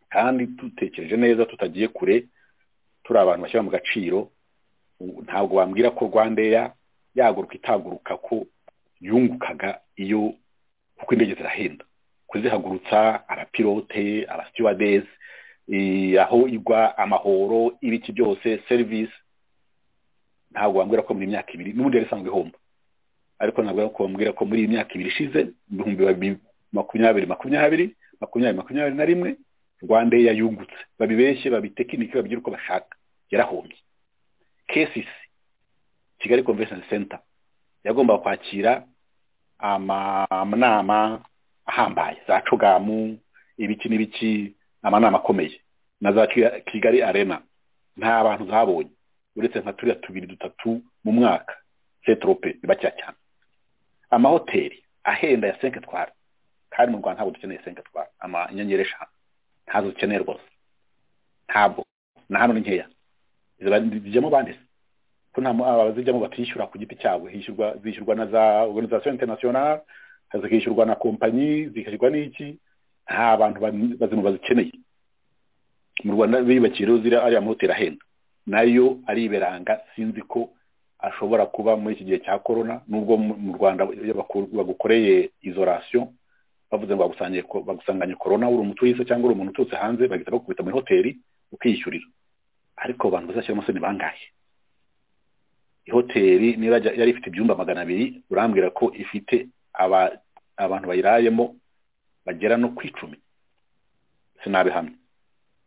kandi dutekereje neza tutagiye kure turi abantu bashyira mu gaciro ntabwo wambwira ko rwandeya yaguruka itaguruka ko yungukaga iyo kuko indege zirahenda kuzihagurutsa abapilote abasiwadezi aho igwa amahoro ibiki byose serivisi ntabwo wambwira ko muri imyaka ibiri n'ubundi yari isanzwe ihomba ariko ntabwo wambwira ko muri iyi myaka ibiri ishize ibihumbi bibiri makumyabiri makumyabiri makumyabiri makumyabiri na rimwe rwanda yayungutse babibeshye babitekinike babigire uko bashaka yarahombye kesisi kigali convention center yagomba kwakira amanama ahambaye za cugamu ibiki n'ibiki amanama akomeye na za kigali arena nta bantu zabonye uretse nka turiya tubiri dutatu mu mwaka setrope bibakeya cyane amahoteli ahenda ya senke twara kandi mu rwanda ntabwo dukeneye senke twara inyenyeri eshanu ntazo dukeneye rwose ntabwo na hano ni nkeya zijyamo banditse ko nta abazijyamo batishyura ku giti cyabo hishyurwa zishyurwa na za organization international zikishyurwa na kompanyi zikishyurwa n'iki nta bantu bazima bazikeneye mu rwanda biyubakiye rero ziriya ariya mahoteli ahenda nayo ari iberanga sinzi ko ashobora kuba muri iki gihe cya korona nubwo mu rwanda bagukoreye isolation bavuze ngo bagusanganye korona uri umutu w'isi cyangwa uri umuntu uturutse hanze bagahita bakubita muri hoteli ukiyishyurira ariko abantu bazashyiramo se ni bangahe ihoteli niba yari ifite ibyumba magana abiri urambwira ko ifite abantu bayirayemo bagera no ku icumi sinabihamye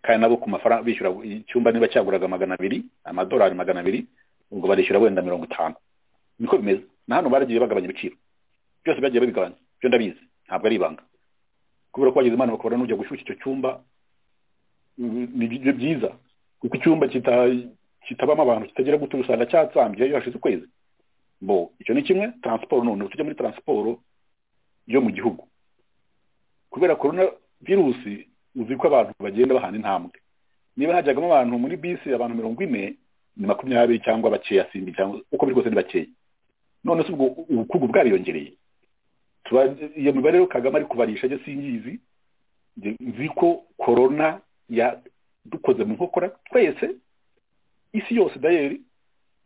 kandi nabo ku mafaranga bishyura icyumba niba cyaguraga magana abiri amadolari magana abiri ubwo barishyura wenda mirongo itanu niko bimeze na hano baragiye bagabanya ibiciro byose byagiye babigabanya byo ndabizi ntabwo ari ibanga kubera ko wagize imana bakabona n'ujya gushyushya icyo cyumba ni byiza kuko icyumba kitabamo abantu kitagira gutyo usanga cyatsambye iyo hashize ukwezi bo icyo ni kimwe taransiporo none tujya muri taransiporo yo mu gihugu kubera korona virusi uzi ko abantu bagenda bahana intambwe niba hajyagamo abantu muri bisi abantu mirongo ine ni makumyabiri cyangwa bakeya simbi cyangwa uko biri kose ni bakeya none se ubwo ubukungu bwariyongereye iyo mibare rero kagame ari kubarisha ajya singizi nzi ko korona yadukoze mu nkokora twese isi yose dayeri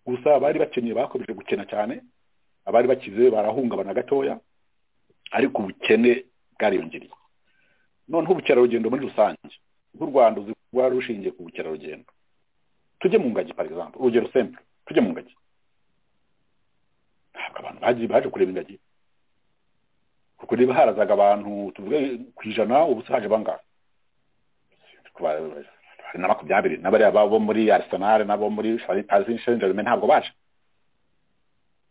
gusa abari bakeneye bakomeje gukena cyane abari bakize barahungabana gatoya ariko ubukene bwariyongereye noneho ubukerarugendo muri rusange nk'u rwanda uzi kuba rushingiye ku bukerarugendo tujye mu ngagi par exemple urugero simple tujye mu ngagi ntabwo abantu bagiye baje kureba ingagi kuko niba harazaga abantu tuvuge ku ijana ubu haje bangahe hari na makumyabiri n'abariya babo muri arisenali n'abo muri paris shenjerume ntabwo baje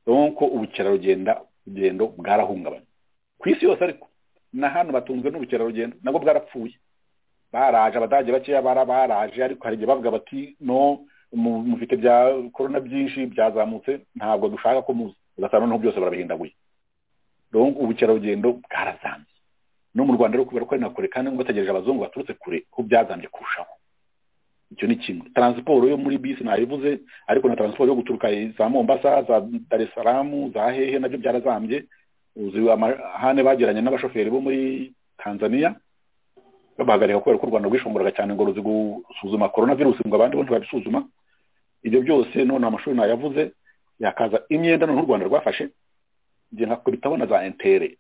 nuko ubukerarugendo bwarahungabanye ku isi yose ariko na hano batunzwe n'ubukerarugendo nabwo bwarapfuye baraje abadage bakeya baraje ariko hari igihe bavuga bati no mufite bya korona byinshi byazamutse ntabwo dushaka ko muza ugasanga noneho byose barabihindaguye ubukerarugendo bwarazambye no mu rwanda rero kubera ko ari na kure kandi ngo bategereje abazungu baturutse kure ko byazambye kurushaho icyo ni kimwe taransiporo yo muri bisi nayivuze ariko na taransiporo yo guturuka za mombasa za dar es salaam za hehe nabyo byarazambye uzi amahane bagiranye n'abashoferi bo muri tanzania babahagarika kubera ko u rwanda rwishonguraga cyane ngo ruzi gusuzuma korona virusi ngo abandi bo ntibabisuzuma ibyo byose none amashuri nayavuze yakaza imyenda noneho u rwanda rwafashe njye nkakubitaho na za entere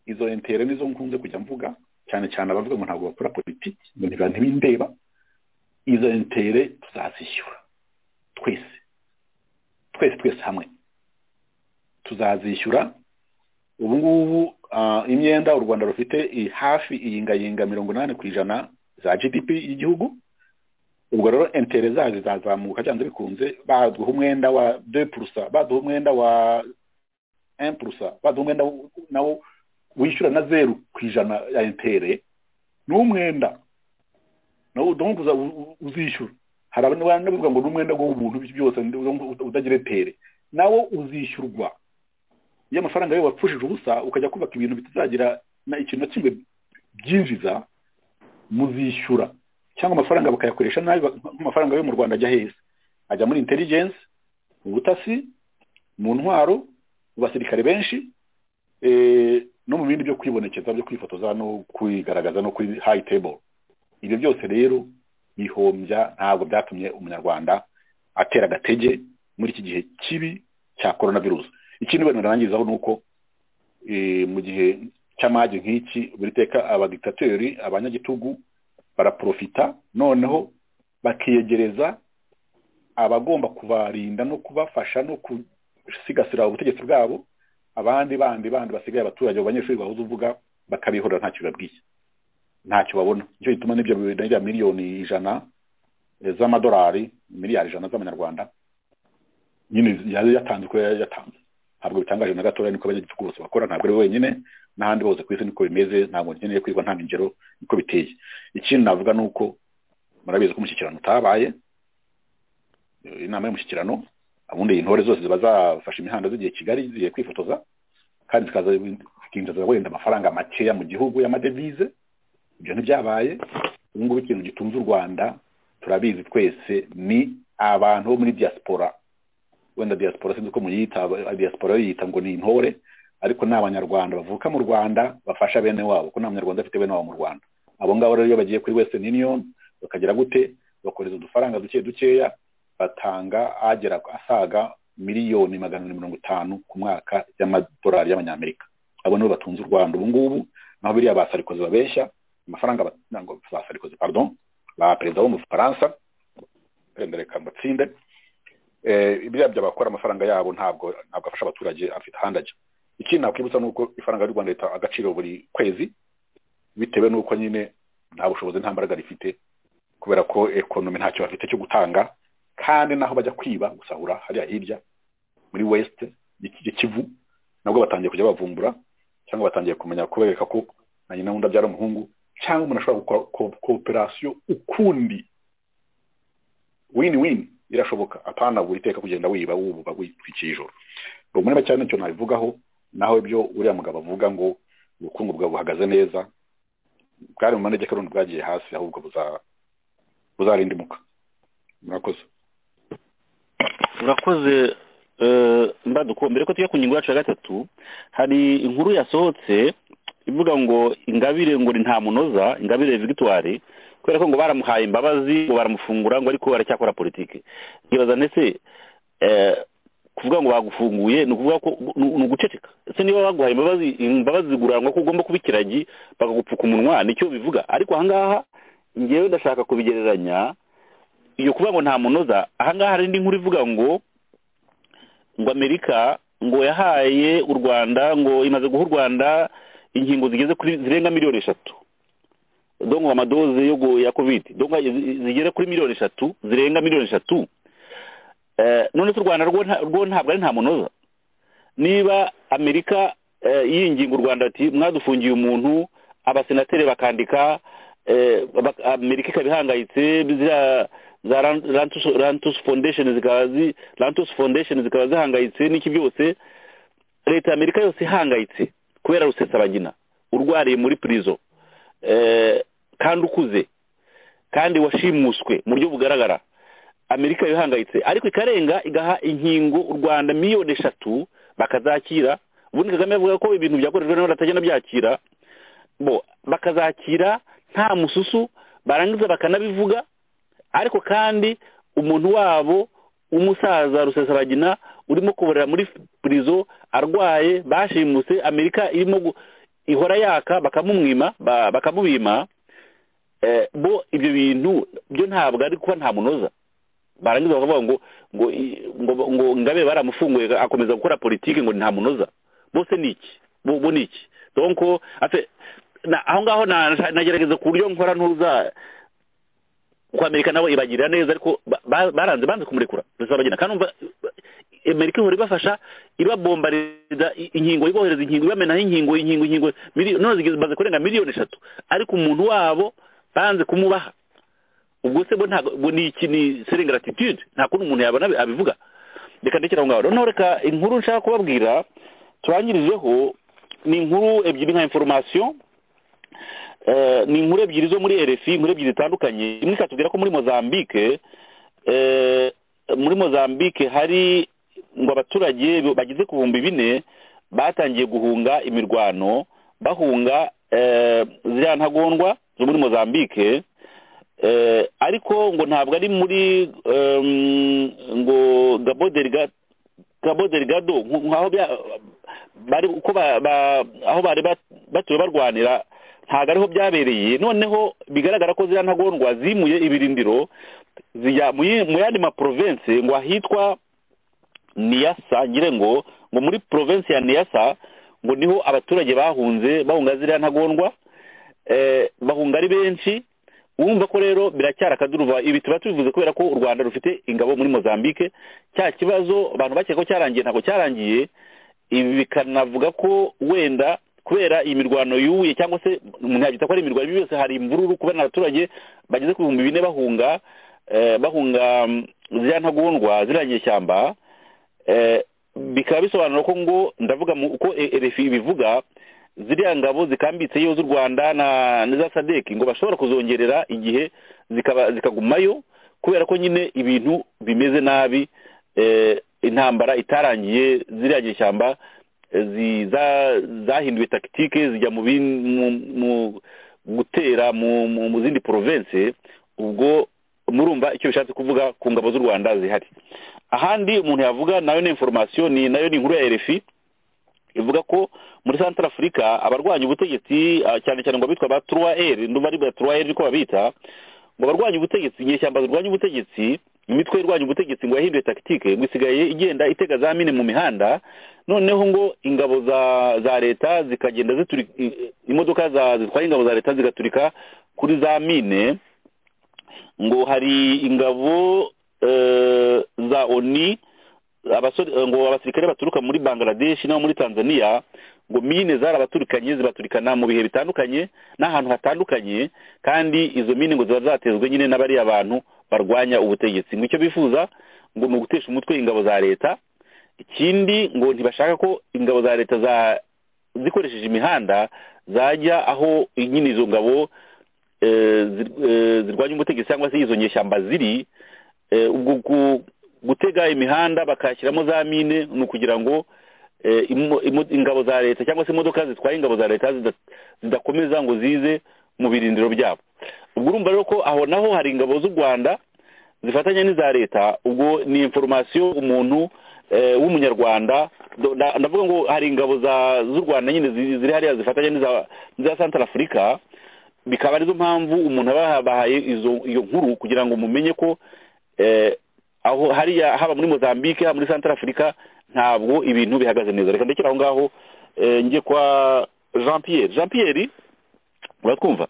izo entere nizo nkunze kujya mvuga cyane cyane abavuga ngo ntabwo bakora politiki ngo ntibindeba izo entere tuzazishyura twese twese twese hamwe tuzazishyura ubu ngubu imyenda u rwanda rufite hafi iyingayinga mirongo inani ku ijana za gdp y'igihugu ubwo rero entere zayo zizazamuka cyangwa bikunze baduha umwenda wa de purusa baduha umwenda wa empurusa baduha umwenda nawo wishyura na zeru ku ijana ya entere ni umwenda nawo uza uzishyura hari abantu bavuga ngo ni umwenda w'ubuntu byose utagira etere nawo uzishyurwa iyo amafaranga yawe wapfushije ubusa ukajya kubaka ibintu bitazagira na ikintu na kimwe byinjiza muzishyura cyangwa amafaranga bakayakoresha nabi amafaranga yo mu rwanda ajya heza ajya muri intelligence mu butasi mu ntwaro mu basirikare benshi no mu bindi byo kwibonekeza byo kwifotoza no kwigaragaza no kuri hayi table ibyo byose rero bihombya ntabwo byatumye umunyarwanda atera agatege muri iki gihe kibi cya korona virusi ikindi wenda narangizaho ni uko mu gihe cy'amage nk'iki buri teka abadikitatori abanyagitugu baraprofita noneho bakiyegereza abagomba kubarinda no kubafasha no gusigasira ubutegetsi bwabo abandi bandi bandi basigaye abaturage abanyeshuri bahuza uvuga bakabihorera ntacyo babwiye ntacyo babona nicyo gituma n'ibyo bya miliyoni ijana z'amadolari miliyari ijana z'amanyarwanda nyine yatanze uko yatanze ntabwo bitangaje na gatoya niko abanyagitugu bose bakora ntabwo ari wenyine n'ahandi hose ku isi niko bimeze ntabwo nkeneye kwigwa nta ngero niko biteye ikindi navuga ni uko murabizi ko umushyikirano utabaye inama y'umushyikirano ubundi intore zose ziba zafashe imihanda zigiye kigali zigiye kwifotoza kandi zikinjiza wenda amafaranga makeya mu gihugu y'amadevize ibyo ntibyabaye ubu ngubu ikintu gitunze u rwanda turabizi twese ni abantu bo muri diaspora wenda diaspora sinzi uko muyita diaspora yita ngo ni intore ariko ni abanyarwanda bavuka mu rwanda bafasha bene wabo kuko nta munyarwanda afite bene wabo mu rwanda abo ngabo rero iyo bagiye kuri western union bakagera gute bakohereza udufaranga duke dukeya batanga agera asaga miliyoni magana abiri mirongo itanu ku mwaka y'amadolari y'abanyamerika abo nibo batunze u rwanda ubu ngubu naho biriya ba sarikozi babeshya amafaranga ba sarikozi pardon ba perezida wo mu bufaransa wenda reka mbatsinde biriya byabakora amafaranga yabo ntabwo ntabwo afasha abaturage afite ahandi ajya ikindi nakwibutsa ni uko ifaranga ry'u rwanda rita agaciro buri kwezi bitewe n'uko nyine nta bushobozi nta mbaraga rifite kubera ko ekonomi ntacyo bafite cyo gutanga kandi naho bajya kwiba gusahura hariya hirya muri wesite kivu nabwo batangiye kujya bavumbura cyangwa batangiye kumenya kubereka ko na nyina wundi abyara umuhungu cyangwa umuntu ashobora gukora kooperasiyo ukundi wini wini irashoboka apana buri iteka kugenda wiba wububa witwikiye ijoro rumureba cyane nicyo nabivugaho naho ibyo uriya mugabo avuga ngo ubukungu bwawe buhagaze neza bwari mu manegeka rundi bwagiye hasi ahubwo buzarindimuka murakoze murakoze mbaduko mbere ko tujya ku ngingo yacu ya gatatu hari inkuru yasohotse ivuga ngo ingabire ngo ni nta munoza ingabire victoire kubera ko ngo baramuhaye imbabazi ngo baramufungura ngo ariko aracyakora politiki nkibaza ndetse kuvuga ngo bagufunguye ni ukuvuga ko ni uguceceka ese niba baguhaye imbabazi imbabazi zigurarwa ko ugomba kuba ikiragi bakagupfuka umunwa nicyo bivuga ariko ahangaha ngewe ndashaka kubigereranya iyo kuvuga ngo nta munoza ahangaha hari indi nkuru ivuga ngo ngo amerika ngo yahaye u rwanda ngo imaze guha u rwanda inkingo zigeze kuri zirenga miliyoni eshatu dongo amadoze yo ya covid dongo zigera kuri miliyoni eshatu zirenga miliyoni eshatu none se u rwanda rwo ntabwo ari nta munoza niba amerika yinginga u rwanda ati mwadufungiye umuntu abasenateri bakandika amerika ikaba ihangayitse za rantus foundation zikaba rantus foundation zikaba zihangayitse n'iki byose leta ya amerika yose ihangayitse kubera rusesabagina urwariye muri purizo kandi ukuze kandi washimuswe mu buryo bugaragara amerika ihangayitse ariko ikarenga igaha inkingo u rwanda miliyoni eshatu bakazakira ubundi kagame avuga ko ibintu byakorejwe nawe batagenda byakira bo bakazakira nta mususu barangiza bakanabivuga ariko kandi umuntu wabo w'umusaza rusesabagina urimo kuborera muri purizo arwaye bashimuse amerika irimo ihora yaka bakamumwima bakamubima bo ibyo bintu byo ntabwo ari kuba nta munoza barangiza bakavuga ngo ngo ngo ngabe baramufunguye akomeza gukora politiki ngo nta munoza bose ni iki bo ni iki donko aho ngaho nagerageza ku buryo nkora ntuza kuko amerika nabo ibagirira neza ariko baranze banze kumurekura gusa bagenda kandi amerika ihora ibafasha ibabombariza inkingo ibohereza inkingo ibamenaho inkingo inkingo inkingo none zigeze baze kurenga miliyoni eshatu ariko umuntu wabo banze kumubaha ubwo se bo ntabwo ni iki ni serengaratitude nta kundi umuntu yabona abivuga reka ndekere aho ngaho noneho reka inkuru nshaka kubabwira turangirijeho ni inkuru ebyiri nka inforomasiyo ni inkuru ebyiri zo muri rfi inkuru ebyiri zitandukanye imwe ikatubwira ko muri mozambique muri mozambique hari ngo abaturage bageze ku bihumbi bine batangiye guhunga imirwano bahunga ziriya ntagondwa zo muri mozambique ariko ngo ntabwo ari muri ngo gabo derigado nk'aho bari batuye barwanira ntabwo ariho byabereye noneho bigaragara ko ziriya ntagondwa zimuye ibirindiro zijya mu yandi maporovensi ngo ahitwa niyasa ngire ngo ngo muri porovensi ya niyasa ngo niho abaturage bahunze bahunga ziriya ntagondwa bahunga ari benshi wumva ko rero biracyari akaduruva ibi tuba tubivuze kubera ko u rwanda rufite ingabo muri mozambique cya kibazo abantu bakeka ko cyarangiye ntabwo cyarangiye ibi bikanavuga ko wenda kubera iyi mirwano yuye cyangwa se umuntu yabyita ko ari imirwano yose hari imvururu kubera abaturage bageze ku bihumbi bine bahunga bahunga ziriya ntagondwa ziriya nyeshyamba bikaba bisobanura ko ngo ndavuga uko rfi ibivuga ziriya ngabo zikambitse iyo z'u rwanda na za sadeki ngo bashobora kuzongerera igihe zikagumayo kubera ko nyine ibintu bimeze nabi intambara itarangiye ziriya nyeshyamba zahinduwe takitike zijya mu gutera mu zindi porovensi ubwo murumva icyo bishatse kuvuga ku ngabo z'u rwanda zihari ahandi umuntu yavuga nayo ni inforomasiyo ni nayo ni inkuru ya rfi ivuga ko muri santara afurika abarwanya ubutegetsi cyane cyane ngo bitwa ba turuwayeri ndumva ari ba turuwayeri ariko babita ngo barwanya ubutegetsi inyeshyamba zirwanya ubutegetsi imitwe irwanya ubutegetsi ngo yahinduye takitike ngo isigaye igenda itega za mine mu mihanda noneho ngo ingabo za za leta zikagenda ziturika imodoka zitwaye ingabo za leta zigaturika kuri za mine ngo hari ingabo za oni ngo abasirikare baturuka muri bangladesh no muri tanzania ngo mine zarabaturikanye zibaturikana mu bihe bitandukanye n'ahantu hatandukanye kandi izo mine ngo ziba zatezwe nyine n'abariya bantu barwanya ubutegetsi ngo icyo bifuza ngo ni ugutesha umutwe ingabo za leta ikindi ngo ntibashaka ko ingabo za leta zikoresheje imihanda zajya aho nyine izo ngabo zirwanya umutegetsi cyangwa se izo nyeshyamba ziri ubwo gutega imihanda bakashyiramo za mine ni ukugira ngo ingabo za leta cyangwa se imodoka zitwaye ingabo za leta zidakomeza ngo zize mu birindiro byabo ubwo urumva rero ko aho naho hari ingabo z'u rwanda zifatanya n'iza leta ubwo ni inforomasiyo umuntu w'umunyarwanda ndavuga ngo hari ingabo z'u rwanda nyine ziri hariya zifatanya n'iza santara afurika bikaba arizo mpamvu umuntu aba yabahaye iyo nkuru kugira ngo mumenye ko aho hariya haba muri mozambique haba muri santara afurika ntabwo ibintu bihagaze neza reka ndekera aho ngaho njye kwa jean pierre jean pierre uratwumva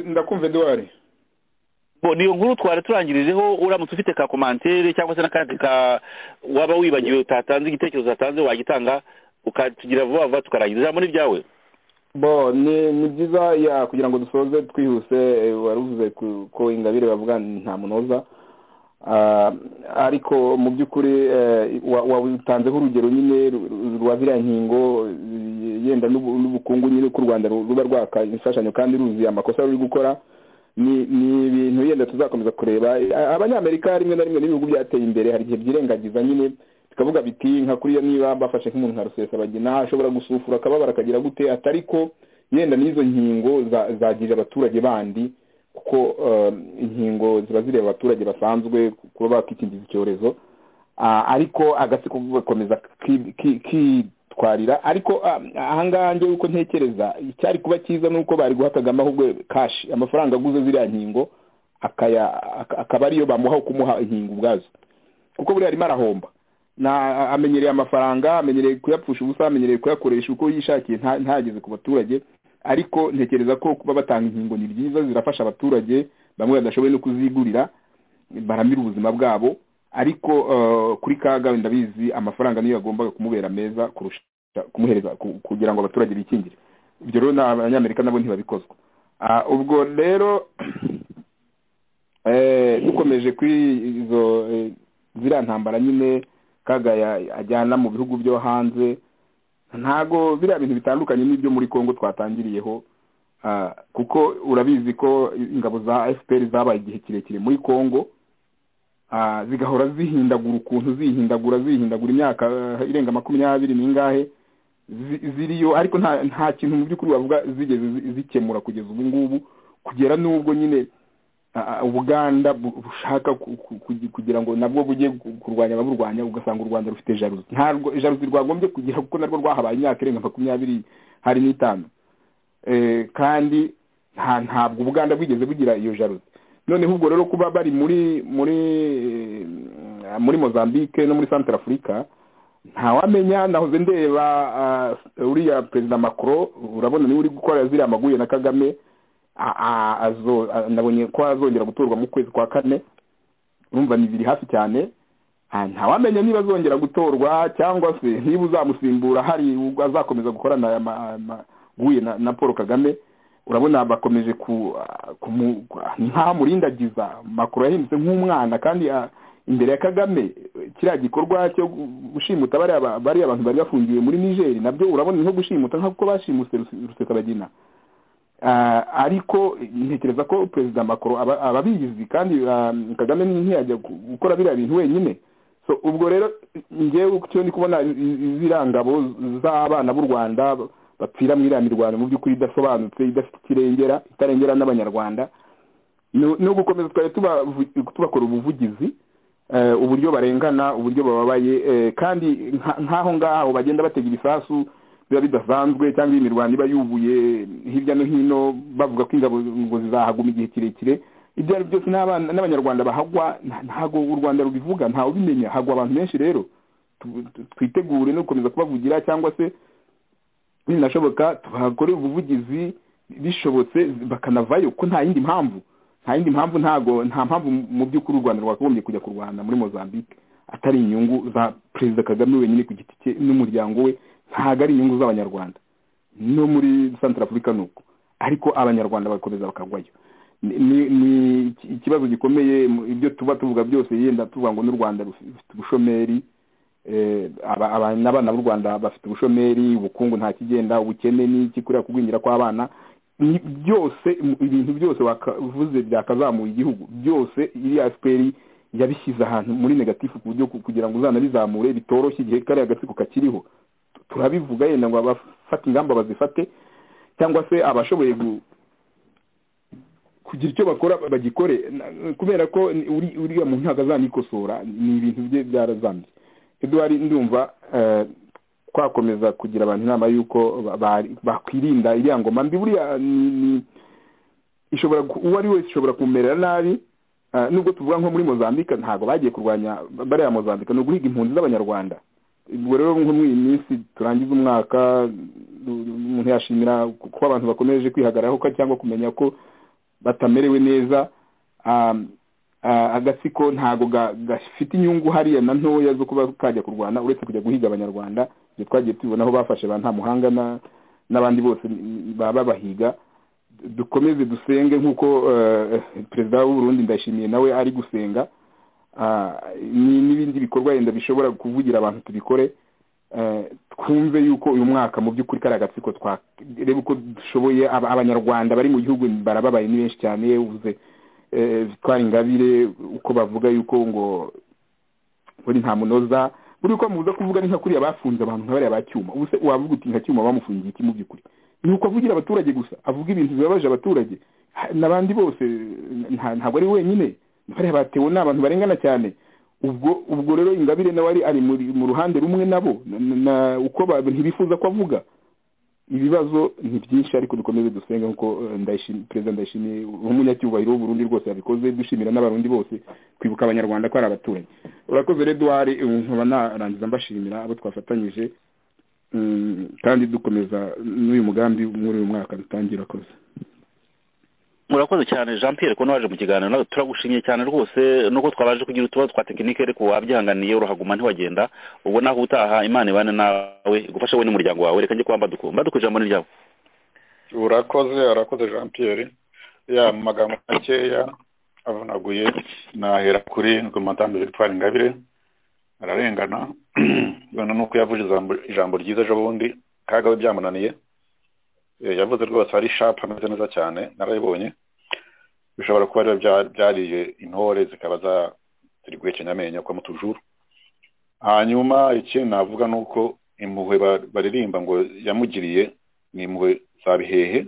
ndakumva eduwari niyo nkuru twari turangirijeho uramutse ufite ka komantere cyangwa se n'akandi ka waba wibagiwe utatanze igitekerezo utatanze wagitanga ukatugira vuba vuba tukarangiza ijambo ni ryawe bo ni byiza kugira ngo dusoze twihuse wari uvuze ko ingabire bavuga nta munoza ariko mu by'ukuri wabutanzeho urugero nyine rwa biriya nkingo yenda n'ubukungu nyine ko u rwanda ruba rwaka imfashanyo kandi ruzuye amakosa ruri gukora ni ibintu yenda tuzakomeza kureba abanyamerika rimwe na rimwe n'ibihugu byateye imbere hari igihe byirengagiza nyine bikavuga biti nka kuriya niba bafashe nk'umuntu nka rusesabagina ashobora gusufura akababara akagira gute atari ko yenda n'izo nkingo zagirira abaturage bandi kuko inkingo ziba zireba abaturage basanzwe kuba bakikingiza icyorezo ariko agatsiko gakomeza kitwarira ariko ahangaha njyewe uko ntekereza icyari kuba cyiza ni uko bari guha kagame ahubwo kashi amafaranga aguze ziriya nkingo akaba ariyo bamuha kumuha inkingo ubwazo kuko buriya arimo arahomba amenyereye amafaranga amenyereye kuyapfusha ubusa amenyereye kuyakoresha uko yishakiye ntageze ku baturage ariko ntekereza ko kuba batanga inkingo ni byiza zirafasha abaturage bamwe badashoboye no kuzigurira baramira ubuzima bwabo ariko kuri kaga wenda bizi amafaranga niyo yagombaga kumubera meza kurusha kumuhereza kugira ngo abaturage bikingire ibyo rero abanyamerika nabo ntibabikozwa ubwo rero dukomeje kuri izo ziriya ntambara nyine kaga ajyana mu bihugu byo hanze ntago biriya bintu bitandukanye n'ibyo muri congo twatangiriyeho kuko urabizi ko ingabo za fpr zabaye igihe kirekire muri congo zigahora zihindagura ukuntu zihindagura zihindagura imyaka irenga makumyabiri n'ingahe ziriyo ariko nta kintu mu by'ukuri bavuga zigeze zikemura kugeza ubu ngubu kugera n'ubwo nyine ubuganda bushaka kugira ngo nabwo bujye kurwanya ababurwanya ugasanga u rwanda rufite jaruzi ntabwo jaruzi rwagombye kugira kuko narwo rwahabaye imyaka irenga makumyabiri hari n'itanu kandi ntabwo ubuganda bwigeze bugira iyo jaruzi noneho ubwo rero kuba bari muri muri muri mozambique no muri santara afurika ntawamenya nahoze ndeba uriya perezida macron urabona niwe uri gukora ziriya maguye na kagame nabonye ko azongera gutorwa mu kwezi kwa kane urumva ni biri hafi cyane ntawamenya niba azongera gutorwa cyangwa se niba uzamusimbura hari ubwo azakomeza gukorana amaguye na paul kagame urabona bakomeje ntamurindagiza makuru yahindutse nk'umwana kandi imbere ya kagame kiriya gikorwa cyo gushimuta bariya abantu bari bafungiwe muri nigeri nabyo urabona nko gushimuta nk'uko bashimutse rusesabagina ariko ntekereza ko perezida makoro aba abizi kandi kagame ntiyajya gukora biriya bintu wenyine ubwo rero ngewe cyo ndi kubona ziriya ngabo z'abana b'u rwanda bapfira mu iriya mirwano mu by'ukuri idasobanutse idafite ikirengera itarengera n'abanyarwanda no gukomeza twari tubakora ubuvugizi uburyo barengana uburyo bababaye kandi nk'aho ngaho bagenda batega ibisasu biba bidasanzwe cyangwa imirwano iba yubuye hirya no hino bavuga ko ingabo ngo zizahaguma igihe kirekire ibyo ari byose n'abanyarwanda bahagwa ntabwo u rwanda rubivuga ntawe ubimenya hagwa abantu benshi rero twitegure no gukomeza kubavugira cyangwa se binashoboka tubahakorera ubuvugizi bishobotse bakanavayo ko nta yindi mpamvu nta yindi mpamvu ntago nta mpamvu mu by'ukuri u rwanda rwakagombye kujya kurwana muri mozambique atari inyungu za perezida kagame wenyine ku giti cye n'umuryango we ntabwo ari inyungu z'abanyarwanda no muri santara afurika ni uko ariko abanyarwanda bagakomeza bakagwayo ni ikibazo gikomeye ibyo tuba tuvuga byose yenda tuvuga ngo n'u rwanda rufite ubushomeri n'abana b'u rwanda bafite ubushomeri ubukungu nta kigenda ubukene n'iki kuriya kugwingira kw'abana byose ibintu byose wavuze byakazamuye igihugu byose iriya efuperi yabishyize ahantu muri negatifu ku buryo kugira ngo uzanabizamure bitoroshye igihe kariya gatsiko kakiriho turabivuga yenda ngo abafata ingamba bazifate cyangwa se abashoboye kugira icyo bakora bagikore kubera ko uriya muntu ntabwo azanikosora ni ibintu bye byarazambye eduwari ndumva twakomeza kugira abantu inama y'uko bakwirinda iriya ngoma mbi buriya ishobora uwo ari wese ishobora kumerera nabi nubwo tuvuga nko muri mozambique ntabwo bagiye kurwanya bariya mozambique ni uguhiga impunzi z'abanyarwanda ubwo rero nko muri iyi minsi turangiza umwaka umuntu yashimira ko abantu bakomeje kwihagararaho cyangwa kumenya ko batamerewe neza agatsiko ntabwo gafite inyungu hariya na ntoya zo kuba kajya kurwana uretse kujya guhiga abanyarwanda ibyo twagiye tubibona aho bafashe ba ntamuhanga n'abandi bose baba babahiga dukomeze dusenge nk'uko perezida w'uburundi ndashimiye nawe ari gusenga n'ibindi bikorwa wenda bishobora kuvugira abantu tubikore twumve yuko uyu mwaka mu by'ukuri kariya agatsiko twareba uko dushoboye abanyarwanda bari mu gihugu barababaye ni benshi cyane uvuze twari ingabire uko bavuga yuko ngo buri nta munoza buri uko muza kuvuga ni nka kuriya bafunze abantu nka bariya ba cyuma ubu se wavuga uti nka cyuma bamufungiye iki mu by'ukuri ni uko avugira abaturage gusa avuga ibintu bibabaje abaturage n'abandi bose ntabwo ari wenyine bariya batewe ni abantu barengana cyane ubwo ubwo rero ingabire nawe ari ari mu ruhande rumwe nabo uko ntibifuza ko avuga ibibazo ni byinshi ariko dukomeze dusenge nk'uko perezida ndayishimiye umunyacyubahiro w'uburundi rwose yabikoze dushimira n'abarundi bose kwibuka abanyarwanda ko ari abaturage urakoze rero duhari nkaba narangiza mbashimira abo twafatanyije kandi dukomeza n'uyu mugambi muri uyu mwaka dutangira akoze murakoze cyane jean pierre ko waje mu kiganiro nawe turagushimye cyane rwose nuko twabanje kugira utubazo twa tekinike ariko wabyihanganiye urahaguma ntiwagenda ubwo naho utaha imana ibane nawe igufashe wowe n'umuryango wawe reka njye kuba mbaduku mbaduku ijambo ni ryawe urakoze arakoze jean pierre ya mu magambo makeya avunaguye nahera kuri ngo madamu victoire ingabire ararengana noneho nuko yavuze ijambo ryiza ejo bundi kaga we byamunaniye yavuze rwose ari shapu ameze neza cyane narayibonye bishobora kuba rero byariye intore zikaba ziri guhekenya amenyo kwa mutujuru hanyuma ikindi navuga ni uko impuhwe baririmba ngo yamugiriye ni impuhwe za bihehe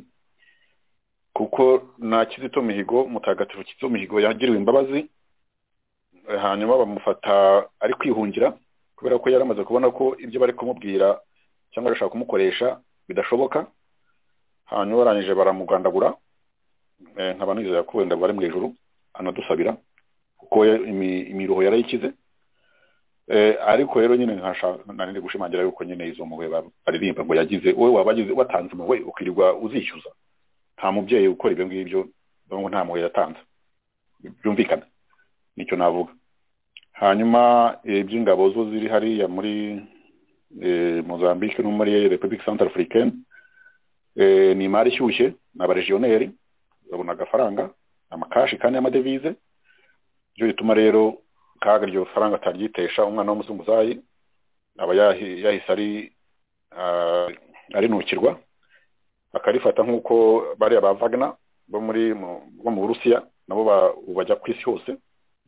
kuko na kizito mihigo mutagatifu kizito mihigo yagiriwe imbabazi hanyuma bamufata ari kwihungira kubera ko yari amaze kubona ko ibyo bari kumubwira cyangwa bashaka kumukoresha bidashoboka hanyuma barangije baramugandagura nkaba nizeye ko wenda bari mu ijoro anadusabira kuko imiruho yarayikize ariko rero nyine nanone gushimangira yuko nyine izo mpuhwe baririmba ngo yagize wowe waba watanze impuhwe ukirirwa uzishyuza nta mubyeyi ukora ibyo ngibyo ngo nta mpuhwe yatanze byumvikana nicyo navuga hanyuma iby'ingabo zo ziri hariya muri mozambique no muri repubulika santara afurikani ni imari ishyushye ni abarejiyoneri babona agafaranga amakashi kandi y'amadevize byo bituma rero kaga iryo faranga ataryitesha umwana w'umuzunguzayi aba yahise arinukirwa akarifata nk'uko bariya ba vagina bo muri bo mu burusiya nabo bajya ku isi hose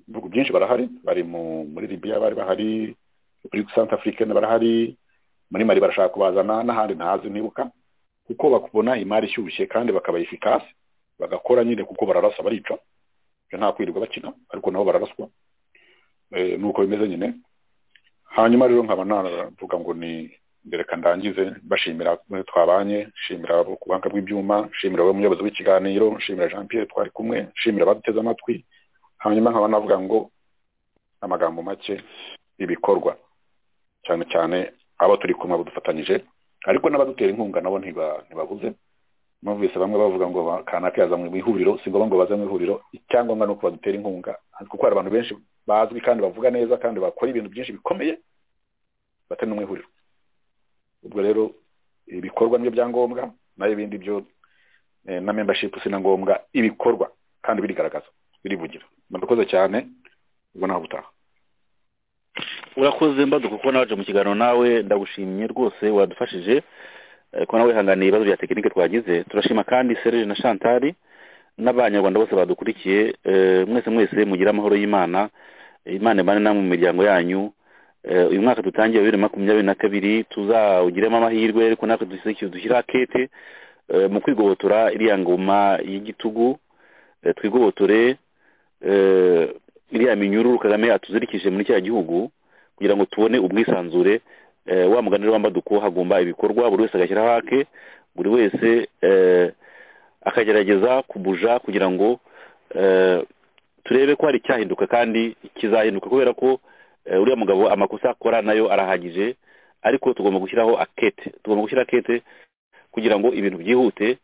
ibihugu byinshi barahari bari muri libiya bari bahari repubulika santa afurikani barahari muri mari barashaka kubazana n'ahandi ntazi ntibuka kuko bakubona imari ishyushye kandi bakaba efikasi bagakora nyine kuko bararasa barica ibyo nta kwirirwa bakina ariko nabo bararaswa nuko bimeze nyine hanyuma rero nkaba navuga ngo ni reka ndangize bashimira twabanye shimira abo ku buhanga bw'ibyuma shimira wowe muyobozi w'ikiganiro shimira jean pierre twari kumwe shimira abaduteze amatwi hanyuma nkaba navuga ngo amagambo make ibikorwa cyane cyane abo turi kumwe badufatanyije ariko n'abadutera inkunga nabo ntibabuze numvise bamwe bavuga ngo kanaka yazanywe mu ihuriro si ngombwa ngo baze mu ihuriro icyangombwa ni uko badutera inkunga kuko hari abantu benshi bazwi kandi bavuga neza kandi bakora ibintu byinshi bikomeye batari no mu ihuriro ubwo rero ibikorwa nibyo byangombwa nayo ibindi byo na membership si na ngombwa ibikorwa kandi birigaragaza birivugira murakoze cyane ubwo nawe ubutaha urakoze mbaduka kuko nawe mu kiganiro nawe ndagushimye rwose wadufashije ko nawe wihanganiye ibibazo bya tekinike twagize turashima kandi serire na shantari n'abanyarwanda bose badukurikiye mwese mwese mugire amahoro y'imana imana imana namwe mu miryango yanyu uyu mwaka dutangiye bibiri makumyabiri na kabiri tuzawugiremo amahirwe ariko natwe dushyira kete mu kwigobotora iriya ngoma y'igitugu twigobotore iriya minyururu kagame atuzirikije muri cya gihugu kugira ngo tubone ubwisanzure wa muganira wambaduko hagomba ibikorwa buri wese agashyiraho ake buri wese akagerageza kubuja kugira ngo turebe ko hari icyahinduka kandi kizahinduka kubera ko uriya mugabo amakosa akora nayo arahagije ariko tugomba gushyiraho akete tugomba gushyira akete kugira ngo ibintu byihute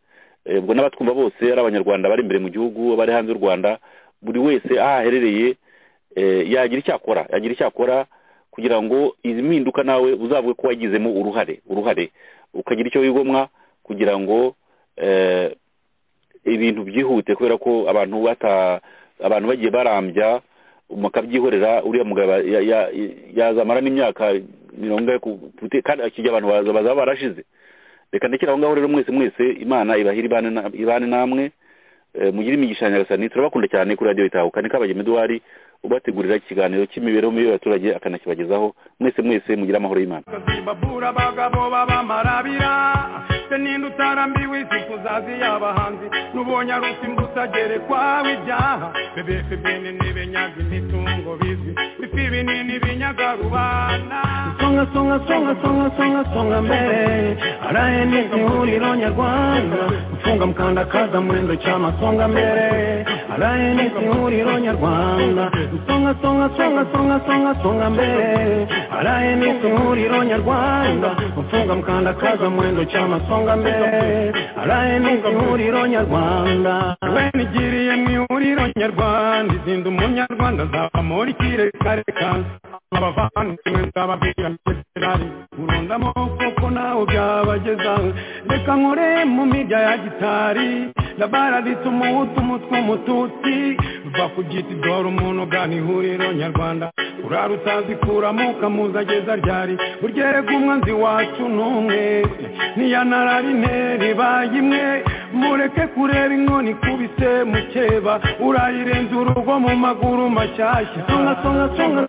ubwo n'abatwumva bose ari abanyarwanda bari imbere mu gihugu bari hanze y'u rwanda buri wese aho aherereye yagira icyo akora yagira icyo akora kugira ngo izi mpinduka nawe uzavuge ko wagizemo uruhare uruhare ukagira icyo wigomwa kugira ngo ibintu byihute kubera ko abantu abantu bagiye barambya mukabyihorera uriya mugabo yazamara n'imyaka mirongo ine kandi akijya abantu bazaba barashize reka ndekere aho ngaho rero mwese mwese imana ibahira ibane namwe mugire imigisha nyagasani turabakunda cyane kuri radiyo itahuka ni kabagema eduwari ubategurira ikiganiro cy'imibereho mibi y'abaturage akanakibagezaho mwese mwese mugire amahoro y'imana babura abagabo babamarabira n'indi utarambiwe isi kuzazi y'abahanzi n'ubonye ari usimbutse agere kwawe ibyaha bebese bene n'ibenyaga imitungo bizwi bifi binini binyaga rubanda songa songa songa songa songa songa mbere araye n'ihuriro nyarwanda mfunga mkandakaza mwendo chama songa mbere rnc ihuriro nyarwanda songa songa songa songa songa songa mbere rnc ihuriro nyarwanda mfunga mkandakaza mwendo chama songa mbere rnc ihuriro nyarwanda wenigiriye mu ihuriro nyarwanda izinda umunyarwanda nzamura ikirekareka abavandimwe nzababwira miserari urunda amaboko ko nawe byabageza reka nkore mu mirya ya gitari ndabaraditse umuhutu umutwe umututsi va ku giti dore umuntu ugana ihuriro nyarwanda urara utazikuramo ukamuza ageza ryari uryereka umwanzi wacu n'umwe ntiyanararine ribaye imwe mureke kureba inkoni ikubise mukeba urayirenza urugo mu maguru mashyashya songa songa songa